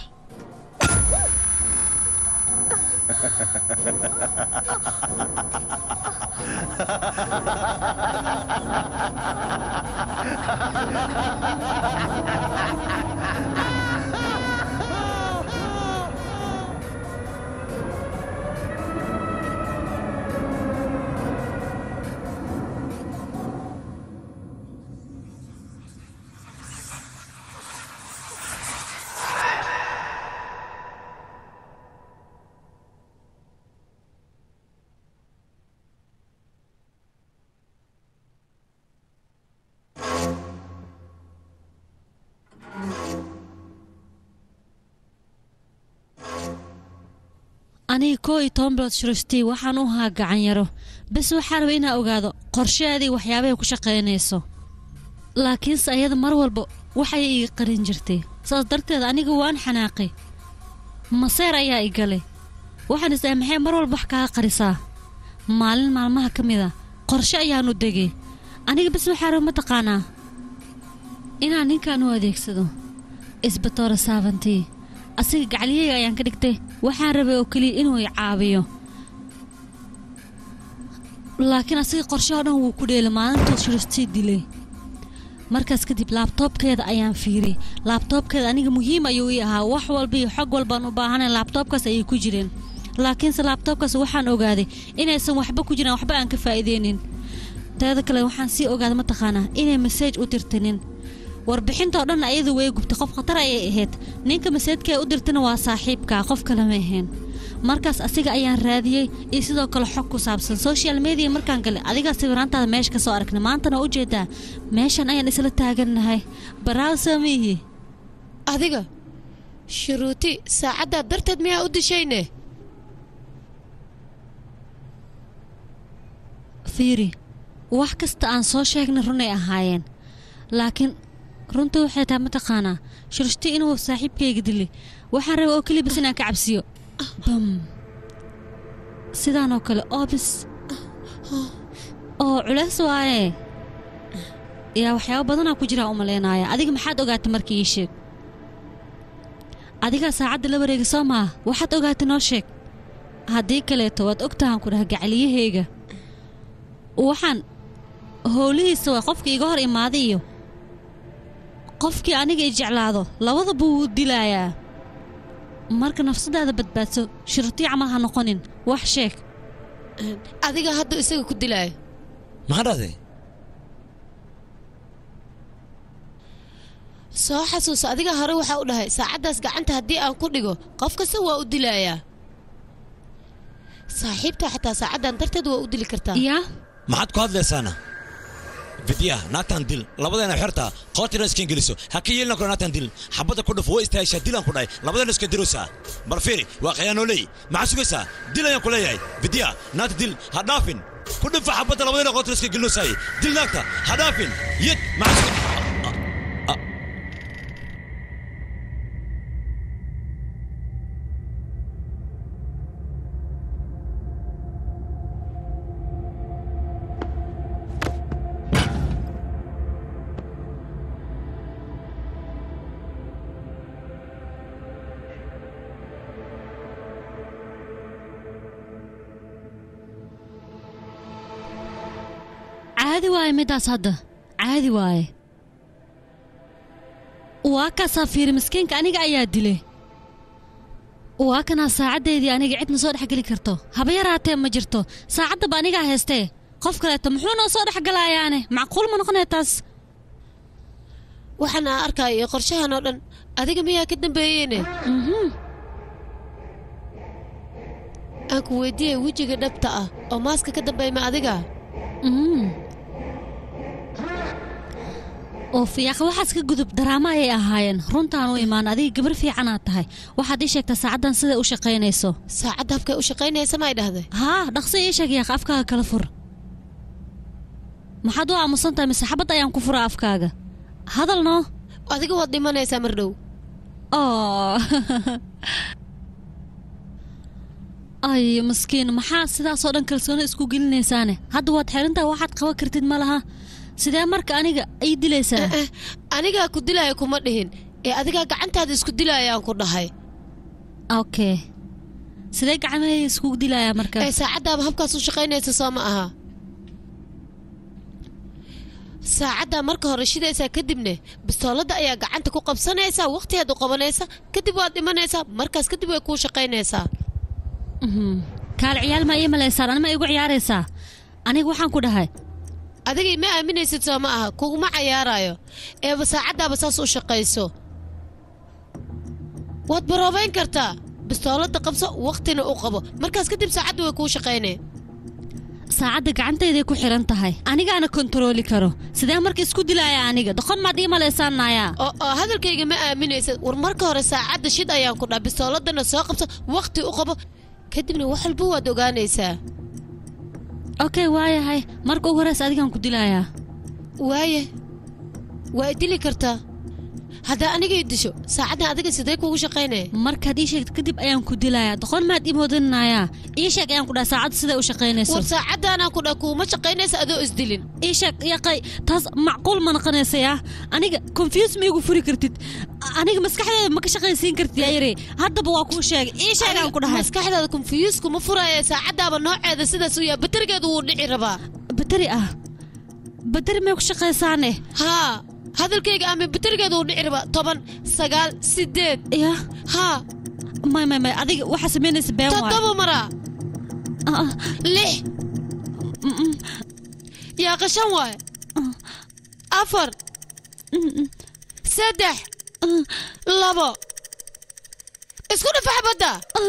aniga koo iyo toban bilood shurustii waxaan u ahaa gacanyaro bes waxaa raba inaa ogaado qorsheedii waxyaabahay ku shaqaynayso laakiinse ayada mar walba waxay ii qarin jirtay saas darteed aniga waan xanaaqay maseer ayaa i galay waxaan isdahay maxay mar walba wax kaaga qarisaa maalin maalmaha ka mid a qorshe ayaanu degay aniga bes waxaa raba mataqaanaa inaan ninkan u adeegsado isbatoora saabantii asiga gacliyayga ayaan ka dhigtay waxaan rabay oo keliya inuu i caabiyo laakiin asiga qorshe oo dhan wuu ku dheelay maalintuu shurustii dilay markaas kadib laabtoobkeeda ayaan fiiriyey laabtoobkeeda aniga muhiim ayuu ii ahaa wax walba iyo xog walbaan u baahanay laabtoobkaas ayay ku jireen laakiinse laabtoobkaas waxaan ogaaday inaysan waxba ku jiraan waxba aan ka faa'iideynin teeda kale waxaan sii ogaaday mataqaanaa inay maseej u dirtinin warbixintao dhan ayadu way gubtay qof khatar ayay ahayd ninka maseedkae u dirtana waa saaxiibka qof kale ma ahayn markaas asiga ayaan raadiyey iyo sidoo kale xog ku saabsan social media markaan galay adigaa sawiraantaada meesha ka soo aragnay maantana u jeedaa meeshan ayaan isla taagannahay baraaw samiihi adiga shuruuti saacaddaa darteed miyaa u dishayne fiiri wax kasta aan soo sheegnay runay ahaayeen laakiin runta waxay tahay mataqaanaa shurshti inuu saaxiibkayga dilay waxaan raba oo keliya bas inaan ka cabsiyo bam sidaanoo kale oobis oo culays waaye yaa waxyaabo badanaa ku jiraa u malaynaaya adiga maxaad ogaatay markii ii sheeg adigaa saacadda la wareega soo maa waxaad ogaatay noo sheeg haddii kaleeto waad ogtahan ku dhaha gacliyahayga waxaan howlihiisa waa qofka iga hor imaaday iyo qofkii aniga i jeclaado labadaba wuu dilaayaa marka nafsadaada badbaadso shurtii camal ha noqonin wax sheeg adiga hadda isaga ku dilaayo maxaa dhahday soo xasuuso adiga hore waxaa u dhahay saacaddaas gacanta haddii aan ku dhigo qof kasta waa u dilaayaa saaxiibta xataa saacadan darteed waa u dili kartaa yaa maxaad ku hadlaysaana fidya naagtan dil labadeena xerta qoortina iskan geliso ha ka yeelina karo naagtan dil xabadda ku dhufo way istaahishaa dilaan ku dhahay labadeena iska dirosaa bal fiiri waa khiyaanooley maxaa sugaysaa dil ayaan ku leeyahay fidya naagta dil ha dhaafin ku dhufa xabadda labadeena qoortina iska gelinosaay dil naagta ha dhaafin yid maxaa suga caadi waaye middaas hadda caadi waaye waa kaasaa fiiri miskiinka aniga ayaa dilay waa kanaa saacaddeedii aniga cidna soo dhexgeli karto haba yaraatee ma jirto saacaddaba anigaa haystee qof kaleeto muxuu noo soo dhexgalayaane macquul ma noqonaya taas waxaan aa arkaayo qorshahan oo dhan adiga miyaa ka dambeeyeyne aan ku weydiiyey wejiga dhabta ah oo maaska ka dambeeya ma adiga oo fiyaaq waxaas ka gudub daraamo ayay ahaayeen runtaan u imaan adiga gabar fiicanaad tahay waxaad ii sheegtaa saacaddan siday u shaqaynayso saacadda habkay u shaqaynaysa ma ay dhahday haa dhaqso ii sheeg yaaq afkaaga kala fur maxaad u aamusan tahay mise xabad ayaan ku fura afkaaga hadal noo adiga waad dhimanaysaa mar dhow oo ay maskiin maxaa sidaasoo dhan kalsooni isku gelinaysaane hadda waad xirintaa waxaad qaban kartid ma laha sidee marka aniga ay dilaysaa anigaa ku dilaya kuma dhihin ee adigaa gacantaada isku dilayaan ku dhahay okay sidee gacmahayga iskugu dilayaa marka ee saacaddaaba habkaas u shaqaynaysa soo ma aha saacaddaa marka hore shidaysaa kadibne bistooladda ayaa gacanta ku qabsanaysaa wakhtigeed u qabanaysa kadib waad dhimanaysaa markaas kadib way kuu shaqaynaysaa kaal ciyaal maa ii malaysaan anima igu ciyaaraysaa aniga waxaan ku dhahay adigay ma aaminaysid soo ma aha kuguma cayaaraayo eeba saacaddaaba saas u shaqayso waad baroobayn kartaa bistooladda qabso wakhtina u qabo markaas kadib saacadda way kuu shaqaynee saacadda gacantayday ku xiran tahay anigaana kontarooli karo sidee marka isku dilaya aniga doqon maad ii malaysaanayaa oo hadalkayga ma aaminaysad war marka hore saacadda shid ayaan ku dhaa bistooladana soo qabso wakhti u qabo kadibna wax walba waad ogaanaysaa okay waayahay marka ugu horeysa adigaan ku dilayaa waaye waa i dili kartaa haddaa aniga i disho saacaddan adiga sidee kuugu shaqaynaya markaad ii sheegto kadib ayaan ku dilayaa doqon maad ii moodinayaa ii sheeg ayaan ku dhaha saacadda siday u shaqaynayso war saacaddaanaan ku dhaa kuuma shaqaynaysa adoo isdilin ii sheeg yaqay taas macquul ma noqonaysayaa aniga confuse ma igu furi kartid aniga maskaxdeeda ma ka shaqaysiin kartid yayare haddaba waa kuu sheegay ii sheeg aan ku dhahay maskaxdaada confuse kuma furaya saacaddaaba nooceeda sidaas u yahay baterigeedu wuu dhici rabaa bateri ah bateri may ku shaqaysaane haa hadalkayga ama baterigeedu wuu dhici rabaa toban sagaal sideed ya haa may may may adiga waxaa samaynaysa been waay toddoba maraa lix yaa qashan waay afar saddex labo isku dhafax badda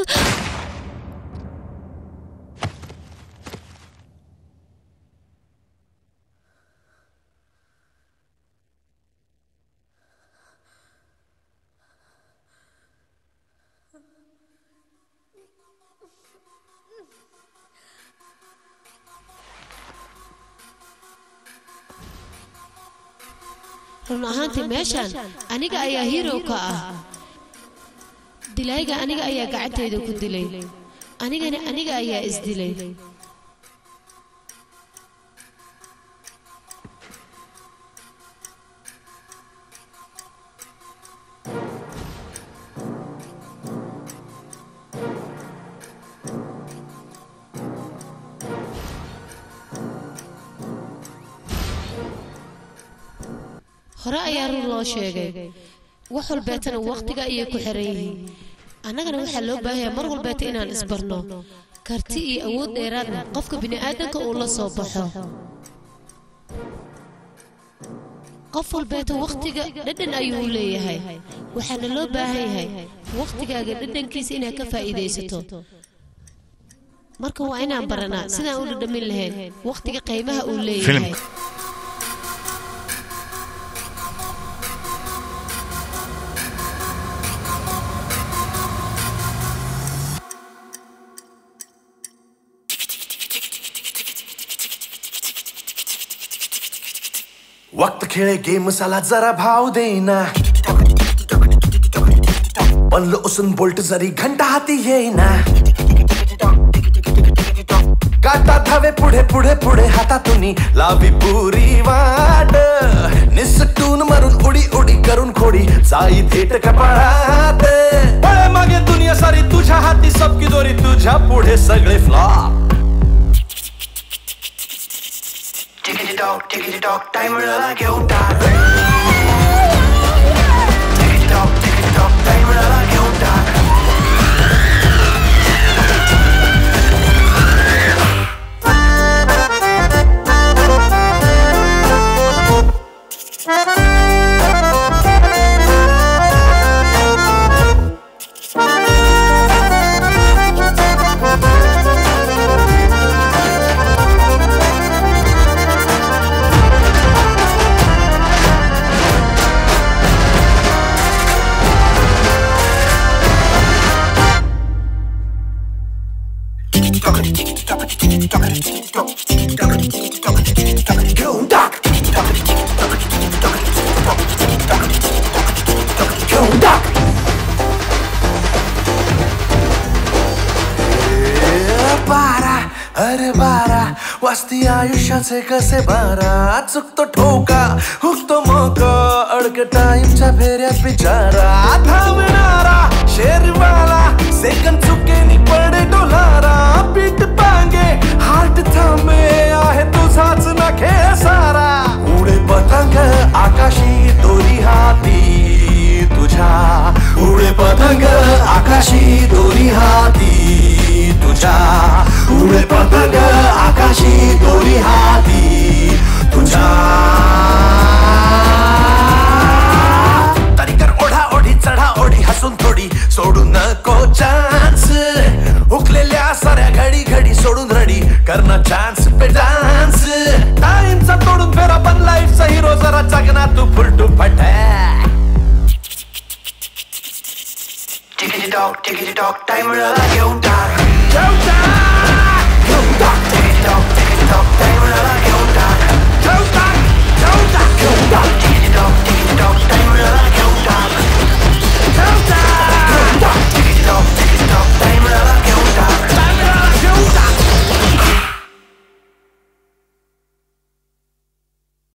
run ahaantii meeshaan aniga ayaa hirow ka ah dilayga aniga ayaa gacantayda ku dilay anigana aniga ayaa isdilay hore ayaa run loo sheegay wax walbeetana wakhtiga ayay ku xiran yihiin annagana waxaa loo baahanyaa mar walbeeta inaan isbarno karti iyo awood dheeraadna qofka bini'aadanka uu la soo baxo qof walbeeta wakhtiga dhadhan ayuu leeyahay waxaana loo baahan yahay wakhtigaaga dhadhankiisa inaad ka faa'iidaysato marka waa inaan baranaa sidaan u dhadhamin lahayn wakhtiga qiimaha uu leeyahay filimka वक्त खेळे गेमसाला जरा भाव देना बनलो उसून बोल्ट जरी घंटा हाती येईना काटा धावे पुढे पुढे पुढे हातातून लावी पुरी वाट निसटून मारून उडी उडी करून खोडी जाई थेट कपाळात पळे मागे दुनिया सारी तुझ्या हाती सबकी दोरी तुझ्या पुढे सगळे flop Tickety dog, tickety dog, time मिळाला घेऊन टाक Tickety dog, tickety dog, time मिळाला घेऊन टाक घेऊन टाक घेऊन टाक ए, बारा अरे बारा वाजती आयुष्याचे कसे बारा चुकतो ठोका हुकतो मोका अडक टाइमच्या फेऱ्यात बिचारा धावणारा शेरवाला सेकंद चुकेनी पडे डोलारा पीठ पांगे हार्ट थांबे आहे तुझाच ना खेळ सारा उडे पतंग आकाशी दोरी हाती तुझ्या उडे पतंग आकाशी दोरी हाती तुझ्या उडे पतंग आकाशी दोरी हाती तुझ्या तरी कर ओढा ओढी चढा ओढी हसून थोडी सोडू नको चान्स उकलेल्या साऱ्या घडी घडी सोडून रडी करणं चान्स पे डान्स टाइमचा तोडून फेरा पण लाईफचा हिरो जरा जगना तू फुलटू फटाक Tickety dog, tickety dog, time मिळाला घेऊन टाक घेऊन टाक घेऊन टाक tickety dog, tickety dog, time मिळाला घेऊन टाक घेऊन टाक घेऊन टाक घेऊन टाक tickety dog, tickety dog, time मिळाला